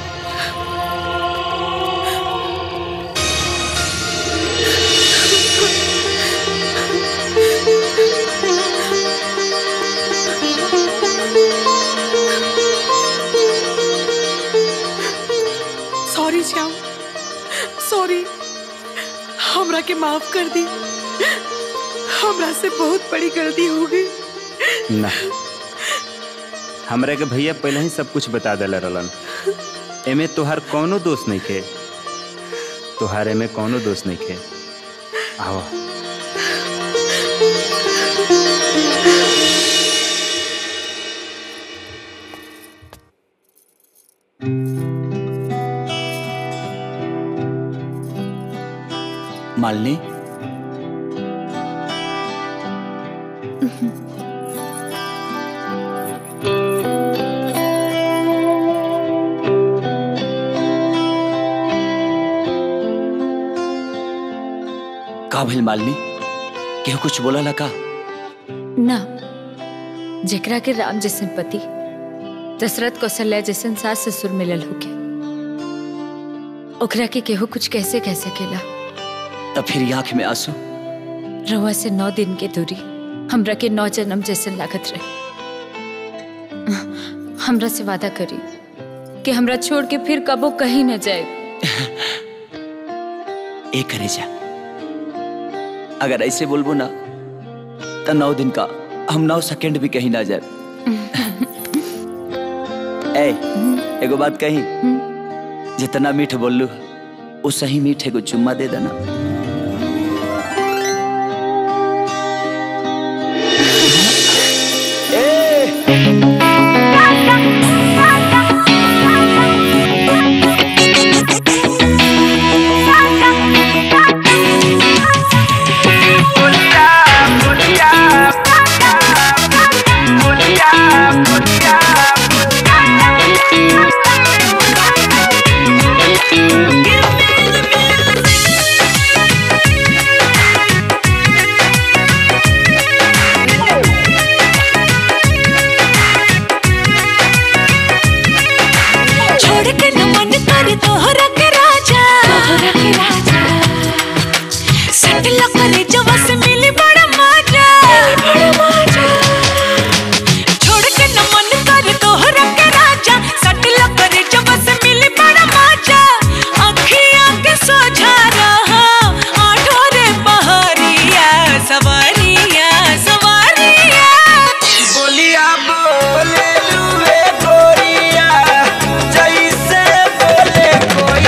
सॉरी श्याम सॉरी हमरा के माफ कर दी हमरा से बहुत बड़ी गलती हो गई ना हमरा के भैया पहले ही सब कुछ बता दिला रहलन एमे तोहार कौनो दोष नहीं खे तोहार एमे कौनो दोष नहीं खे आओ मालिनी का भइल मालिनी केहू कुछ बोला ला का ना जेकरा के राम जैसन पति दशरथ कौशल्या जैसन सास ससुर मिलल होके ओकरा के केहू कुछ कैसे कह सकेला तब फिर आंख में आंसू रवा से नौ दिन के दूरी हमरा के नौ जन्म जैसन लागत रहे हमरा से वादा करी कि हमरा छोड़ के फिर कबो कहीं न जाए एक करे जा अगर ऐसे बोलबो ना तो नौ दिन का हम नौ सेकंड भी कहीं ना जाए ए एगो बात कही जितना मीठ बोललू वो सही मीठ एगो चुम्मा दे देना छोड़ के न मन कर तोहरा के राजा तोहरा के राजा सटल करे जवा से मिली बड़ा मजा बड़ा मजा छोड़ के न मन कर तोहरा के राजा सटल करे जवा से मिली बड़ा मजा अखियां के सोझा रहा आठो रे बहरिया सवारिया सवारिया बोलिया बोले लुए गोरिया जैसे बोले कोई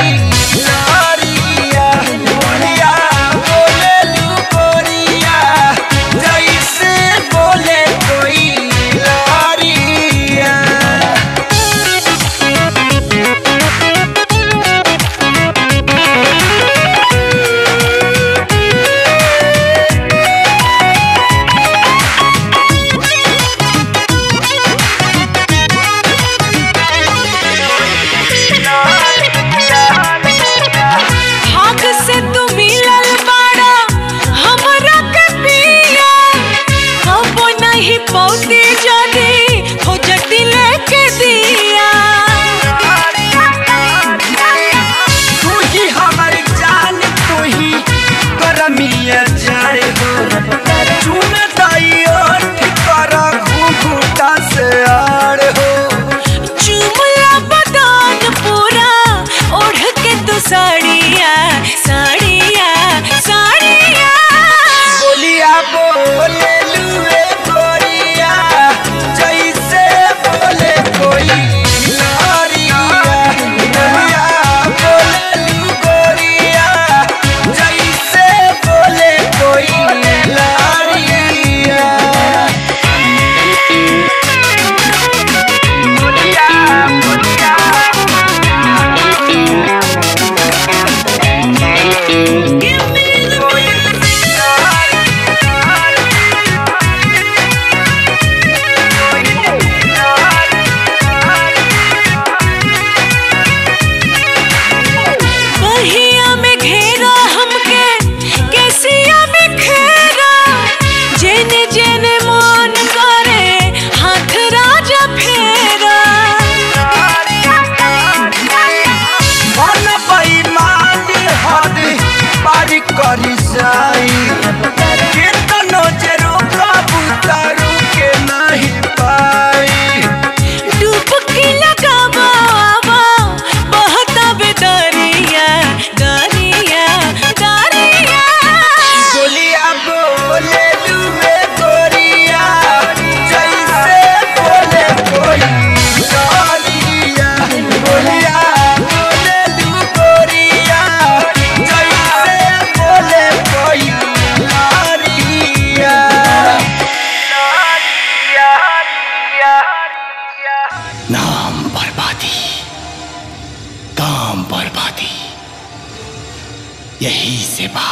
यही से बा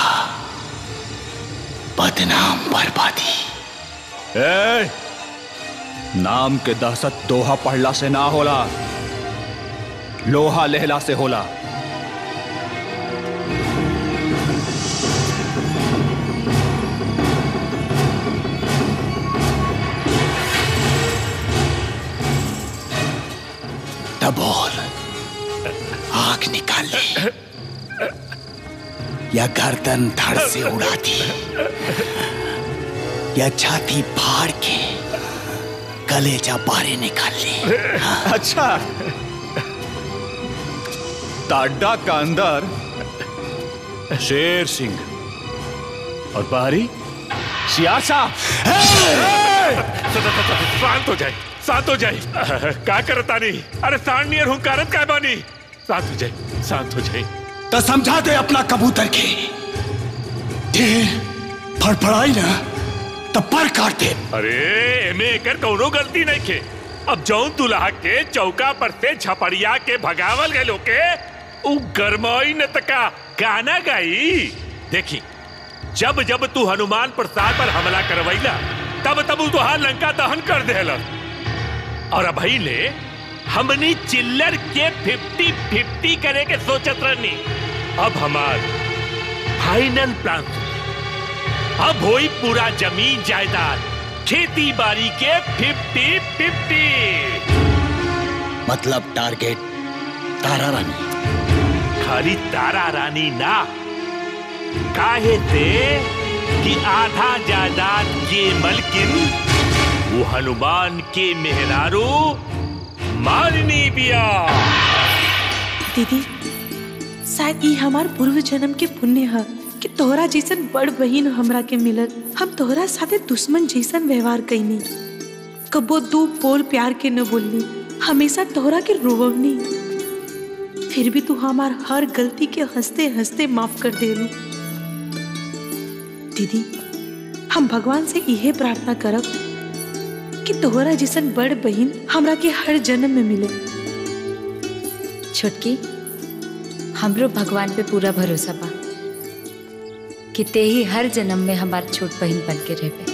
बदनाम बर्बादी ए, नाम के दहशत दोहा पढ़ला से ना होला लोहा लेहला से होला तब बोल आग निकाल ले या गर्दन धड़ से उड़ा दी या छाती फाड़ के कलेजा बारे निकाल ले अच्छा टाड्डा का अंदर शेर सिंह और बाहरी सियासा शांत हो जाए शांत हो जाए का करता नहीं अरे सांड नियर हूँ कारत का बानी शांत हो जाए शांत हो जाए तो समझा दे अपना कबूतर के ढेर फड़फड़ाई ना तो पर काट दे अरे एमे एकर कौनो गलती नहीं के अब जौन दुल्हा के चौका पर से झपड़िया के भगावल गए के उ गरमाई न तका गाना गाई देखी जब जब तू हनुमान प्रसाद पर हमला करवैला तब तब उ तुहार लंका दहन कर देला और अब ले हमनी चिल्लर के फिफ्टी फिफ्टी करे के सोचत रहनी अब हमार फाइनल प्लान अब होई पूरा जमीन जायदाद खेती बाड़ी के फिफ्टी फिफ्टी मतलब टारगेट तारा रानी खाली तारा रानी ना काहे से कि आधा जायदाद के मलकिन वो हनुमान के मेहरारू मारनी बिया दीदी शायद ई हमार पूर्व जन्म के पुण्य है कि तोहरा जैसन बड़ बहिन हमरा के मिलल हम तोहरा साथे दुश्मन जैसन व्यवहार कैनी कबो दू बोल प्यार के न बोलनी हमेशा तोहरा के रोवनी फिर भी तू हमार हर गलती के हंसते हंसते माफ कर देलू दीदी हम भगवान से इहे प्रार्थना करब कि तोहरा जैसन बड़ बहिन हमरा के हर जन्म में मिले छोटकी हमरो भगवान पे पूरा भरोसा बा कि ते ही हर जन्म में हमार छोट बहन बन के रहबे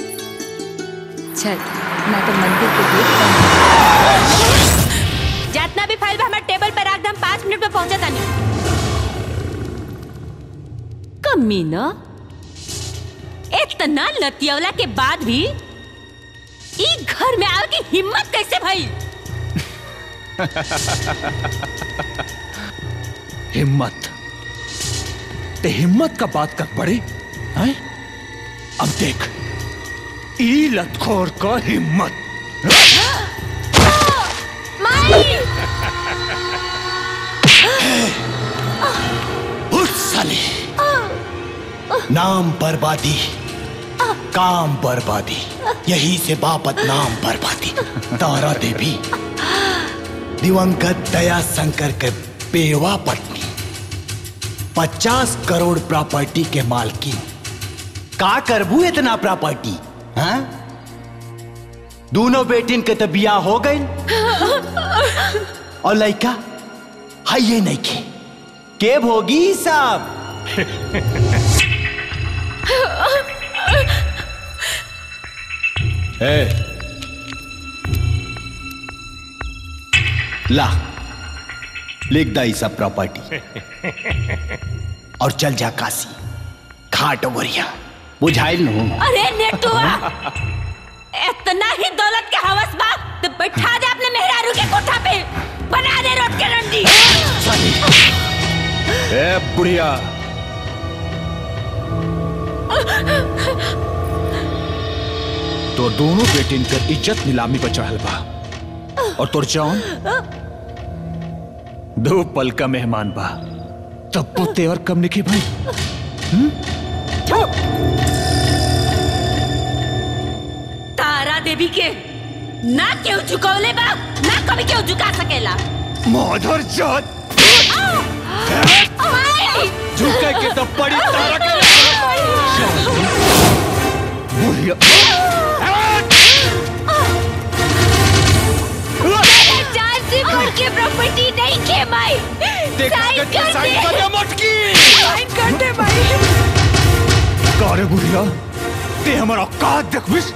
चल ना तो मंदिर के गेट बंद जितना भी फाइल बा हमारे टेबल पर रख दे हम पाँच मिनट में पहुंचे तानी कमी न इतना लतियवला के बाद भी ई घर में आवे की हिम्मत कैसे भई हिम्मत ते हिम्मत का बात कर पड़े हैं? अब देख ई लतखोर का हिम्मत उठ साले नाम बर्बादी काम बर्बादी यही से बापत नाम बर्बादी तारा देवी दिवंगत दया शंकर के बेवा पत्नी पचास करोड़ प्रॉपर्टी के मालकी का करबू इतना प्रॉपर्टी हाँ दोनों बेटिन के तो बिया हो गई और लड़का है ये नहीं के के भोगी साहब ए, ला लिख दा सब प्रॉपर्टी और चल जा काशी घाट गोरिया बुझाइल नु अरे नेटुआ इतना ही दौलत के हवस बा तो बैठा दे अपने मेहरारू के कोठा पे बना दे रोट के रंडी ए बुढ़िया तो दोनों बेटिन कर इज्जत नीलामी पर चढ़ल बा और तोर जौन दो पल का मेहमान बा तब वो तेवर कम निके भाई तारा देवी के ना क्यों झुकौले बा ना कभी क्यों झुका सकेला माधर जात माई! झुके के तो पड़ी तारा के बुढ़िया चार से बढ़ के प्रॉपर्टी नहीं के माई देखा साइन करके कर साइन दे कर दे मटकी साइन कर दे भाई कारे बुढ़िया ते हमारा औकात देखबिस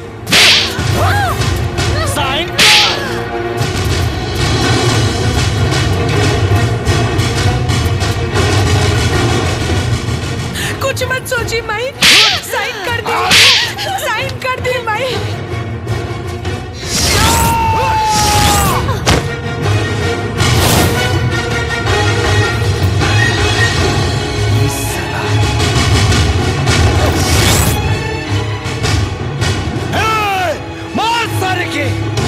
साइन कुछ मत सोची माई साइन कर दी साइन कर दी माई मार सारे के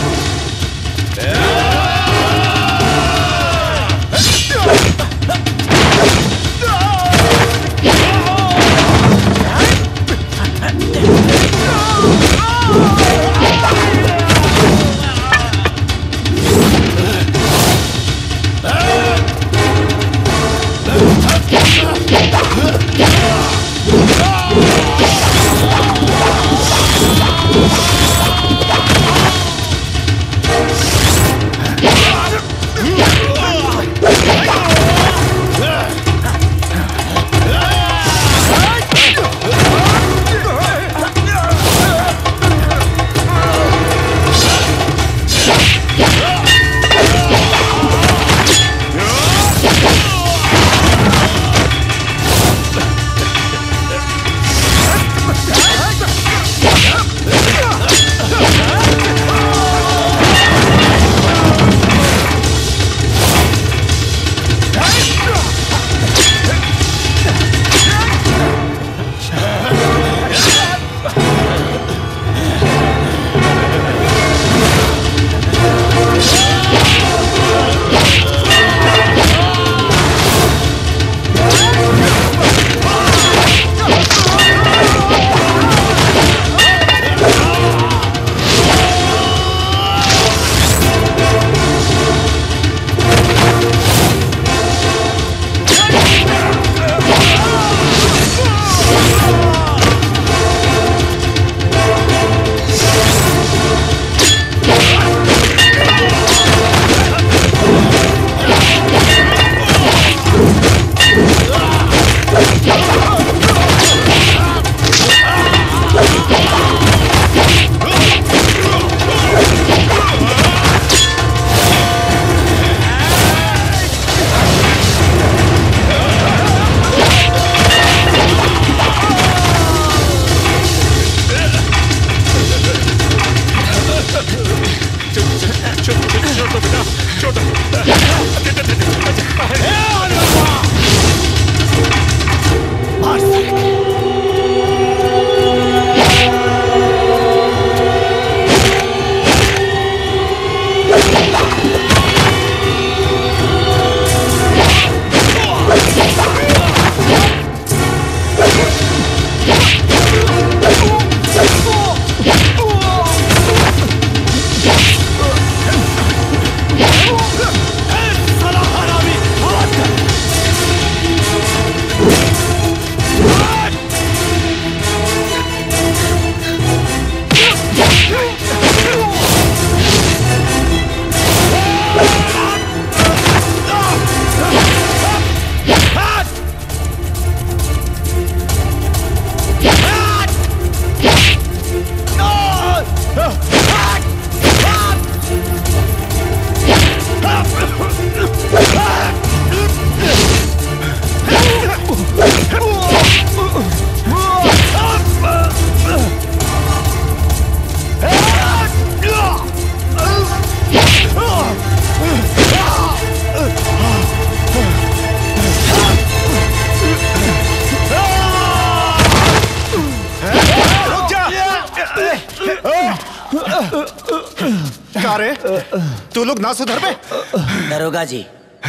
का रे तू लोग ना सुधर पे दरोगा जी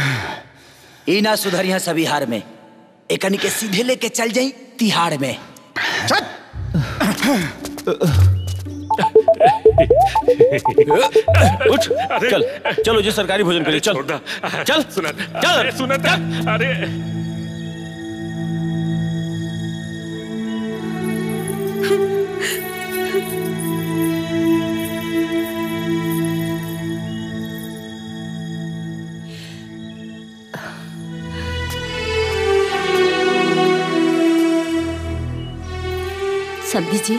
ई ना सुधरिया सभी हार में एकनी के सीधे लेके चल जाई तिहाड़ में उठ चल चलो जी सरकारी भोजन करिए चल चल सुना चल अरे सुना था अरे समझी जी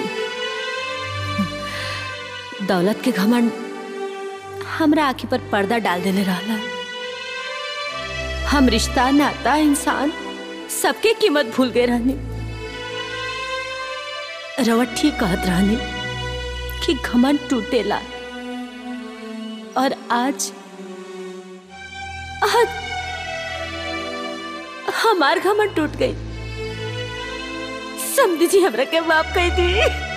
दौलत के घमंड हमरा आंखी पर पर्दा डाल देले रहला हम रिश्ता नाता इंसान सबके कीमत भूल गए रहनी रवट ठीक कहत रहनी कि घमंड टूटेला और आज आज हमार घमंड टूट गई समझी जी हमरा के माफ कही दी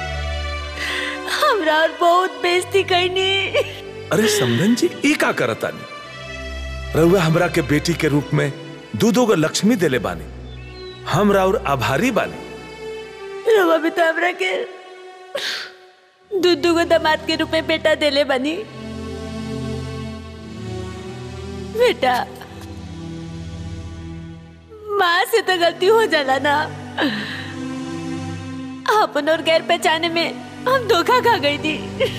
हमरा और बहुत बेइज्जती करनी अरे समधन जी ई का करतानी रउआ हमरा के बेटी के रूप में दू दो गो लक्ष्मी देले बानी हमरा और आभारी बानी रवा भी तो हमरा के दूधू को दामाद के रूप में बेटा देले बनी बेटा माँ से तो गलती हो जाला ना अपन और गैर पहचाने में हम धोखा खा गई थी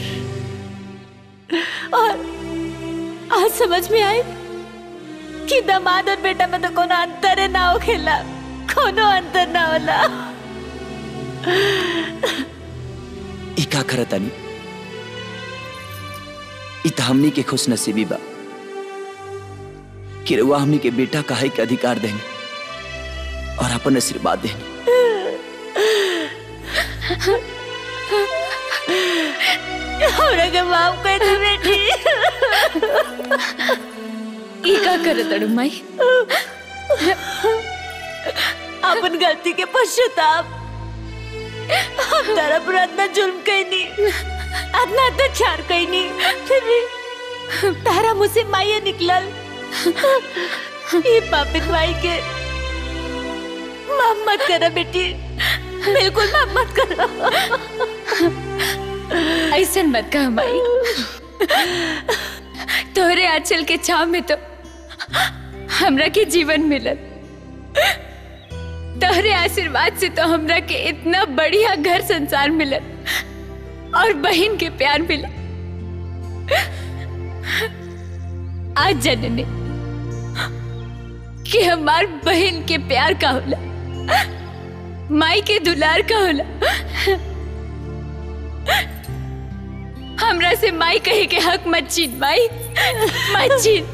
और आज समझ में आई कि दामाद और बेटा में तो कोनो अंतर है ना हो खेला कोनो अंतर ना होला ई का करतानी ई त हमनी के खुश नसीबी बा कि रउआ हमनी के बेटा काहे के अधिकार देनी और अपन आशीर्वाद देनी हमरा के माफ कर दे बेटी ई का करत अड़ू माई अपन गलती के पश्चाताप हम तारा पर इतना जुल्म कैनी इतना अत्याचार कैनी फिर भी तारा मुझसे माये निकलल ये पापित माई के माफ मत करा बेटी बिल्कुल माफ मत करो ऐसा मत कह माई तोहरे आंचल के छाव में तो हमरा के जीवन मिलल तोहरे आशीर्वाद से तो हमरा के इतना बढ़िया घर संसार मिलल और बहन के प्यार मिलल आज जनने कि हमार बहन के प्यार का होला माई के दुलार का होला हमरा से माई कहे के हक मत छीन माई मत छीन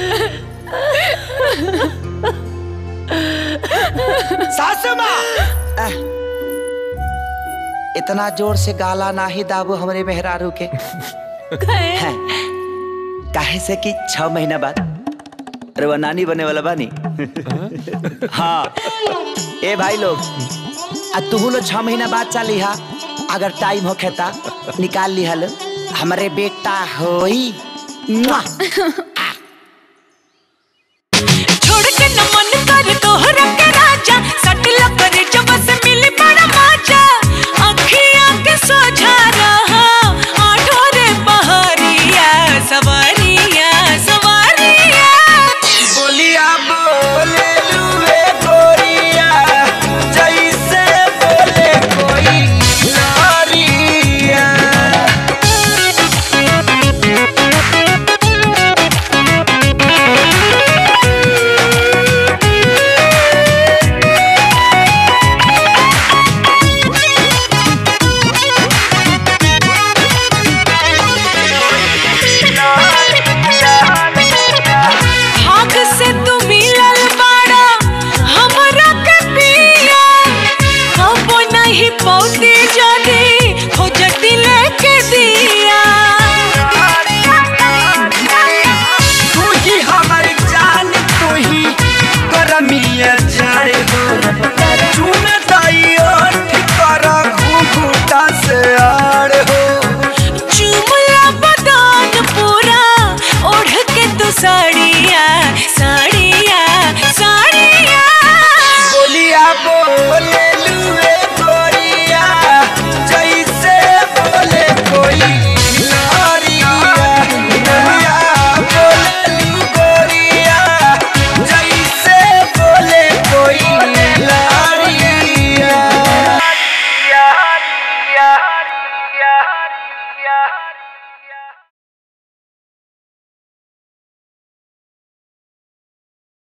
सासू माँ एह, इतना जोर से गाला ना ही दाबो हमरे मेहरारू के हैं, काहे से कि छह महीना बाद रवा नानी बने वाला बानी हाँ ए भाई लोग आ तू लोग छह महीना बाद चाली हा अगर टाइम हो खेता निकाल ली हल हमरे बेटा होई मुआ।